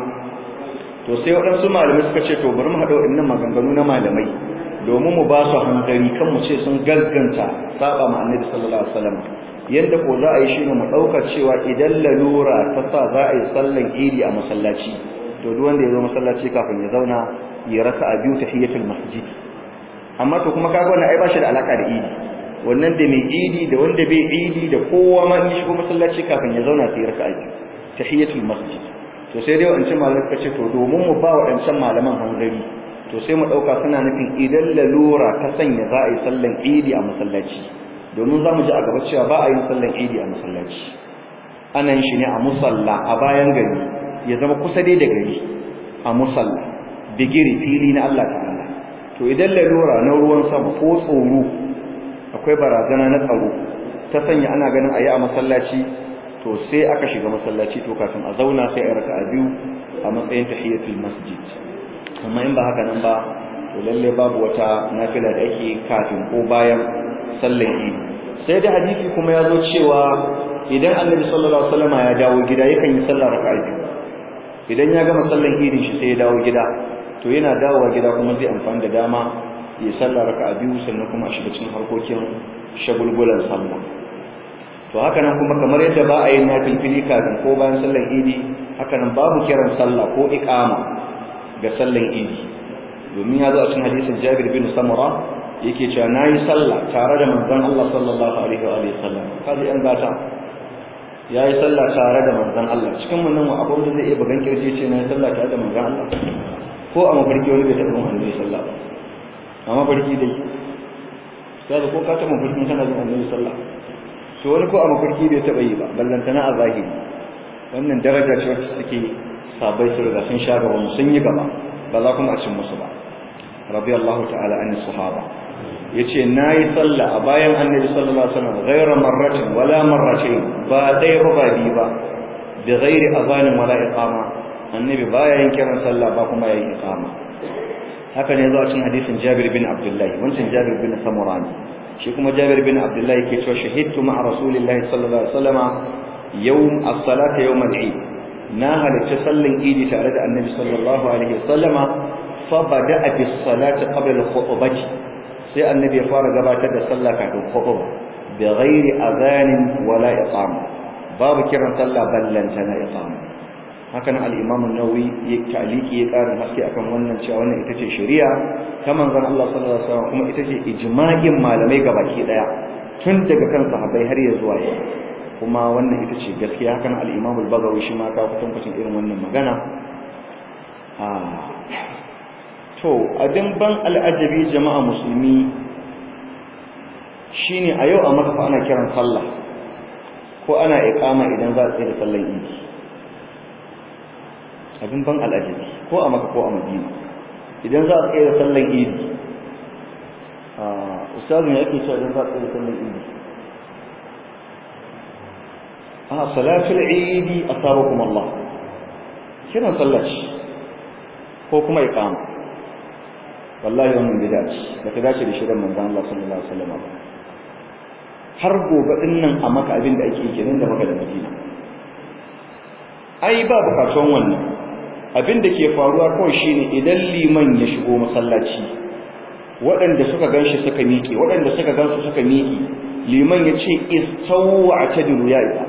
to sai waɗansu malamai suka ce to bari mu haɗa waɗannan maganganu na malamai domin mu ba su hankali kan mu ce sun gagganta saba ma Annabi sallallahu alaihi wasallam yadda ko za a yi shine mu ɗauka cewa idan lalura ta sa za a yi sallan idi a masallaci to duk wanda ya zo masallaci kafin ya zauna ya raka a biyu tahiyatul masjid amma to kuma kaga wannan ai ba shi da alaka da idi wannan da mai idi da wanda bai idi da kowa ma in shigo masallaci kafin ya zauna sai raka a biyu tahiyatul masjid to sai dai wancan malamai suka ce to domin mu ba waɗancan malaman hanzari to sai mu ɗauka suna nufin idan lalura ta sanya za a yi sallan idi a masallaci domin za mu ji a gaba cewa ba a yin sallan idi a masallaci ana yin shi ne a musalla a bayan gari ya zama kusa dai da gari a musalla digiri fili na Allah ta'ala to idan lalura na ruwan sama ko tsoro akwai barazana na tsaro ta sanya ana ganin ayi a masallaci to sai aka shiga masallaci to kafin a zauna sai a raka'a biyu a matsayin tahiyatul masjid amma in ba haka nan ba to lalle babu wata nafila da ake kafin ko bayan sallar idi sai da hadisi kuma ya zo cewa idan annabi sallallahu alaihi wasallam ya dawo gida yakan yi sallar raka'a biyu idan ya gama sallan idin shi sai ya dawo gida to yana dawowa gida kuma zai amfani da dama ya sallar raka'a biyu sannan kuma a shiga cikin harkokin shagulgulan sallah to haka nan kuma kamar yadda ba a yin nafilfili kafin ko bayan sallan idi haka nan babu kiran sallah ko iqama ga sallan idi domin ya zo a cikin hadisin Jabir bin Samura yake cewa nayi sallah tare da manzon Allah sallallahu alaihi wa alihi sallam kaji an gata yayi sallah tare da manzon Allah cikin mun nan abu da zai iya bugan kirje ce nayi sallah tare da manzon Allah ko a mafarki wani bai taɓa mun annabi sallah ba a mafarki dai sai ko ka taɓa mafarkin kana da annabi sallah to wani ko a mafarki bai taɓa yi ba ballantana a zahiri wannan daraja ce wacce suke sabai su riga sun sha gaba sun yi gaba ba za kuma a cin musu ba radiyallahu ta'ala an sahaba yace nayi sallah a bayan annabi sallallahu alaihi wasallam ghayra marratin wala marratayn ba dai ba bi ba da ghairi azanin wala iqama annabi baya yin kiran sallah ba kuma yayin iqama haka ne zuwa cikin hadisin Jabir bin Abdullah wancan Jabir bin Samurani shi kuma Jabir bin Abdullah yake cewa shahidtu ma'a rasulillahi sallallahu alaihi wasallam yawm as-salata yawm al-eid na halarci sallan idi tare da annabi sallallahu alaihi wasallama fa bada'a bis salati qabla al-khutbah sai annabi ya fara gabatar da sallah kafin khutba bi ghairi adhanin wala iqama babu kiran sallah ballanta na iqama hakan al-imam an-nawawi ya taliki ya ƙara haske akan wannan cewa wannan ita ce shari'a ta manzon Allah sallallahu alaihi wasallam kuma ita ce ijma'in malamai gabaki daya tun daga kan sahabbai har ya zuwa yau kuma wannan ita ce gaskiya hakan al-imam al-bagawi shi ma ka kutan kucin irin wannan magana a to abin ban al'ajabi jama'a musulmi shine a yau a maka fa ana kiran sallah ko ana iqama idan za a tsaye da sallar idi abin ban al'ajabi ko a maka ko a madina idan za a tsaye da sallar idi a ustazu ne ake cewa idan za a tsaye da sallar idi a salatul idi asabakum Allah kiran sallah ko kuma iqama wallahi wannan bid'a ce bata dace da shirin manzon Allah sallallahu alaihi wasallam har gobe din nan a maka abin da ake kenan da maka da Madina ai ba bukatun wannan abin da ke faruwa kawai shine idan liman ya shigo masallaci waɗanda suka ganshi suka miƙe waɗanda suka gansu suka miƙe liman ya ce istawu atadilu ya isa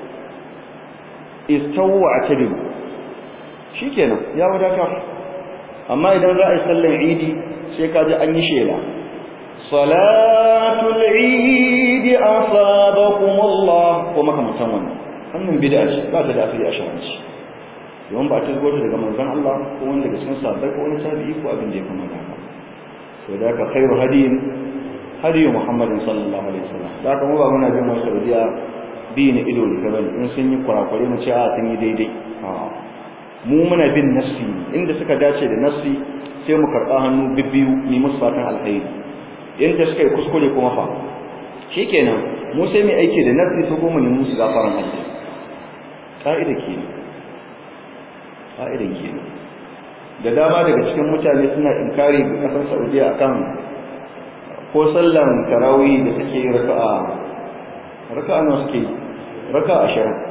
istawu atadilu shikenan ya wadatar amma idan za a yi sallar idi sai ka ji an yi shela salatul idi asabakum Allah ko makamantan wannan wannan bid'a ce ba ta da asali a sharanci yawan ba ta zo daga manzon Allah ko wanda daga cikin sahabbai ko wani tabi'i ko abin da ya kamata haka to da ka khairu hadiyin hadiyu Muhammadin sallallahu alaihi wasallam da ka mu ba muna bin wasu radiya bi ne ido ne ka bane in sun yi kurakure mu ce a sun yi daidai a'a mu muna bin nassi inda suka dace da nassi sai mu karɓa hannu bibbiyu ni musu fatan alkhairi inda suka yi kuskure kuma fa shikenan mu sai mu aiki da nassi su goma ne musu gafaran Allah ka'ida ke ka'ida ke da dama daga cikin mutane suna inkari ga kasar Saudiya akan ko sallan tarawih da suke raka'a raka'a nawa suke raka'a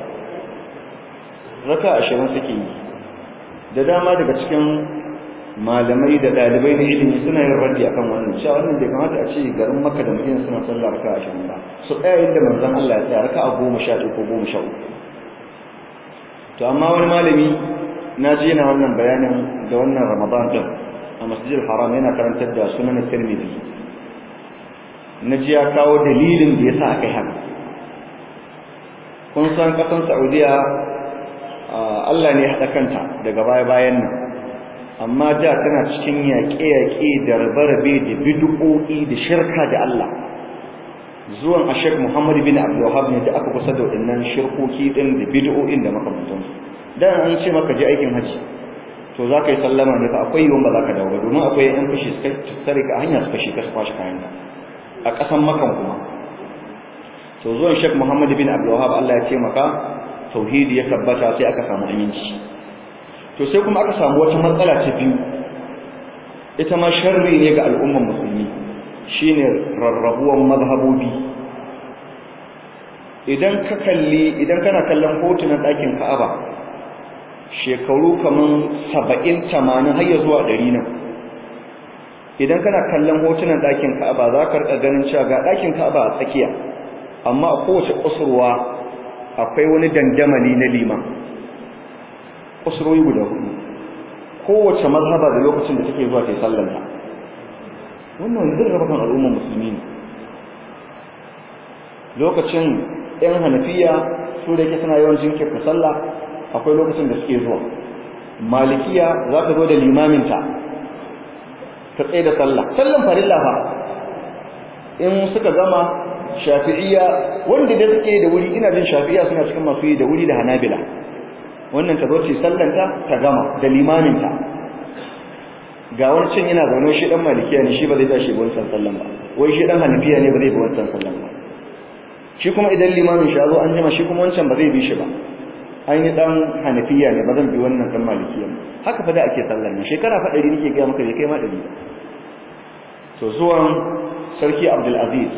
20 raka'a 20 suke yi da dama daga cikin malamai da dalibai da ilimi suna yin raddi akan wannan cewa wannan bai kamata a ce garin Makka da Madina suna sallah raka'a 20 ba su tsaya inda manzon Allah ya tsaya raka'a 11 ko 13 to amma wani malami na ji yana wannan bayanin da wannan Ramadan din a Masjidil Haram yana karantar da Sunan Tirmidhi na ji ya kawo dalilin da yasa aka yi haka kun san kasan Saudiya Allah ne haɗa kanta daga baya-bayan nan amma da tana cikin yaƙe-yaƙe da rabe-rabe da bid'o'i da shirka da Allah zuwan a Sheikh Muhammad bin Abdul Wahhab ne da aka kusa da waɗannan shirkoki din da bid'o'in da makamantan su dan an ce maka je aikin haji to za ka yi sallama ne fa akwai yiwuwa ba za ka dawo ba domin akwai yan fashi suka tsare ka hanya suka shi ka su kwashi kayan a ƙasan makan kuma to zuwan Sheikh Muhammad bin Abdul Wahhab Allah ya ce maka tauhidi ya tabbata sai aka samu aminci to sai kuma aka samu wata matsala ta biyu ita ma sharri ne ga al'ummar musulmi shine rarrabuwan mazhabobi idan ka kalli idan kana kallon hotunan ɗakin Ka'aba shekaru kaman 70 80 har ya zuwa 100 nan idan kana kallon hotunan ɗakin Ka'aba za ka rika ganin cewa ga ɗakin Ka'aba a tsakiya amma a kowace kusurwa akwai wani dandamali na liman kusurwoyi guda hudu kowace mazhaba da lokacin da take zuwa ta yi sallanta wannan zai raba kan al'ummar musulmi ne lokacin yan hanafiya su da yake suna yawan jinkirta sallah akwai lokacin da suke zuwa malikiya za ta zo da limaminta ta tsaye da sallah sallan farilla fa in suka gama shafi'iyya wanda da suke da wuri ina jin shafi'iyya suna cikin masu yi da wuri da hanabila wannan ta zo ce sallanta ta gama da limaminta ga wani cin yana zaune shi dan malikiya ne shi ba zai tashi wancan sallan ba wai shi dan hanafiya ne ba zai bi wancan sallan ba shi kuma idan limamin shi zo an jima shi kuma wancan ba zai bi shi ba an yi dan hanafiya ne ba zan bi wannan dan malikiya haka fa da ake sallan ne shekara fa 100 nake ga maka bai kai ma 100 to zuwan sarki Abdul Aziz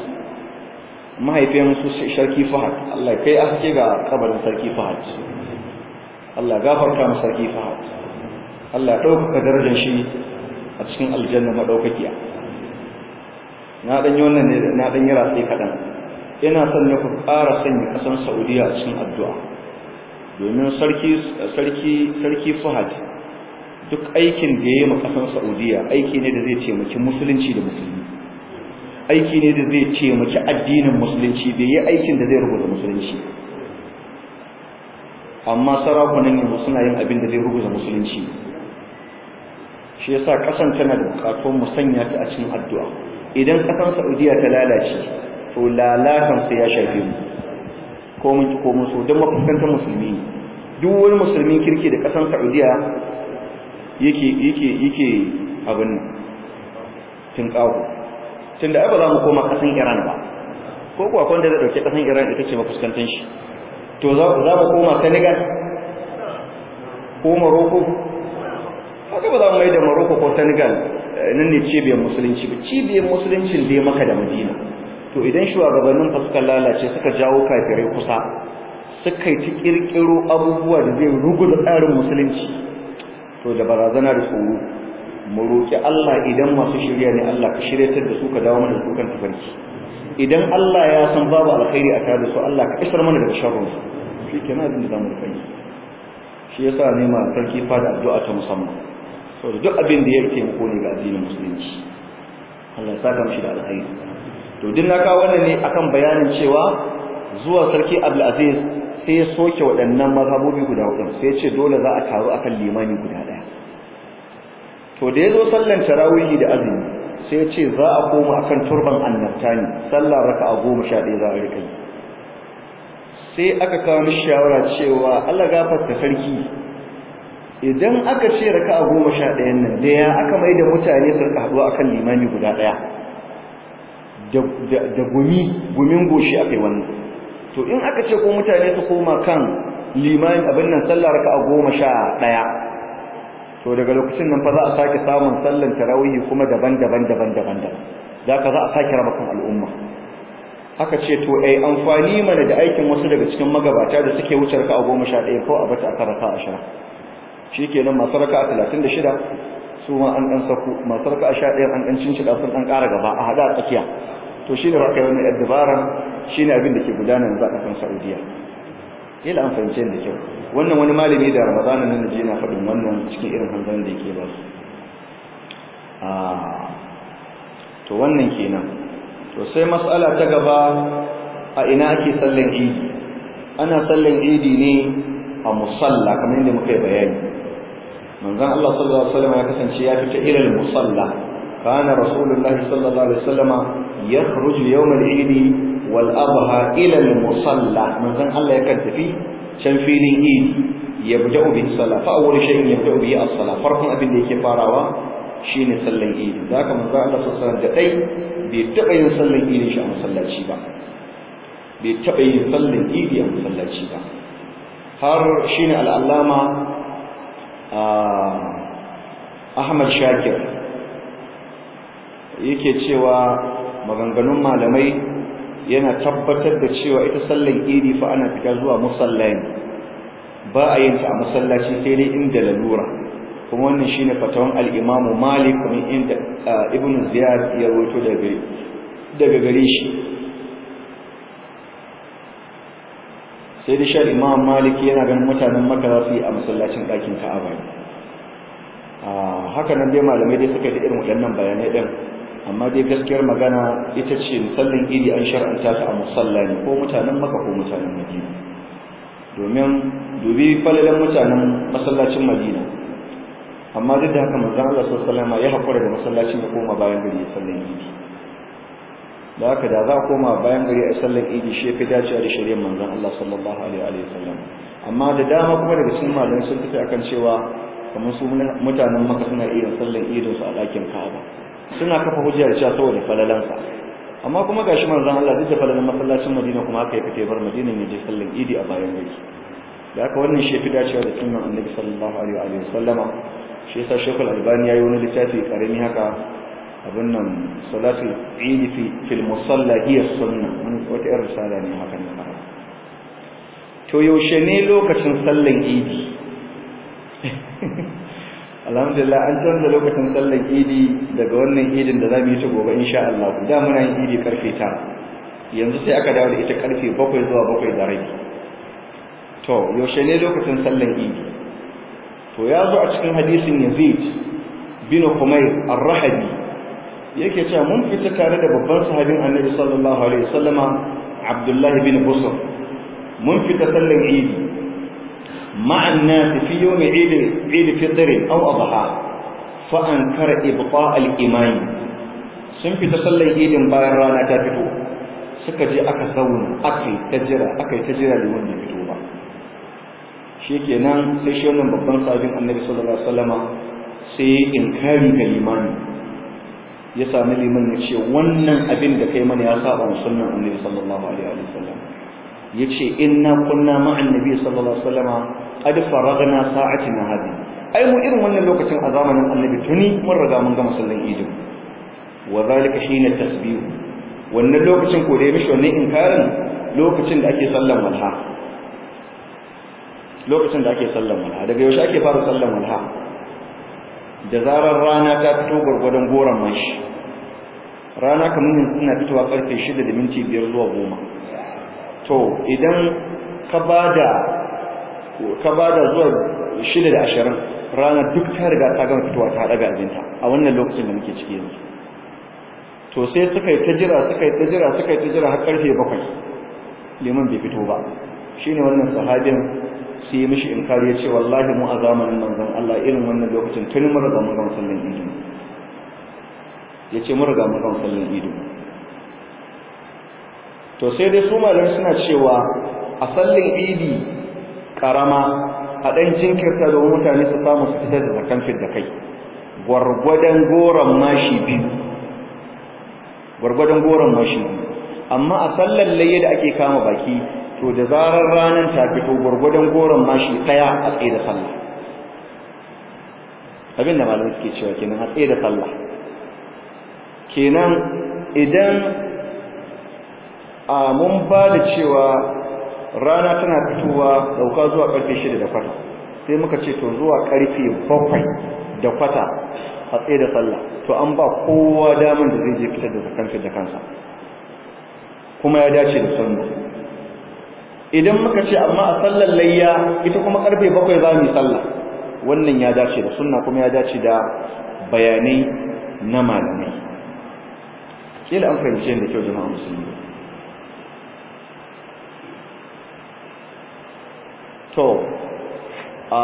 mahaifin su sarki Fahad Allah kai aske ga kabarin sarki Fahad Allah gafarta masa sarki Fahad Allah ya ɗaukaka darajar shi a cikin aljanna madaukakiya na dan yi wannan ne na dan yi ratsi kaɗan ina son ne ku ƙara sanya ƙasar Saudiya a cikin addu'a domin sarki sarki sarki Fahad duk aikin da ya yi ma ƙasar Saudiya aiki ne da zai taimaki musulunci da musulmi aiki ne da zai taimaki addinin musulunci bai yi aikin da zai rubuta musulunci amma sarakunan yanzu suna yin abin da zai rubuta musulunci shi yasa kasan tana da bukatun mu sanya ta a cikin addu'a idan kasan Saudiya ta lalace to lalatan sai ya shafe mu ko mun ko mun so dan mafuskantar musulmi duk wani musulmin kirki da kasan Saudiya yake yake yake abin nan tun kawo tunda ai ba za mu koma kasan Iran ba ko kuwa kwanda da dauke kasan Iran ita ce mafuskantar shi to za mu koma Senegal ko Morocco haka ba za mu mai da Morocco ko Senegal nan ne cibiyar musulunci ba cibiyar musuluncin da maka da Madina to idan shugabannin fa suka lalace suka jawo kafirai kusa suka yi ta kirkiro abubuwa da zai ruguza tsarin musulunci to da barazana da tsoro mu roki Allah idan masu shirya ne Allah ka shiryatar da su ka dawo mana da su kan tafarki idan Allah ya san babu alkhairi a tare da su Allah ka isar mana daga sharrin su shi kenan abin da zamu kai shi yasa ne ma sarki fada addu'a ta musamman saboda duk abin da yake taimako ne ga addinin musulunci Allah ya saka mishi da alkhairi to din na kawo wannan ne akan bayanin cewa zuwa sarki Abdul Aziz sai ya soke waɗannan mazhabobi guda hudu sai ya ce dole za a taru akan limani guda ɗaya to da yazo sallan tarawih da azumi sai ce za a koma akan turban annabta ne sallar raka'a goma sha ɗaya za a rika yi sai aka kawo mishi shawara cewa Allah gafarta sarki idan aka ce raka'a goma sha ɗayan nan da ya aka mai da mutane su rika haɗuwa akan limami guda ɗaya da gumi gumin goshi akai wannan to in aka ce ko mutane su koma kan limami abin nan sallar raka'a goma sha ɗaya to daga lokacin nan fa za a sake samun sallan tarawih kuma daban-daban daban-daban daban zaka za a sake raba kan al'umma aka ce to ai amfani mana da aikin wasu daga cikin magabata da suke wuce raka'a 11 ko a bata aka raka'a 10 shikenan masu raka'a 36 su ma an dan saku masu raka'a 11 an dan cincida sun dan ƙara gaba a hada a tsakiya to shine raka wannan addabaran shine abin da ke gudana yanzu a kasar Saudiya ila an fahimce da kyau wannan wani malami da ramadana nan je na faɗin wannan cikin irin hanzarin da yake ba su to wannan kenan to sai mas'ala ta gaba a ina ake sallan idi ana sallan idi ne a musalla kamar yadda muka yi bayani manzon Allah sallallahu alaihi wasallam ya kasance ya fita ila musalla kana rasulullahi sallallahu alaihi wasallam yakhruju yawm al-eid wal adha ila al-musalla manzon Allah yakan tafi can filin idi yabda'u bi salat fa awwal shay'in yabda'u bi as-salat farkon abin da yake farawa shine sallan idi da haka manzo Allah sallallahu alaihi da dai bai taba yin sallan idi shi a masallaci ba bai taba yin sallan idi a masallaci ba har shine al-allama Ahmad Shakir yake cewa maganganun malamai yana tabbatar da cewa ita sallan idi fa ana fita zuwa musallai ba a yin ta a masallaci sai dai inda lalura kuma wannan shine fatawan al-Imam Malik kuma inda Ibn Ziyad ya rawaito daga daga gare shi sai dai shi Imam Malik yana ganin mutanen Makka za su yi a masallacin ɗakin Ka'aba haka nan dai malamai dai suka yi irin waɗannan bayanai din amma dai gaskiyar magana ita ce musallin idi an shar'anta ta a musalla ne ko mutanen maka ko mutanen madina domin dubi falalan mutanen masallacin madina amma duk da haka manzon Allah sallallahu alaihi wasallam ya hakura da masallacin ya koma bayan gari ya sallan idi da haka da za a koma bayan gari a sallan idi shi fi dacewa da shari'ar manzon Allah sallallahu alaihi wasallam amma da dama kuma daga cikin malamai sun tafi akan cewa kamar su mutanen maka suna iya sallan idin su a ɗakin Ka'aba suna kafa hujjar cewa saboda falalansa amma kuma gashi manzon Allah duk da falalan masallacin Madina kuma aka yi fite bar Madina ne je sallan Idi a bayan gari da haka wannan shi fi dacewa da sunnan Annabi sallallahu alaihi wa sallama shi yasa Sheikh Al-Albani yayi wani littafi karami haka abin nan salatul Eid fi fil musalla hiya sunna wani wata irin risala ne haka ne to yaushe ne lokacin sallan Idi alhamdulillah an canza lokacin sallar idi daga wannan idin da za mu yi ta gobe insha Allah da muna yin idi karfe ta yanzu sai aka dawo da ita karfe bakwai zuwa bakwai da rabi to yaushe ne lokacin sallar idi to ya zo a cikin hadisin Yazid bin Humayr ar-Rahabi yake cewa mun fita tare da babban sahabin Annabi sallallahu alaihi wasallama Abdullah bin Busr mun fita sallar idi مع الناس في يوم عيد عيد فطر أو أضحى فأنكر إبطاء الإمام sun fita sallar idin bayan rana ta fito suka je aka zauna aka yi ta jira aka yi ta jira liman bai fito ba shi kenan sai shi wannan babban sabin annabi sallallahu alaihi wasallama sai ya inkari ga limani ya sami liman ya ce wannan abin da kai mana ya saba wa sunnan annabi sallallahu alaihi wasallam ya ce inna kunna ma'an nabi sallallahu alaihi wasallama qad faragna sa'atina hadi ai mu irin wannan lokacin a zamanin annabi tuni mun riga mun gama sallan idi wa zalika hina tasbih wannan lokacin ko da ya mishi wannan inkarin lokacin da ake sallan walha lokacin da ake sallan walha daga yaushe ake fara sallan walha da zarar rana ta fito gurgurdan goran mashi rana kamar yanzu ina fitowa karfe 6 da minti 5 zuwa 10 to idan ka bada ka bada zuwa 6 da 20 rana duk ta riga ta gama fitowa ta daga abinta a wannan lokacin da muke ciki yanzu to sai suka yi ta jira suka yi ta jira suka yi ta jira har karfe 7 liman bai fito ba shine wannan sahabin sai ya mishi inkari ya ce wallahi mu a zamanin manzon Allah irin wannan lokacin tun mun riga mun gama sallan idi ya ce mun riga mun gama sallan idi to sai dai su malamai suna cewa a sallin idi karama a dan jinkirta domin mutane su samu su fitar da zakan fit da kai gwargwadon goron mashi biyu gwargwadon goron mashi biyu amma a sallar layya da ake kama baki to da zarar ranar ta fito gwargwadon goron mashi daya a tsaye da sallah abinda malamai suke cewa kenan a tsaye da sallah kenan idan a mun ba da cewa rana tana fitowa dauka zuwa karfe shida da kwata sai muka ce to zuwa karfe bakwai da kwata a tsaye da sallah to an ba kowa daman da zai je fitar da zakan da kansa kuma ya dace da sunna idan muka ce amma a sallar layya ita kuma karfe bakwai za mu yi sallah wannan ya dace da sunna kuma ya dace da bayanai na malamai kila an fahimci yadda kyau jama'a musulmi to a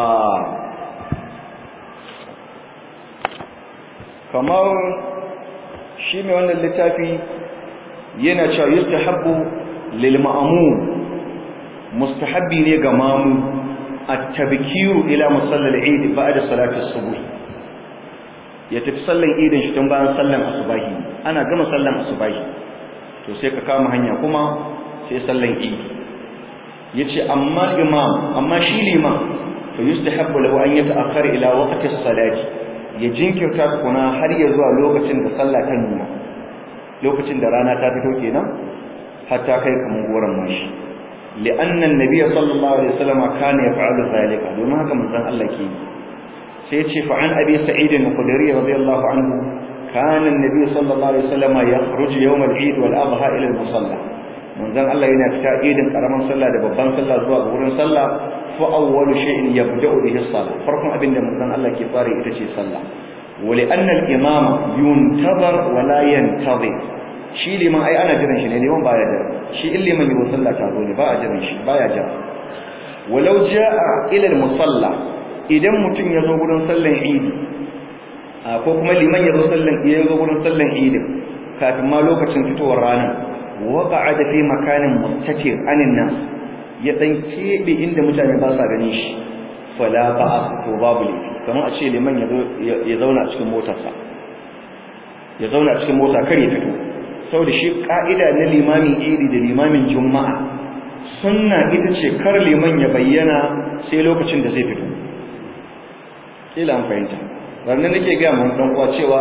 kamar shi mai wannan littafi yana cewa yustahabbu lil ma'mum mustahabbi ne ga mamu at-tabkiru ila musallal eid ba'da salati as-subh ya tafi sallan idin shi tun bayan sallan asubahi ana gama sallan asubahi to sai ka kama hanya kuma sai sallan eid yace amma imam amma shi liman to yustahabbu lahu an yata'akhkhara ila waqti as-salati ya jinkirta kuna har ya zuwa lokacin da sallah ta nuna lokacin da rana ta fito kenan hatta kai kaman goran mashi li'anna an-nabiy sallallahu alaihi wasallam kana yaf'alu zalika domin haka manzon Allah ke sai ya ce fa an abi sa'id al-khudri radiyallahu anhu kana an-nabiy sallallahu alaihi wasallam yakhruju yawm al-eid wal adha ila al-musalla manzon Allah yana fita idin karaman sallah da babban sallah zuwa wurin sallah fa awwalu shay'in yabda'u bihi as-salah farkon abinda manzon Allah ke fara ita ce sallah wa li'anna al-imam yuntazar wa la yantazir shi liman ai ana jiran shi ne liman baya jira shi in liman yi sallah ta zo ne ba a jiran shi baya jira walau jaa ila al-musalla idan mutum ya zo gurin sallan idi ko kuma liman ya zo sallan ya zo gurin sallan idi kafin ma lokacin fitowar rana waqa'ada fi makanin mustatir anin nas ya dan kebe inda mutane ba sa gani shi fala ba'a to babu ne kamar a ce liman ya zauna cikin motarsa ya zauna cikin mota kar ya fito saboda shi ka'ida na limamin idi da limamin juma'a sunna ita ce kar liman ya bayyana sai lokacin da zai fito kila an fahimta ranar nake ga mun dan uwa cewa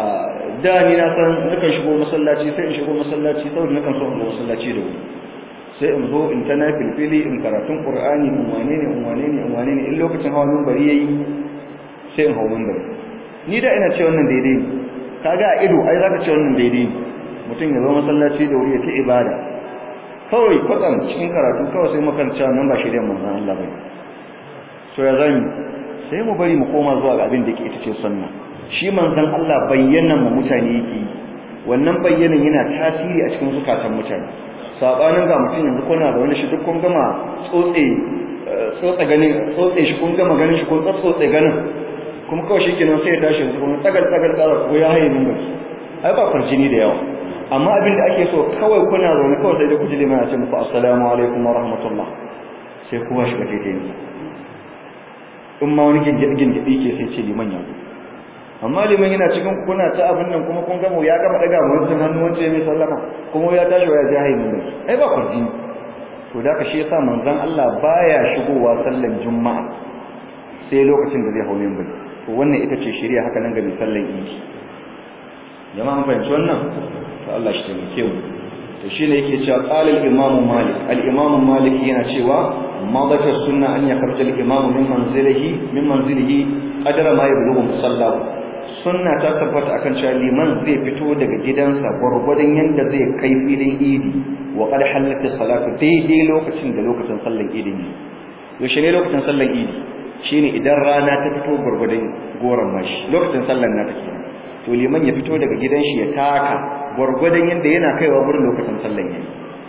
da ni na san nakan shigo masallaci sai in shigo masallaci saboda nakan so in zo masallaci da wuri sai in zo in ta nafilfili in karatun qur'ani in wane ne in wane ne in wane ne in lokacin hawa minbari yayi sai in hawo minbari ni da ina ce wannan daidai ne kaga a ido ai zaka ce wannan daidai ne mutum ya zo masallaci da wuri ya ta ibada kawai kwatsam cikin karatu kawai sai makaranta nan ba shirya manzon Allah bane so ya zami sai mu bari mu koma zuwa ga abin da yake ita ce sunna shi manzon Allah bayyana mu mutane yake wannan bayyanan yana tasiri a cikin zukatan mutane sabanin ga mutum yanzu kuna da wani shi duk kun gama tsotse tsotse ganin tsotse shi kun gama ganin shi kun tsotse ganin kuma kawai shi kenan sai ya tashi yanzu kuma tsagar tsagar tsara ko ya haye min baki ai ba farjini da yawa amma abin da ake so kawai kuna zaune kawai sai da ku ji liman ya ce muku assalamu alaikum wa rahmatullah sai kowa shiga daidai ne in ma wani gingidi ke sai ce liman ya amma liman yana cikin kuna ta abin nan kuma kun gama ya gama daga wancan hannu wancan mai sallama kuma ya tashi ya ji hayi min ai ba kurji to da ka shi yasa manzon Allah baya shigowa sallan juma'a sai lokacin da zai hawo min bane to wannan ita ce shari'a haka nan ga mai sallan idi jama'a an fahimci wannan to Allah shi taimake mu to shine yake cewa qala al-imam malik al-imam malik yana cewa madaka sunna an yakhruja al-imam min manzilihi min manzilihi qadara ma yablughu musallahu sunna ta tabbata akan cewa liman zai fito daga gidansa gwargwadon yanda zai kai filin idi wa qad halaka salatu daidai lokacin da lokacin sallar idi ne yaushe ne lokacin sallar idi shine idan rana ta fito gwargwadon goron mashi lokacin sallar na take to liman ya fito daga gidan shi ya taka gwargwadon yanda yana kaiwa gurin lokacin sallar yayi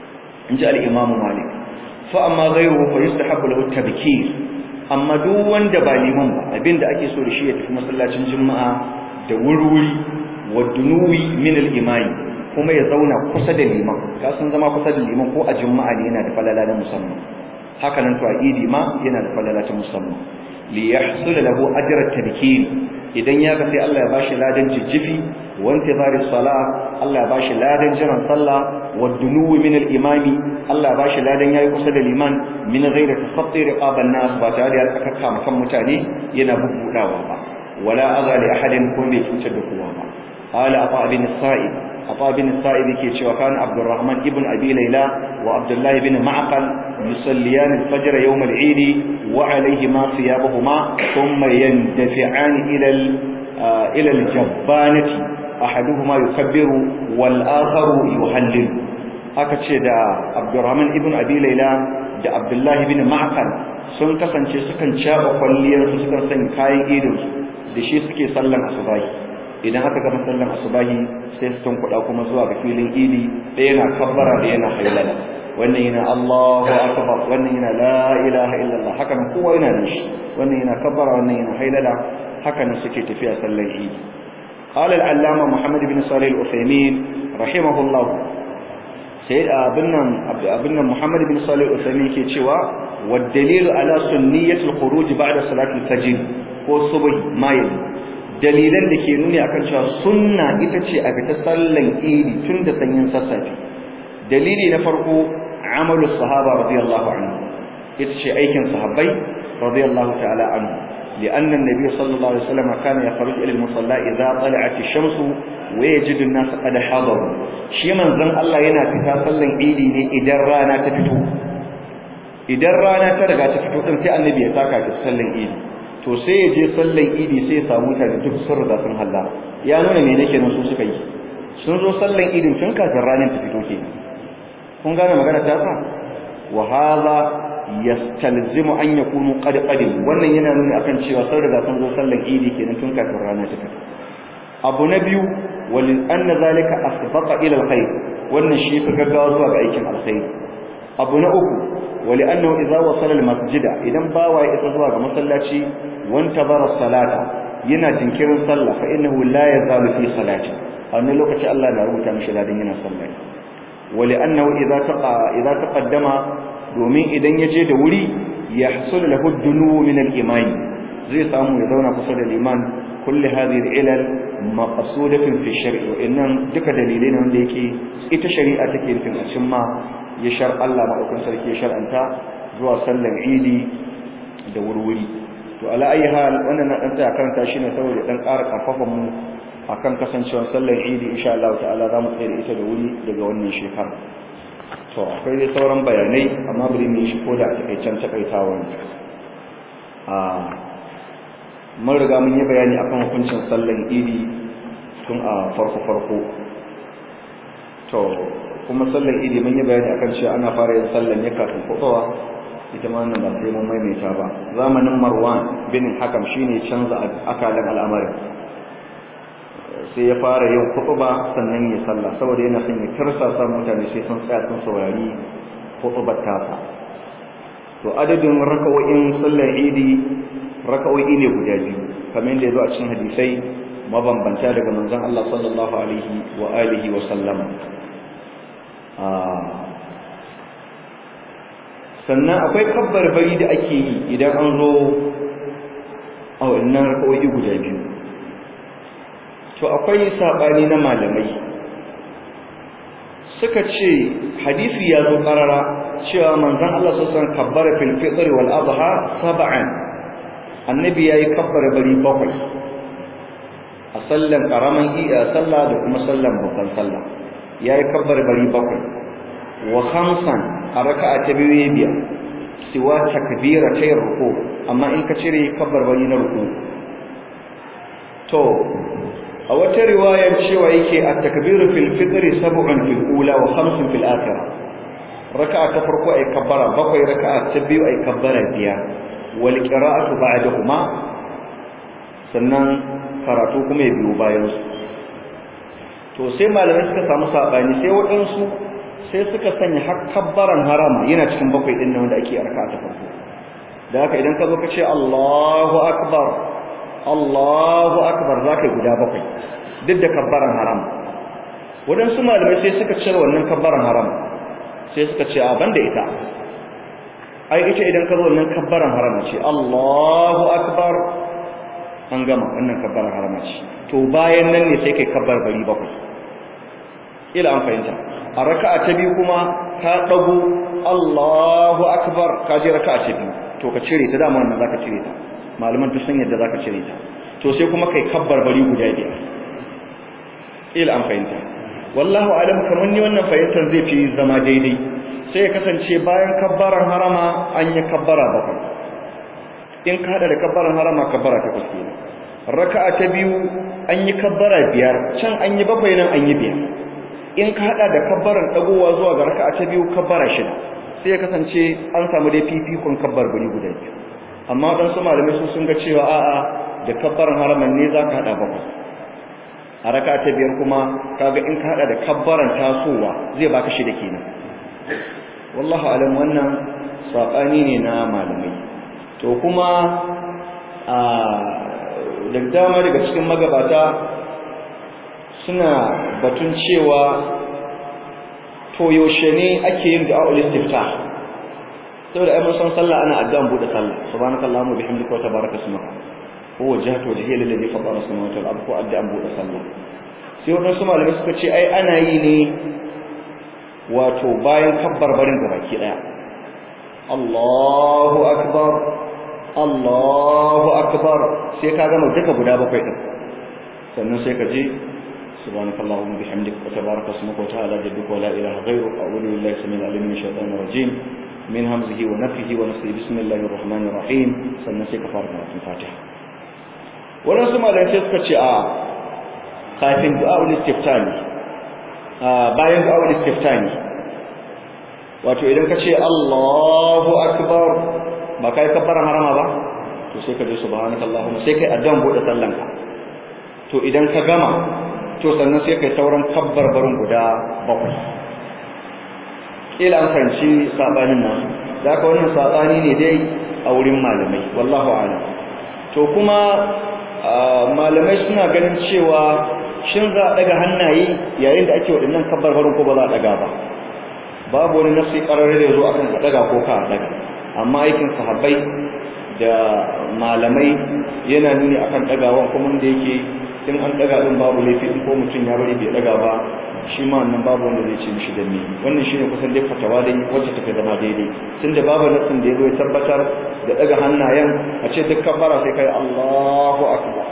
in ji al-imam malik fa amma ghayruhu fa yustahabbu lahu tabkir amma duk wanda ba liman ba abinda ake so da shi ya tafi masallacin juma'a da wurwuri wa dunuwi min al-imami kuma ya zauna kusa da liman ka san zama kusa da liman ko a juma'a ne yana da falala na musamman haka nan to a idi ma yana da falala ta musamman li yahsul lahu ajr at-tabkir idan ya ga sai Allah ya bashi ladan jijjifi wa intizari salah Allah ya bashi ladan jiran sallah wa dunuwi min al-imami Allah ya bashi ladan yayi kusa da liman min ghairi tasatti riqaban nas ba tare da kakka makan mutane yana bubbudawa ba wala adha li ahadin ko bai cutar da kowa ba qala afa bin sa'id afa bin sa'id yake cewa kan abdurrahman ibn abi layla wa abdullah ibn ma'qal yusalliyan al-fajr yawm al-eid wa alayhima thiyabuhuma thumma yandafi'an ila ila al-jabbanati ahaduhuma yukabbiru wal akharu yuhallil aka ce da abdurrahman ibn abi layla da abdullah ibn ma'qal sun kasance sukan caba kwalliyar su sukan sanya kayan idon su da shi suke sallan asubahi idan aka gama sallan asubahi sai su tunkuɗa kuma zuwa ga filin idi ɗaya yana kabbara da yana hailala wannan yana Allahu akbar wannan yana la ilaha illallah haka nan kowa yana nan shi wannan yana kabbara wannan yana hailala haka nan suke tafiya sallan idi قال العلامة محمد بن صالح الأثيمين رحمه الله سيد أبنا أبنا محمد بن صالح الأثيمين كي تشوى والدليل على سنية الخروج بعد صلاة الفجر والصبح ما يلي dalilan da ke nuni akan cewa sunna ita ce a fita sallan idi tun da sanyin sassafe dalili na farko amalu sahaba radiyallahu anhu ita ce aikin sahabbai radiyallahu ta'ala anhu لأن النبي صلى الله عليه وسلم كان يخرج إلى المصلى إذا طلعت الشمس ويجد الناس قد حضروا شي من زن الله yana fita sallan idi ne idan rana ta fito idan rana ta riga ta fito din sai annabi ya saka ta sallan idi to sai ya je sallan idi sai ya samu mutane duk sun riga sun halla ya nuna me nake nan su suka yi sun zo sallan idin tun kafin ranar ta fito ke kun gane magana ta sa wa hadha yastalzimu an yakunu qad qadim wannan yana nuni akan cewa sun riga sun zo sallan idi kenan tun kafin rana ta fito abu na biyu walin anna zalika asbaqa ila alkhair wannan shi fi gaggawa zuwa ga aikin alkhair abu na uku wali annahu idza wasala almasjida idan bawa ya isa zuwa ga masallaci wanta bara salata yana jinkirin sallah fa innahu la yazalu fi salati a wannan lokaci Allah na rubuta mishi ladan yana sallah wali annahu idza taqa idza taqaddama domin idan ya je da wuri ya hasul lahu dunu min al-iman zai samu ya zauna kusa da liman kulli hadhihi al-ilal maqsudatun fi shar'i wa innan duka dalilai ne wanda yake ita shari'a take nufin a cimma ya shar Allah madaukakin sarki ya shar'anta zuwa sallar idi da wurwuri to ala ayi hal wannan na dan tsaya karanta shi ne saboda dan ƙara karfafa mu akan kasancewar sallar idi insha Allah ta'ala za mu tsaya da ita da wuri daga wannan shekara to akwai dai sauran bayanai amma bari mu shi ko da a takaicen takaitawa a mun riga mun yi bayani akan hukuncin sallan idi tun a farko farko to kuma sallan idi mun yi bayani akan cewa ana fara yin sallan ne kafin kuɗowa ita ma wannan ba sai mun maimaita ba zamanin marwan bin hakam shine canza akalan al'amarin sai ya fara yin kutuba sannan ya salla saboda yana son ya tarsasa mutane sai sun tsaya sun saurari kutubar tasa to adadin raka'o'in sallar idi raka'o'i ne guda biyu kamar yadda ya zo a cikin hadisai mabambanta daga manzon Allah sallallahu alaihi wa alihi wa sallama sannan akwai kabbar bari da ake yi idan an zo a wannan raka'o'i guda biyu to akwai sabani na malamai suka ce hadisi ya zo karara cewa manzon Allah sallallahu alaihi wasallam kabbara fil fitr wal adha sab'an annabi yayi kabbara bari bakwai a sallan karaman iya sallah da kuma sallan babban sallah yayi kabbara bari bakwai wa khamsan a raka'a ta biyu biyar siwa takbira ta ruku amma in ka cire kabbar bari na ruku to a wata riwayar cewa yake at-takbiru fil fitr sab'un fil ula wa khamsun fil akhirah raka'a ta farko ay kabbara bakwai raka'a ta biyu ay kabbara biyar wal qira'atu ba'dahuma sannan karatu kuma ya biyo bayan su to sai malamai suka samu sabani sai waɗansu sai suka sanya har kabbaran harama yana cikin bakwai din nan wanda ake raka'a ta farko da haka idan ka zo ka ce Allahu akbar Allahu akbar zaka guda bakwai duk da kabbaran haram wadansu malamai sai suka cire wannan kabbaran haram sai suka ce a banda ita ai ita idan ka zo wannan kabbaran haram ce Allahu akbar an gama wannan kabbaran haram ce to bayan nan ne sai kai kabbar bari bakwai ila an fahimta a raka'a ta biyu kuma ka dago Allahu akbar ka je raka'a ta biyu to ka cire ta dama wannan zaka cire ta malaman duk sun yadda zaka cire ta to sai kuma kai kabbar bari guda biyar ila an fahimta wallahu alam kamar ni wannan fahimtar zai fi zama daidai sai ya kasance bayan kabbaran harama an yi kabbara bakwai in ka hada da kabbaran harama kabbara ta kuske raka'a ta biyu an yi kabbara biyar can an yi bakwai nan an yi biyar in ka hada da kabbaran dagowa zuwa ga raka'a ta biyu kabbara shida sai ya kasance an samu dai fifikon kabbar bari guda biyu amma dan su malamai su sun ga cewa a'a da kabbaran haraman ne zaka hada bakwai a raka ta biyar kuma kaga in ka hada da kabbaran tasowa zai baka shi da kenan wallahu alam wannan sabani ne na malamai to kuma a da dama daga cikin magabata suna batun cewa to yaushe ne ake yin da'a'ul istiftah saboda ai mun san sallah ana addu'an bude sallah subhanakallahumma bihamdika wa tabaraka ismuka ko wajhatu wajhiya lillazi fatara samawati wal ardi ko addu'an bude sallah sai wannan su malamai suka ce ai ana yi ne wato bayan kabbar barin da baki daya Allahu akbar Allahu akbar sai ka gama duka guda bakwai din sannan sai ka je subhanakallahumma bihamdika wa tabaraka ismuka wa ta'ala jadduka wa la ilaha ghayruka a'udhu billahi samil alim min shaitanir rajim min hamzihi wa nafthihi wa nafsihi bismillahir rahmanir rahim sannan sai ka fara karatun fatiha wannan su malamai sai suka ce a kafin du'a'ul istiftani a bayan du'a'ul istiftani wato idan ka ce Allahu akbar ba kai kabbaran harama ba to sai ka je subhanakallahumma sai kai addu'an bude sallanka to idan ka gama to sannan sai kai sauran kabbar barin guda bakwai kila an fahimci sabanin nan da ka wannan sabani ne dai a wurin malamai wallahu a'lam to kuma malamai suna ganin cewa shin za a daga hannaye yayin da ake waɗannan kabbarbarin ko ba za a daga ba babu wani nasi ƙararre da zo akan ka daga ko ka daga amma aikin sahabbai da malamai yana nuni akan dagawan kuma da yake in an daga din babu laifi ko mutum ya bari bai daga ba shi ma wannan babu wanda zai ce mishi da ni wannan shine kusan dai fatawa dai wacce take zama daidai tunda babu nasin da yazo ya tabbatar da daga hannayen a ce duk kabbara sai kai Allahu akbar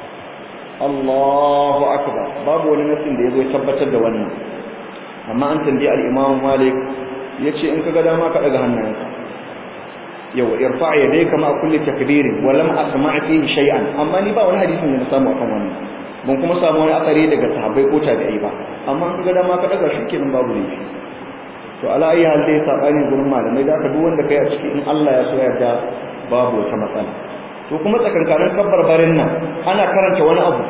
Allahu akbar babu wani nasin da yazo ya tabbatar da wannan amma an tambayi al-Imam Malik yace in kaga dama ka daga hannayenka yawa irfa yadayka ma kulli takbirin wa lam asma' fihi shay'an amma ni ba wani hadisin da na samu akan wannan ban kuma samu wani asari daga sahabbai ko tabi'ai ba amma in kaga dama ka daga shi kenan babu laifi to ala ayi hal dai sabani gurin malamai da ka duk wanda kai a ciki in Allah ya so yarda babu wata matsala to kuma tsakankanin kabbar barin nan ana karanta wani abu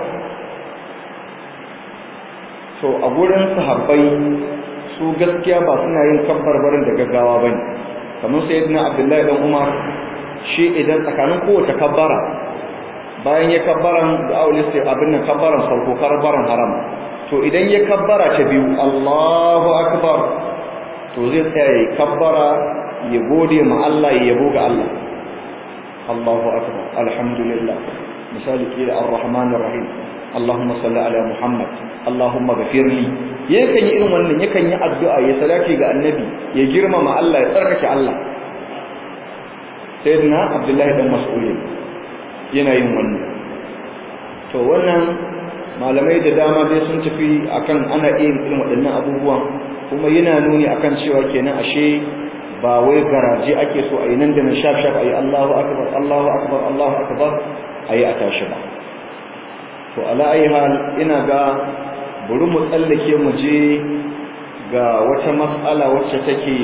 to a gurin sahabbai su gaskiya ba suna yin kabbar barin da gaggawa bane kamar sayyidina Abdullahi dan Umar shi idan tsakanin kowace kabbara bayan ya kabbaran da aure sai abin nan kabbaran farko kabbaran haram to idan ya kabbara ta biyu Allahu akbar to zai tsaya ya kabbara ya gode ma Allah ya yabo ga Allah Allahu akbar alhamdulillah misali ke da ar-rahman ar-rahim Allahumma salli ala Muhammad Allahumma ghafir li yakan yi irin wannan yakan yi addu'a ya salati ga annabi ya girmama Allah ya tsarkake Allah sayyidina Abdullah dan Mas'ud yana yin wannan to wannan malamai da dama dai sun tafi akan ana yin irin waɗannan abubuwan kuma yana nuni akan cewa kenan ashe ba wai garaje ake so a yi nan da nan shaf shaf a yi Allahu akbar Allahu akbar Allahu akbar a yi a tashi ba to ala ayi hal ina ga bari mu tsallake mu je ga wata mas'ala wacce take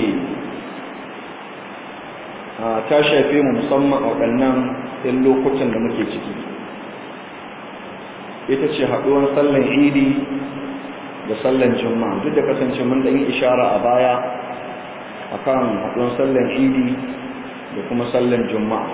ta shafe mu musamman a waɗannan ɗin lokutan da muke ciki ita ce haɗuwar sallan idi da sallan juma'a duk da kasance mun ɗan yi ishara a baya akan haɗuwar sallan idi da kuma sallan juma'a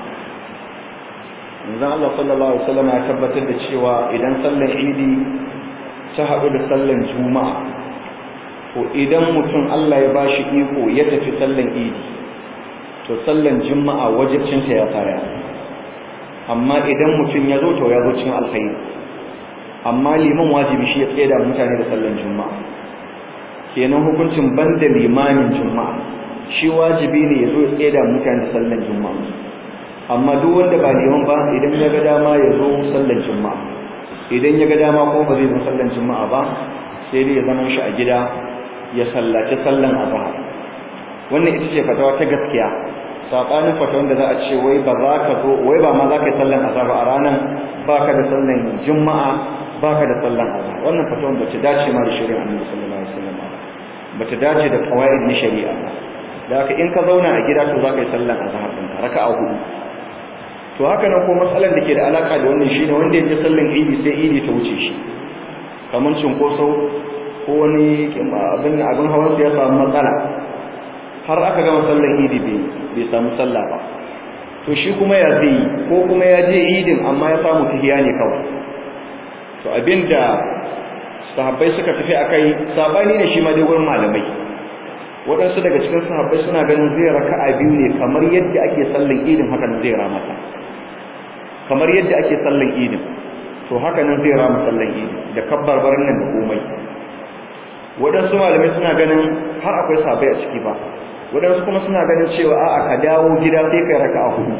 yanzu Allah sallallahu alaihi wasallam ya tabbatar da cewa idan sallan idi ta haɗu da sallan juma'a to idan mutum Allah ya bashi iko ya tafi sallan idi to sallan juma'a wajibcinta ya tsaya amma idan mutum ya zo to ya zo cin alkhairi amma liman wajibi shi ya tsaye da mutane da sallan juma'a kenan hukuncin banda limamin juma'a shi wajibi ne ya zo ya tsaye da mutane da sallan juma'a amma duk wanda ba liman ba idan ya ga dama ya zo sallan juma'a idan ya ga dama kuma ba zai zo sallan juma'a ba sai dai ya zama shi a gida ya sallaci sallan azhar wannan ita ce fatawa ta gaskiya sabanin fatawan da za a ce wai ba za ka zo wai ba ma za ka yi sallan azhar a ranar baka da sallan juma'a baka da sallan azhar wannan fatawan bace dace ma da shari'a Annabi sallallahu alaihi wasallam bata dace da qawaid na shari'a ba da haka in ka zauna a gida to za ka yi sallan azhar din ka raka'a hudu to haka nan ko matsalar da ke da alaka da wannan shine wanda yake sallan idi sai idi ta wuce shi kamar cinkoso ko wani abin abin hawan ya samu matsala har aka gama sallan idi bai samu sallah ba to shi kuma ya zai ko kuma ya je idin amma ya samu tahiya ne kawai to abinda sahabbai suka tafi akai sabani ne shi ma dai gurin malamai waɗansu daga cikin sahabbai suna ganin zai raka'a biyu ne kamar yadda ake sallan idin haka nan zai ramata kamar yadda ake sallan idin to haka nan zai rama sallan idin da kabbar barin nan da komai waɗansu malamai suna ganin har akwai sahabbai a ciki ba waɗansu kuma suna ganin cewa a'a ka dawo gida sai kai raka'a hudu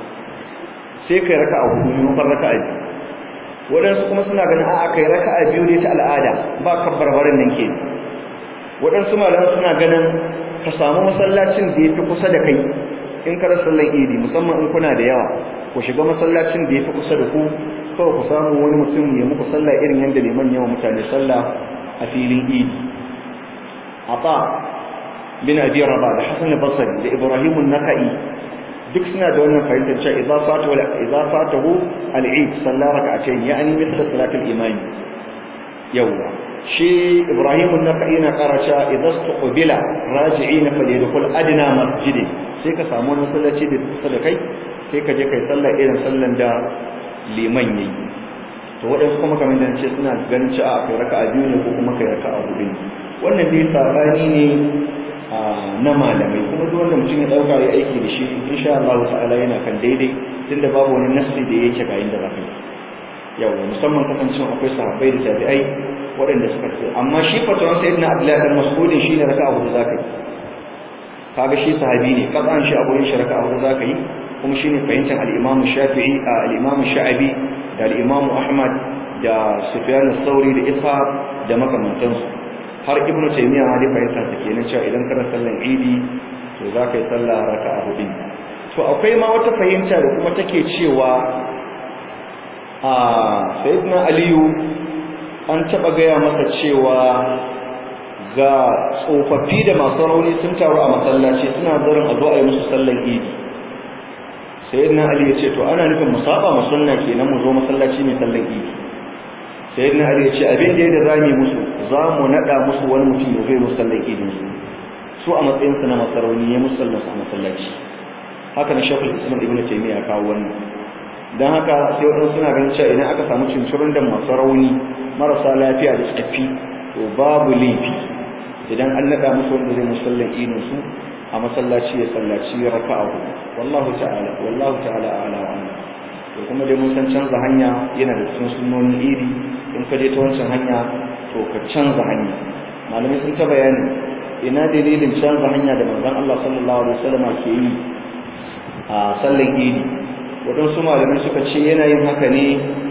sai kai raka'a hudu maimakon raka'a biyu waɗansu kuma suna ganin a'a kai raka'a biyu ne ta al'ada ba kabbar barin nan ke waɗansu malaman suna ganin ka samu masallacin da ya fi kusa da kai in ka rasa sallan idi musamman in kuna da yawa ku shiga masallacin da ya fi kusa da ku kawai ku samu wani mutum ya muku sallah irin yadda liman yawa mutane sallah a filin idi ata bin abi rabah da hasan al-basri da ibrahim an-nakai duk suna da wannan fahimtar cewa idza fatahu idza fatahu al-eid salla rak'atayn yani mithla salat al-imam yawa shi ibrahim an-nakai na karasha idza tuqbila raji'in falyadkhul adna masjid sai ka samu wani sallaci da kusa da kai sai ka je kai sallah irin sallan da liman yayi to waɗansu kuma kamar da ce suna ganin cewa akwai raka'a biyu ne ko kuma kai raka'a hudu ne wannan dai sabani ne na malamai kuma duk wanda mutum ya dauka ya aiki da shi insha Allah ta'ala yana kan daidai tunda babu wani nasi da yake ga inda zaka yi yawa musamman kasancin akwai sahabbai da tabi'ai waɗanda suka ce amma shi fatawan sayyidina Abdullahi bin Mas'ud shine raka'a hudu zaka yi kaga shi sahabi ne kasan shi a gurin shi raka'a hudu zaka yi kuma shine fahimtar al-Imam Shafi'i al-Imam Sha'abi da al-Imam Ahmad da Sufyan al-Thawri da Ishaq da makamantansu har ibnu taymiya ma dai fahimta ta kenan cewa idan kana sallan idi to za ka yi sallah raka'a hudu to akwai ma wata fahimta da kuma take cewa a sayyidina aliyu an taba gaya masa cewa ga tsofaffi da masu rauni sun taru a masallaci suna zarin a zo a yi musu sallan idi sayyidina ali ya ce to ana nufin mu saba mu sunna kenan mu zo masallaci mai sallan idi sayyidina ali ya ce abin da yadda zamu musu za mu nada musu wani mutum ya zai musu sallan idi musu su a matsayin su na masarauni ya musu sallan su a masallaci haka na shafin islam ibnu taymiya ya kawo wannan dan haka sai wadansu suna ganin cewa idan aka samu cincirin da masu rauni marasa lafiya da tsaffi to babu laifi idan an nada musu wanda zai musu sallan idin su a masallaci ya sallaci raka'a hudu wallahu ta'ala wallahu ta'ala a'la wa a'lam to kuma dai mun san canza hanya yana da cikin sunnonin iri in ka je ta wancan hanya to ka canza hanya malamai sun ta bayani ina dalilin canza hanya da manzon Allah sallallahu alaihi wasallam ke yi a sallan idi waɗansu malamai suka ce yana yin haka ne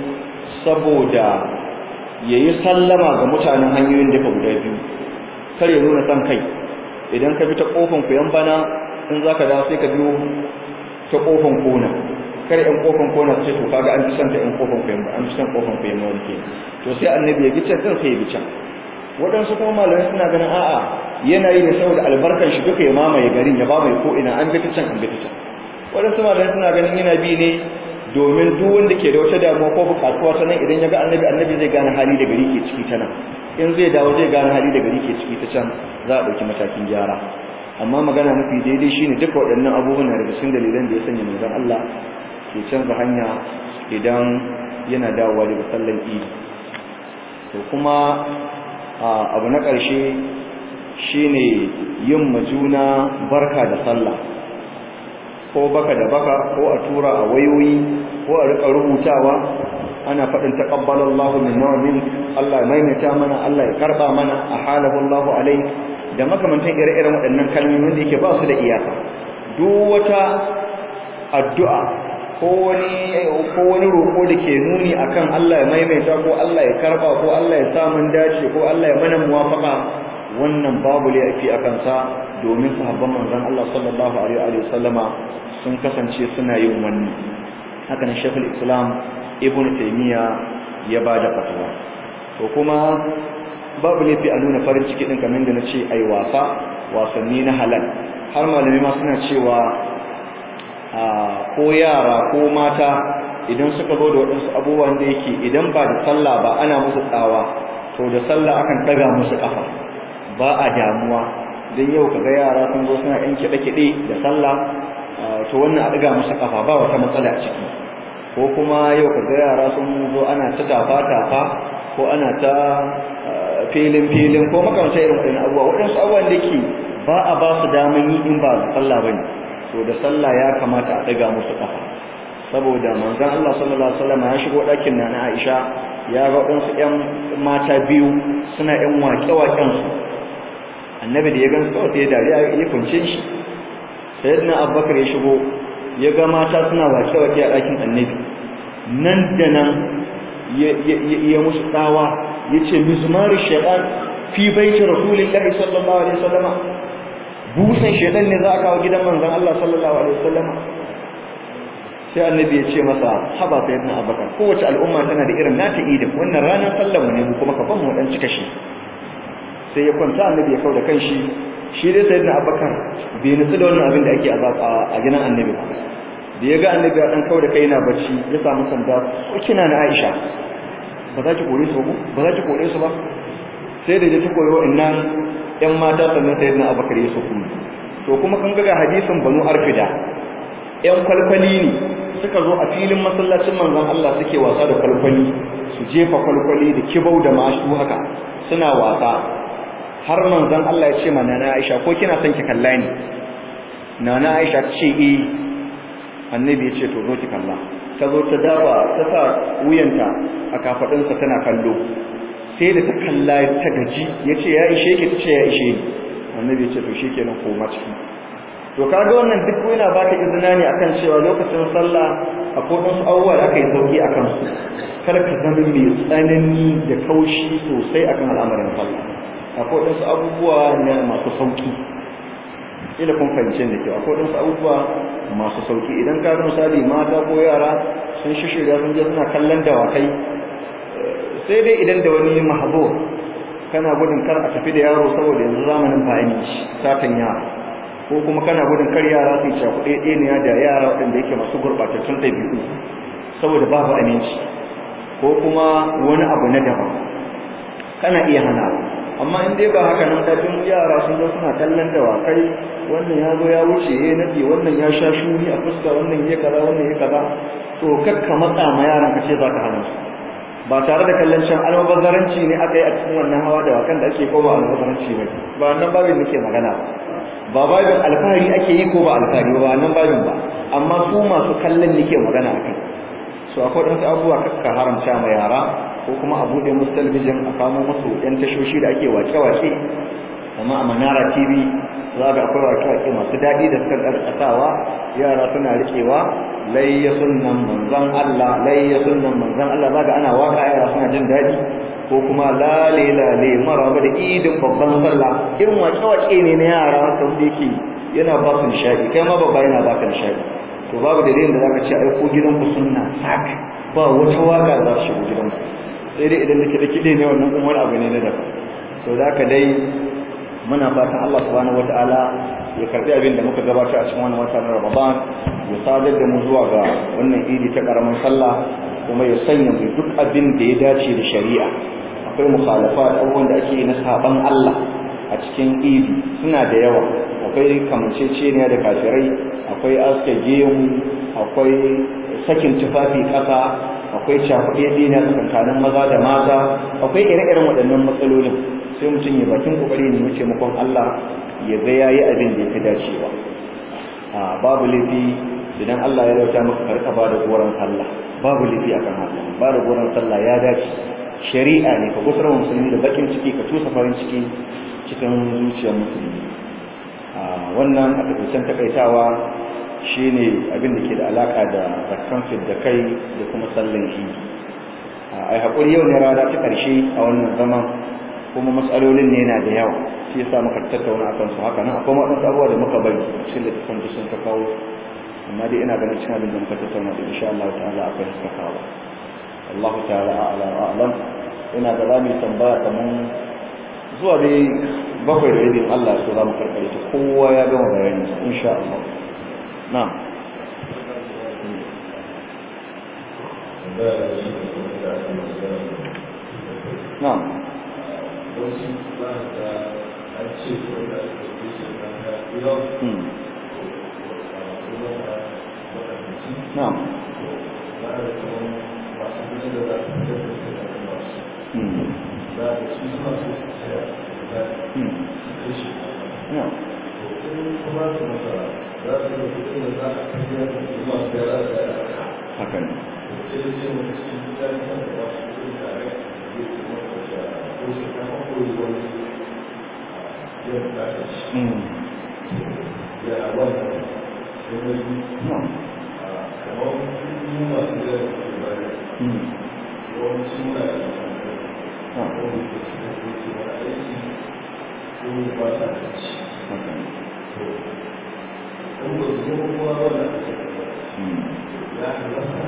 saboda yayi sallama ga mutanen hanyoyin da guda biyu kar ya nuna san kai idan ka bi ta kofan kuyan bana in zaka dawo sai ka biyo ta kofan kona kar yan kofan kona sai to kaga an san ta yan kofan kuyan ba an san kofan kuyan wani ke to sai annabi ya gice kan sai ya bica waɗansu kuma malamai suna ganin a'a yana yi ne saboda albarkan shi duka ya mamaye garin ya mamaye ko ina an bi ta can an bi ta can waɗansu malamai suna ganin yana bi ne domin duk wanda ke da wata damuwa ko bukatuwa ta nan idan ya ga annabi annabi zai gane hali da gari ke ciki ta nan in zai dawo zai gane hali da gari ke ciki ta can za a ɗauki matakin gyara amma magana mafi daidai shine duka waɗannan abubuwan daga cikin dalilan da ya sanya manzon Allah ke canza hanya idan yana dawowa daga sallan idi to kuma abu na ƙarshe shine yin majuna barka da sallah ko baka da baka ko a tura a wayoyi ko a rika rubutawa ana faɗin taqabbalallahu minna wa min Allah maimaita mana Allah ya karba mana ahalahu Allahu alai da makamantan ire-iren waɗannan kalmomin da yake ba su da iyaka duk wata addu'a ko wani ko wani roko da ke nuni akan Allah ya maimaita ko Allah ya karba ko Allah ya sa mun dace ko Allah ya mana muwafaqa wannan babu laifi akan sa domin sahabban manzon Allah sallallahu alaihi wa sallama sun kasance suna yin wannan haka ne Sheikhul Islam Ibn Taymiyyah ya bada fatwa to kuma babu laifi a nuna farin ciki din kamar da nace ai wasa wasanni na halal har malami ma suna cewa a ko yara ko mata idan suka zo da waɗansu abubuwan da yake idan ba da sallah ba ana musu tsawa to da sallah akan daga musu kafa ba a damuwa don yau kaga yara sun zo suna yan kiɗe-kiɗe da sallah to wannan a ɗiga musu ƙafa ba wata matsala a ciki ko kuma yau kaga yara sun zo ana ta tafa-tafa ko ana ta filin-filin ko makamata irin waɗannan abubuwa waɗansu abubuwan da ke ba a ba su daman yi in ba da sallah ba ne to da sallah ya kamata a ɗiga musu ƙafa saboda manzon Allah sallallahu alaihi wasallam ya shigo ɗakin na na Aisha ya ga waɗansu ƴan mata biyu suna ƴan waƙe-waƙen su annabi da ya gan kawai sai dariya ya kunce shi sayyidina abubakar ya shigo ya ga mata suna wake-wake a ɗakin annabi nan da nan ya musu tsawa ya ce mizmar shaitan fi baiti rasulillahi sallallahu alaihi wasallam busan shaitan ne za a kawo gidan manzon Allah sallallahu alaihi wasallam sai annabi ya ce masa haba sayyidina abubakar kowace al'umma tana da irin nata idin wannan ranar sallar mu ne mu kuma ka ban mu dan cika shi sai ya kwanta annabi ya kauda kanshi shi dai sayyidina abubakar bai nutsu da wannan abin da ake a gidan annabi ba da ya ga annabi ya dan kauda kai yana bacci ya samu sanda ko kina na Aisha ba za ki kore su ba ba za ki kore su ba sai da ya ta koyo innan yan mata sannan sayyidina abubakar ya so kuma to kuma kan ga hadisin banu arfida yan kwalkwali ne suka zo a filin masallacin manzon Allah suke wasa da kwalkwali su jefa kwalkwali da kibau da mashu haka suna wasa har manzon Allah ya ce ma nana Aisha ko kina son ki kalla ni nana Aisha ta ce eh annabi ya ce to zo ki kalla ta zo ta dafa ta sa wuyanta a kafadinsa tana kallo sai da ta kalla ta gaji ya ce ya ishe ki ta ce ya ishe ni annabi ya ce to shikenan koma ciki to kaga wannan duk yana baka izina ne akan cewa lokacin sallah akwai wasu abubuwa da aka yi sauki akan su kar ka zama mai tsanani da kaushi sosai akan al'amarin sallah akwai wasu abubuwa na masu sauki ila kun fahimce da kyau akwai wasu abubuwa masu sauki idan ka ga misali mata ko yara sun shishirya sun je suna kallon dawakai sai dai idan da wani mahabo kana gudun kar a tafi da yaro saboda yanzu zamanin fahimci satan yara ko kuma kana gudun kar yara su ci kuɗe ɗaya da yara waɗanda yake masu gurɓatattun ɗabi'u saboda babu aminci ko kuma wani abu na daban kana iya hana amma in dai ba haka nan dafin yara sun zo suna kallon dawakai wannan ya zo ya wuce ya nadi wannan ya sha shuni a fuska wannan ya kaza wannan ya kaza to kakka matsa ma yaran ka ce za ka hana su ba tare da kallon can almubazzaranci ne aka yi a cikin wannan hawa da wakan da ake ko ba almubazzaranci ba ba wannan babin nake magana ba ba babin alfahari ake yi ko ba alfahari ba wannan babin ba amma su masu kallon nake magana akai so akwai ɗansu abubuwa kakka haramta ma yara ko kuma a buɗe musu talabijin a kamo musu ɗan tashoshi da ake wake-wake amma a manara tv za ga akwai wake-wake masu daɗi da suka ƙarƙasawa yara suna riƙewa layya sunan manzan Allah layya sunan manzan Allah za ga ana waka yara suna jin daɗi ko kuma lale lale maraba da idin babban sallah irin wake-wake ne na yara wanda yake yana ba su nishaɗi kai ma babba yana ba ka nishaɗi to babu dalilin da zaka ce ai ko gidanku sunna sak ba wata waka za su shigo gidanku sai dai idan nake da kide ne wannan kuma wani abu ne na daban to da haka dai muna fatan Allah subhanahu wataala ya karbi abin da muka gabatar a cikin wannan wata na Ramadan ya sadar da mu zuwa ga wannan idi ta karamin sallah kuma ya sanya mu duk abin da ya dace da shari'a akwai mukhalafat abubuwan da ake yi na saban Allah a cikin idi suna da yawa akwai kamanceceniya da kafirai akwai aske gemu akwai sakin tufafi ƙasa akwai cakuɗe dina tsakanin maza da mata akwai ire-iren waɗannan matsalolin sai mutum ya bakin kokari ne mu taimakon Allah ya ga yayi abin da yake dacewa a babu laifi idan Allah ya rauta maka karka ba da goron sallah babu laifi akan haka ba da goron sallah ya dace shari'a ne ka gusar musulmi da bakin ciki ka tusa farin ciki cikin zuciyar musulmi wannan a takaicen takaitawa shine abin da ke da alaka da zakkan da kai da kuma sallan shi ai hakuri yau ne rana ta karshe a wannan zaman kuma matsalolin ne yana da yawa shi yasa muka tattauna akan su haka nan akwai wadansu abubuwa da muka bari cikin da tafan sun ka kawo amma dai ina ganin cikin abin da muka tattauna da insha Allah ta'ala akwai suka kawo Allah ta'ala a'la wa a'lam ina ga zamu tambaya kaman zuwa dai bakwai da idin Allah so za mu karkare ta kowa ya gama bayani insha Allah na'am na'am wasu ba da an ce wanda ake bisa na ga yau hmm kuma da wadanci na'am ba da kuma masu gudu da za su da da da masu hmm za da su suna so su tsaya da hmm su kashe na'am to in kuma su maka za su da kudin da za a kariya da kuma da ya da ya haka ne sai da ce wani su ya yi kan da wasu kudin da ya yi kuma da shi a ko su kama koyi wani yau da ya shi hmm ya wannan wani na'am kamar mu masu da ke bari hmm yawanci muna da na'am wani da su da ke ce wani aiki ko ba sa da ci haka ne to in ba su kuma kuma wannan a cikin hmm ya halatta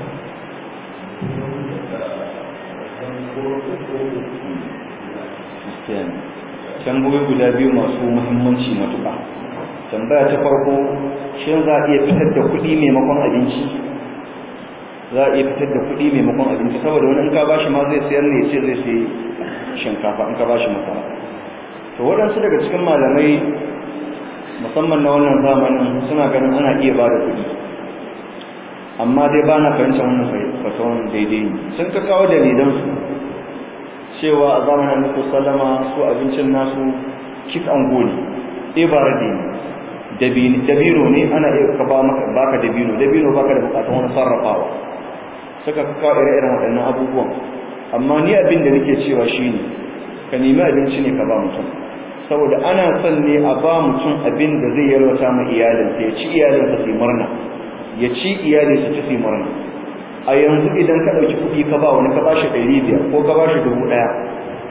da kan koro ko gaskiya ne tambayoyi guda biyu masu muhimmanci matuƙa tambaya ta farko shin za a iya fitar da kuɗi maimakon abinci za a iya fitar da kuɗi maimakon abinci saboda wani in ka bashi ma zai sayar ne ya ce zai sayi shinkafa in ka bashi masara to waɗansu daga cikin malamai musamman na wannan zamanin suna ganin ana iya ba da kuɗi amma dai ba na fahimtar wannan fatawan daidai ne sun ka kawo dalilansu cewa a zamanin Annabi sallama su abincin nasu kit an goli ibaradi ne dabino dabino ne ana iya ka ba maka baka dabino dabino baka da bukatun wani sarrafawa suka kawo ire-iren waɗannan abubuwan amma ni abin da nake cewa shine ka nemi abinci ne ka ba mutum saboda ana son ne a ba mutum abin da zai yalwata ma iyalinsa ya ci iyalinsa su yi murna ya ci iyalinsa ci su yi murna a yanzu idan ka ɗauki kuɗi ka ba wani ka ba shi ɗari biyar ko ka ba shi dubu ɗaya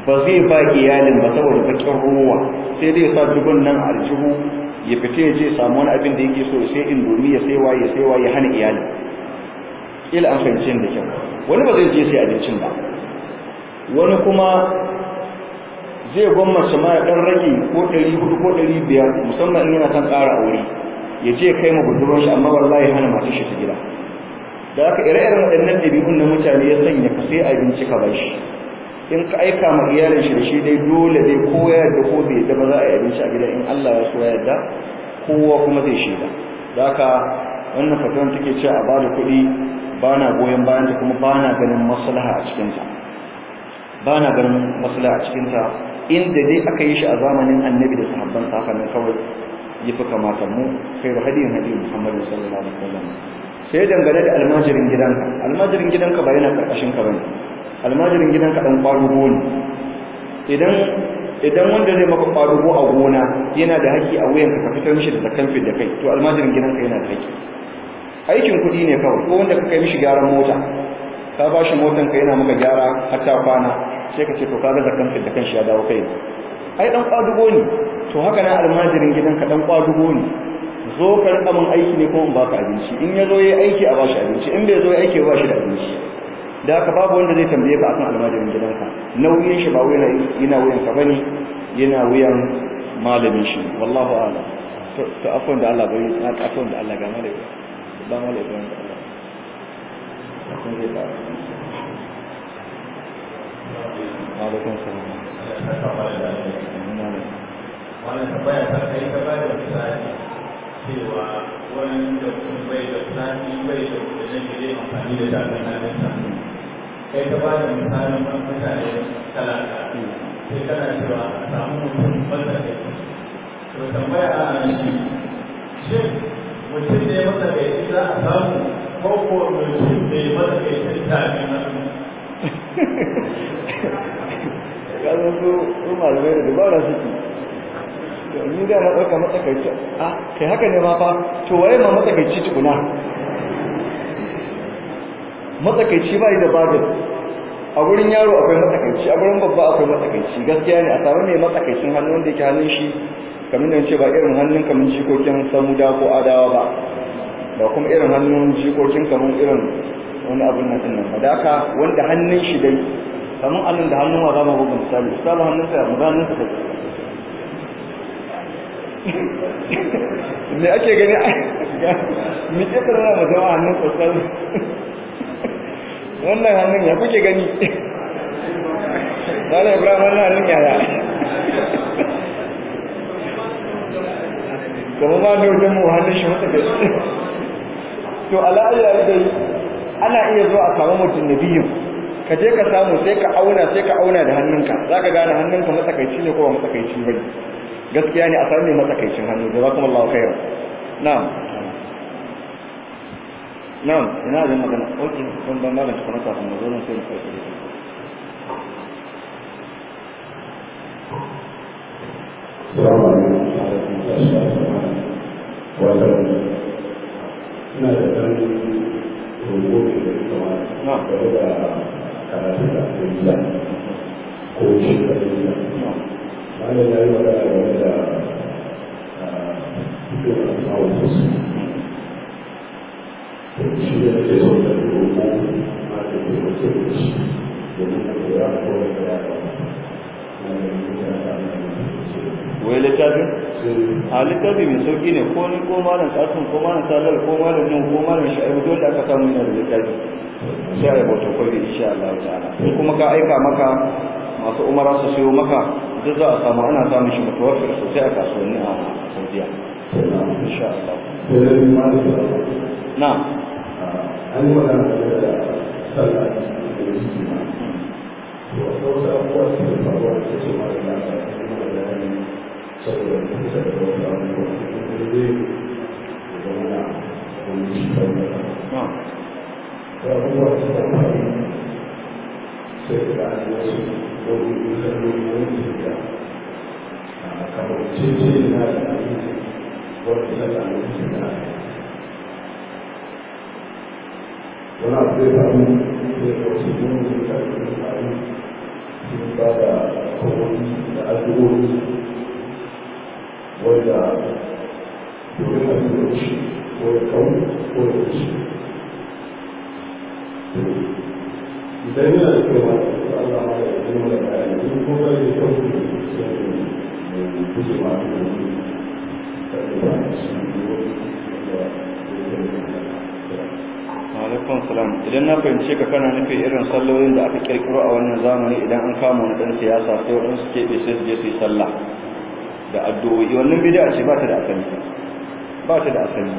ba zai ba iyalin ba saboda bakin ruwa sai dai ya sa dubun nan aljihu ya fita ya je samu wani abin da yake so sai indomi ya saiwa ya saiwa ya hana iyali ila an fahimci da kyau wani ba zai je sai abincin ba wani kuma zai gwammace ma ya dan rage ko 400 ko 500 musamman in yana son ƙara aure ya je kai ma budurwar shi amma wallahi hana matar shi ta gida da haka ire-iren waɗannan ɗabi'un na mutane ya sanya ka sai abinci ka bar shi in ka aika ma iyalin shi da shi dai dole dai ko ya yarda ko bai yarda ba za a yi abinci a gida in Allah ya so ya yarda kowa kuma zai shaida da haka wannan fatuwan take cewa a bada kuɗi ba na goyon bayan ta kuma ba na ganin maslaha a cikinta ba na ganin maslaha a cikinta inda dai aka yi shi a zamanin annabi da sahabban sa haka nan kawai ya fi kamata mu kai da hadiyin hadiyin muhammadu sallallahu alaihi wasallam sai dangane da almajirin gidanka almajirin gidanka ba yana karkashin ka bane almajirin gidanka dan kwarugo ne idan idan wanda zai maka kwarugo a gona yana da haƙƙi a wuyanka ka fitar mishi da zakan da kai to almajirin gidanka yana da haƙƙi aikin kuɗi ne kawai ko wanda ka kai mishi gyaran mota ka ba shi motan ka yana maka gyara har ta kwana sai ka ce to kaga zakan da kan shi ya dawo kai ai dan kwadugo ne to haka nan almajirin gidanka dan kwadugo ne zo ka rika min aiki ne ko in baka abinci in ya zo yayi aiki a bashi abinci in bai zo yayi aiki ba shi da abinci da haka babu wanda zai tambaye ka akan almajirin gidanka nauyin shi ba wuyan yana wuyan ka bane yana wuyan malamin shi wallahu a'lam to to afwan da Allah bai na afwan da Allah ga malai ba malai ba Allah afwan da Allah alaikum salam wannan tambaya ta kai ta ba da misali cewa wani da mutum bai da sani bai da kudin da zai amfani da tafin hannunsa kai ta ba da misalin wani mutane talaka sai kana cewa a samu mutum matsakaici to tambaya a nan shi shin mutum ne matsakaici za a samu ko ko mutum ne matsakaicin tafin hannu kasan su su malamai da dubara suke to ni da na ɗauka matsakaici a kai haka ne ma fa to waye ma matsakaici tukuna matsakaici ba da babin a wurin yaro akwai matsakaici a wurin babba akwai matsakaici gaskiya ne a samu ne matsakaicin hannu wanda yake hannun shi kamar da ce ba irin hannun kamar jikokin samuda ko adawa ba ba kuma irin hannun jikokin kamar irin wani abin nan din nan ba da haka wanda hannun shi dai kamar allon da hannun wa zama bugun misali misali hannunsa mu hannun sa me ake gani me ke tsara mu zama hannun sosai wannan hannun ya kuke gani Dala Ibrahim wannan hannun yaya kuma ma da wajen mu hannun shi mata da to ala'ayyar dai ana iya zuwa a samu mutum na biyu ka je ka samu sai ka auna sai ka auna da hannunka za ka gane hannunka matsakaici ne ko ba matsakaici ba gaskiya ne a samu ne matsakaicin hannu da za kuma Allah khairan na'am na'am ina da magana oke kun ban malam tukuna kafin mu zo nan sai mu kai da Assalamu alaikum. Wannan ina da ɗan roƙo ne da kuma na'am game da karatu da abuja ko shi da abuja malam ya yi magana game da fito a samawar musu shi da nake so da roƙo ma da ke so ke da shi domin a koya ko da ya ba wai littafin a littafi mai sauki ne ko ni ko malam kasim ko malam salar ko malam nan ko malam sha'ibu dole aka samu yana da littafi sai a yi bauta kwabi insha Allah ta'ala in kuma ka aika maka masu umara su siyo maka duk za a samu ana samun shi mutuwafir sosai a kasuwanni a Saudiya insha Allah sai da ma da sallah na an yi magana game da sallah da yake ma to akwai wasu abubuwa da suke faruwa da su ma da lafiya kuma da bayani saboda kusa da wasu abubuwa da zai zama na wani shi sauran na da abubuwa da suka faru sai da an wasu wani salloli wani suka kamar cece na da abin wani sallah na kusa da wani abu zai faru zai ga wasu yin mutane sun faru sun ba da kawai da addu'o'i wanda domin addu'o'i ko ya kawo ko ya wuce idan yana da kyau ma da Allah ma ya yi mana bayani in ko ba da kyau sai mu guje ma addu'o'i da ba su alaikun salam idan na fahimce ka kana nufi irin sallolin da aka kirkiro a wannan zamani idan an kama wani dan siyasa sai waɗansu keɓe sai su je su yi sallah da addu'o'i wannan bid'a ce ba ta da asali ba ta da asali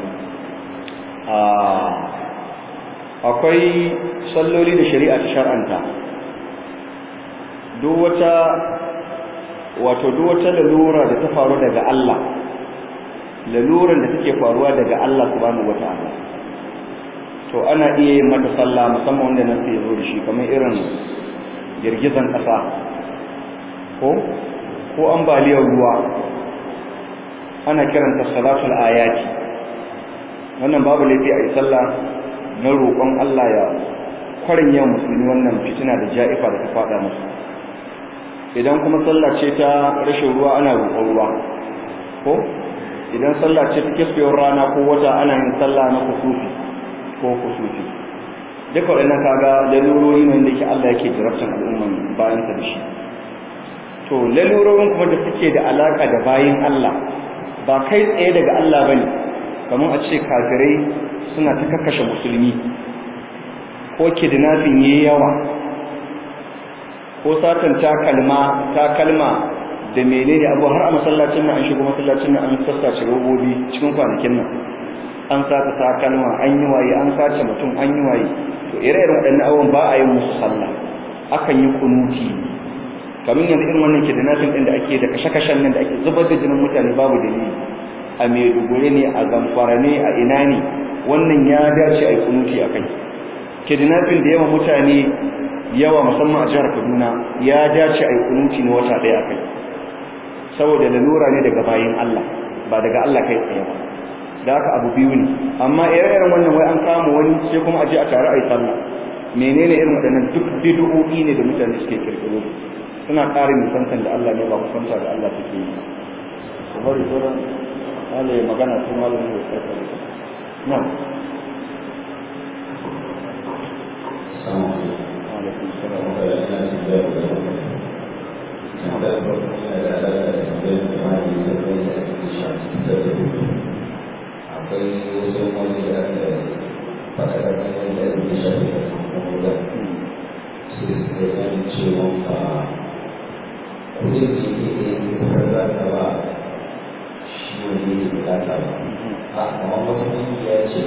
akwai salloli da shari'a ta shar'anta duk wata wato duk wata lalura da ta faru daga Allah laluran da take faruwa daga Allah subhanahu wataala to ana iya yin mata sallah musamman wanda nan sai zo da shi kamar irin girgizan ƙasa ko ko ambaliyar ruwa ana kiranta salatul ayati wannan babu laifi a yi sallah na roƙon Allah ya kwarin yawan musulmi wannan fitina da ja'ifa da ta faɗa musu idan kuma sallah ce ta rashin ruwa ana roƙon ruwa ko idan sallah ce ta kisfewar rana ko wata ana yin sallah na kusufi ko kusufi duka waɗannan kaga lalurori ne da ke Allah yake jarabtan al'umman bayan ta da shi to lalurorin kuma da suke da alaka da bayin Allah ba kai tsaye daga Allah bane kamar a ce kafirai suna ta kakkashe musulmi ko kidnapping yayi yawa ko satan takalma takalma da menene abu har a masallacin nan an shigo masallacin nan an sassace robobi cikin kwanakin nan an sata takalma an yi waye an sace mutum an yi waye to ire-iren waɗannan abubuwan ba a yi musu sallah akan yi kunuti kamar yanzu irin wannan kidnapping din da ake da kashe-kashen nan da ake zubar da jinin mutane babu dalili a Maiduguri ne a Zamfara ne a ina ne wannan ya dace a yi kunuti a kai kidnapping da yawa mutane yawa musamman a jihar Kaduna ya dace a yi kunuti na wata ɗaya a kai saboda lalura ne daga bayin Allah ba daga Allah kai tsaye ba da haka abu biyu ne amma ire-iren wannan wai an kama wani sai kuma aje a tare a yi sallah menene irin waɗannan duk bid'o'i ne da mutane suke kirkiro suna ƙara nisantan da Allah ne ba kusanta da Allah take yi su bari sauran Allah ya magana su malamin da suka kare na alaikum salam akwai wasu wani da aka faɗaɗa kan da ya shafi da kuma sai su kai kan cewa ka kudin da yake da yake kuma za ka ba shi wani ne bukata ba a amma wata kungiya ce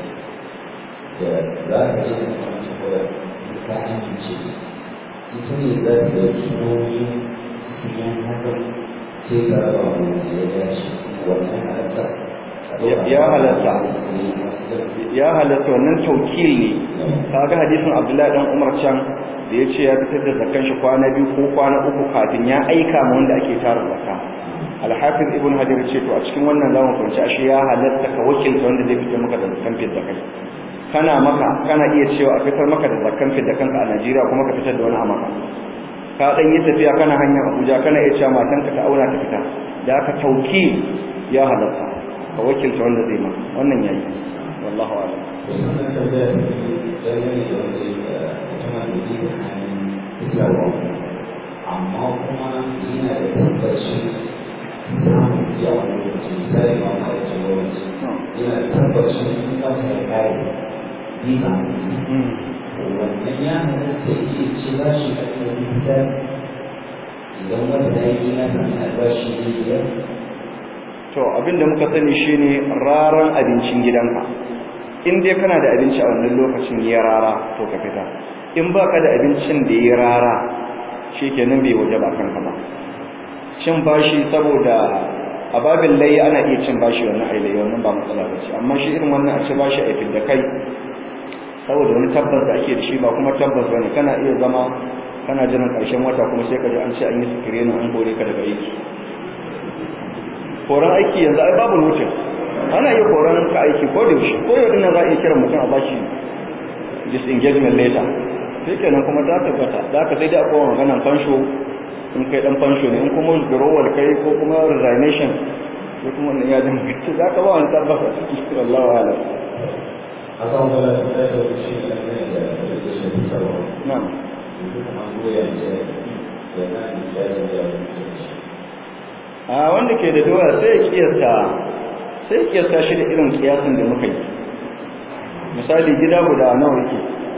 da za ka ce da kuma da ka amince ita ne za ta ɗauki nauyin siyan hakan sai ka raba mu da ya dace wannan halatta ya halatta ya halatta wannan taukil ne kaga hadisin Abdullahi dan Umar can da ya ce ya fitar da zakan shi kwana biyu ko kwana uku kafin ya aika ma wanda ake tara zakka Al-Hafiz Ibn Hajar ce to a cikin wannan zamu fahimci ashe ya halatta ka wakilta wanda zai fitar maka da zakan fit da kai kana maka kana iya cewa a fitar maka da zakan fit da kanka a Najeriya kuma ka fitar da wani a maka ka dan yi tafiya kana hanyar Abuja kana iya cewa matanka ta aura ta fita da aka taukil ya halatta ka wakilta wanda zai ma wannan yayi wallahu a'lam sannan tambaya ne dangane da wanda ya tana da yi da hannun fitarwa amma kuma yana da tabbacin samun yawan lokaci misali ma ma da cin lokaci yana da tabbacin in ba su da kare ni ba wannan ya halatta iya ce ba shi da kuma fitar idan wata da yi na kan albashi ne biyar to abinda muka sani shine raran abincin gidanka in dai kana da abinci a wannan lokacin ya rara to ka fita in baka da abincin da ya rara shikenan bai waje ba kanka ba cin bashi saboda a babin layi ana iya cin bashi wannan ai layi wannan ba matsala ba ce amma shi irin wannan a ci bashi a da kai saboda wani tabbas da ake da shi ba kuma tabbas bane kana iya zama kana jiran ƙarshen wata kuma sai ka ji an ce an yi sikirenin an kore ka daga aiki koran aiki yanzu ai babu notice ana iya koran ka aiki ko da yaushe ko yau dinnan za a iya kira mutum a bashi disengagement letter sai kenan kuma ta tabbata za ka sai dai akwai maganan fansho in kai dan fansho ne in kuma withdrawal kai ko kuma resignation sai kuma wannan ya danganci za ka ba wani tabbata ciki wallahu a'lam a kan wala da ta da shi da ne da da shi da sarwa na'am kuma goya ce da na ni da da a wanda ke da doya sai ya kiyasta sai ya kiyasta shi da irin kiyasin da muka yi misali gida guda nawa yake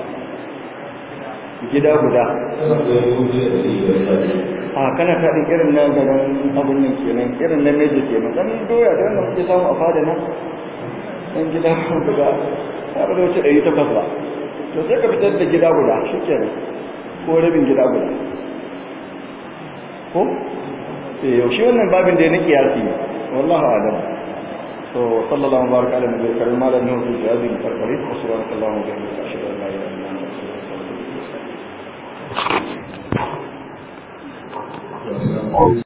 gida guda kuma da gobe da da a kana faɗin irin na garin abun nan kenan irin na meji kenan dan doya da wannan muke samu a fada nan dan gida guda ya bada wuce ɗari takwas ba to sai ka fitar da gida guda shi kenan ko rabin gida guda ko eh yau shi wannan babin da ya na kiyasi ne wallahu a'lam to sallallahu baraka ala nabiyil karim malam nuhu fi hadhihi al-farqari wa subhanaka allahumma wa bihamdika ashhadu an la ilaha illa anta astaghfiruka wa atubu ilaik Assalamu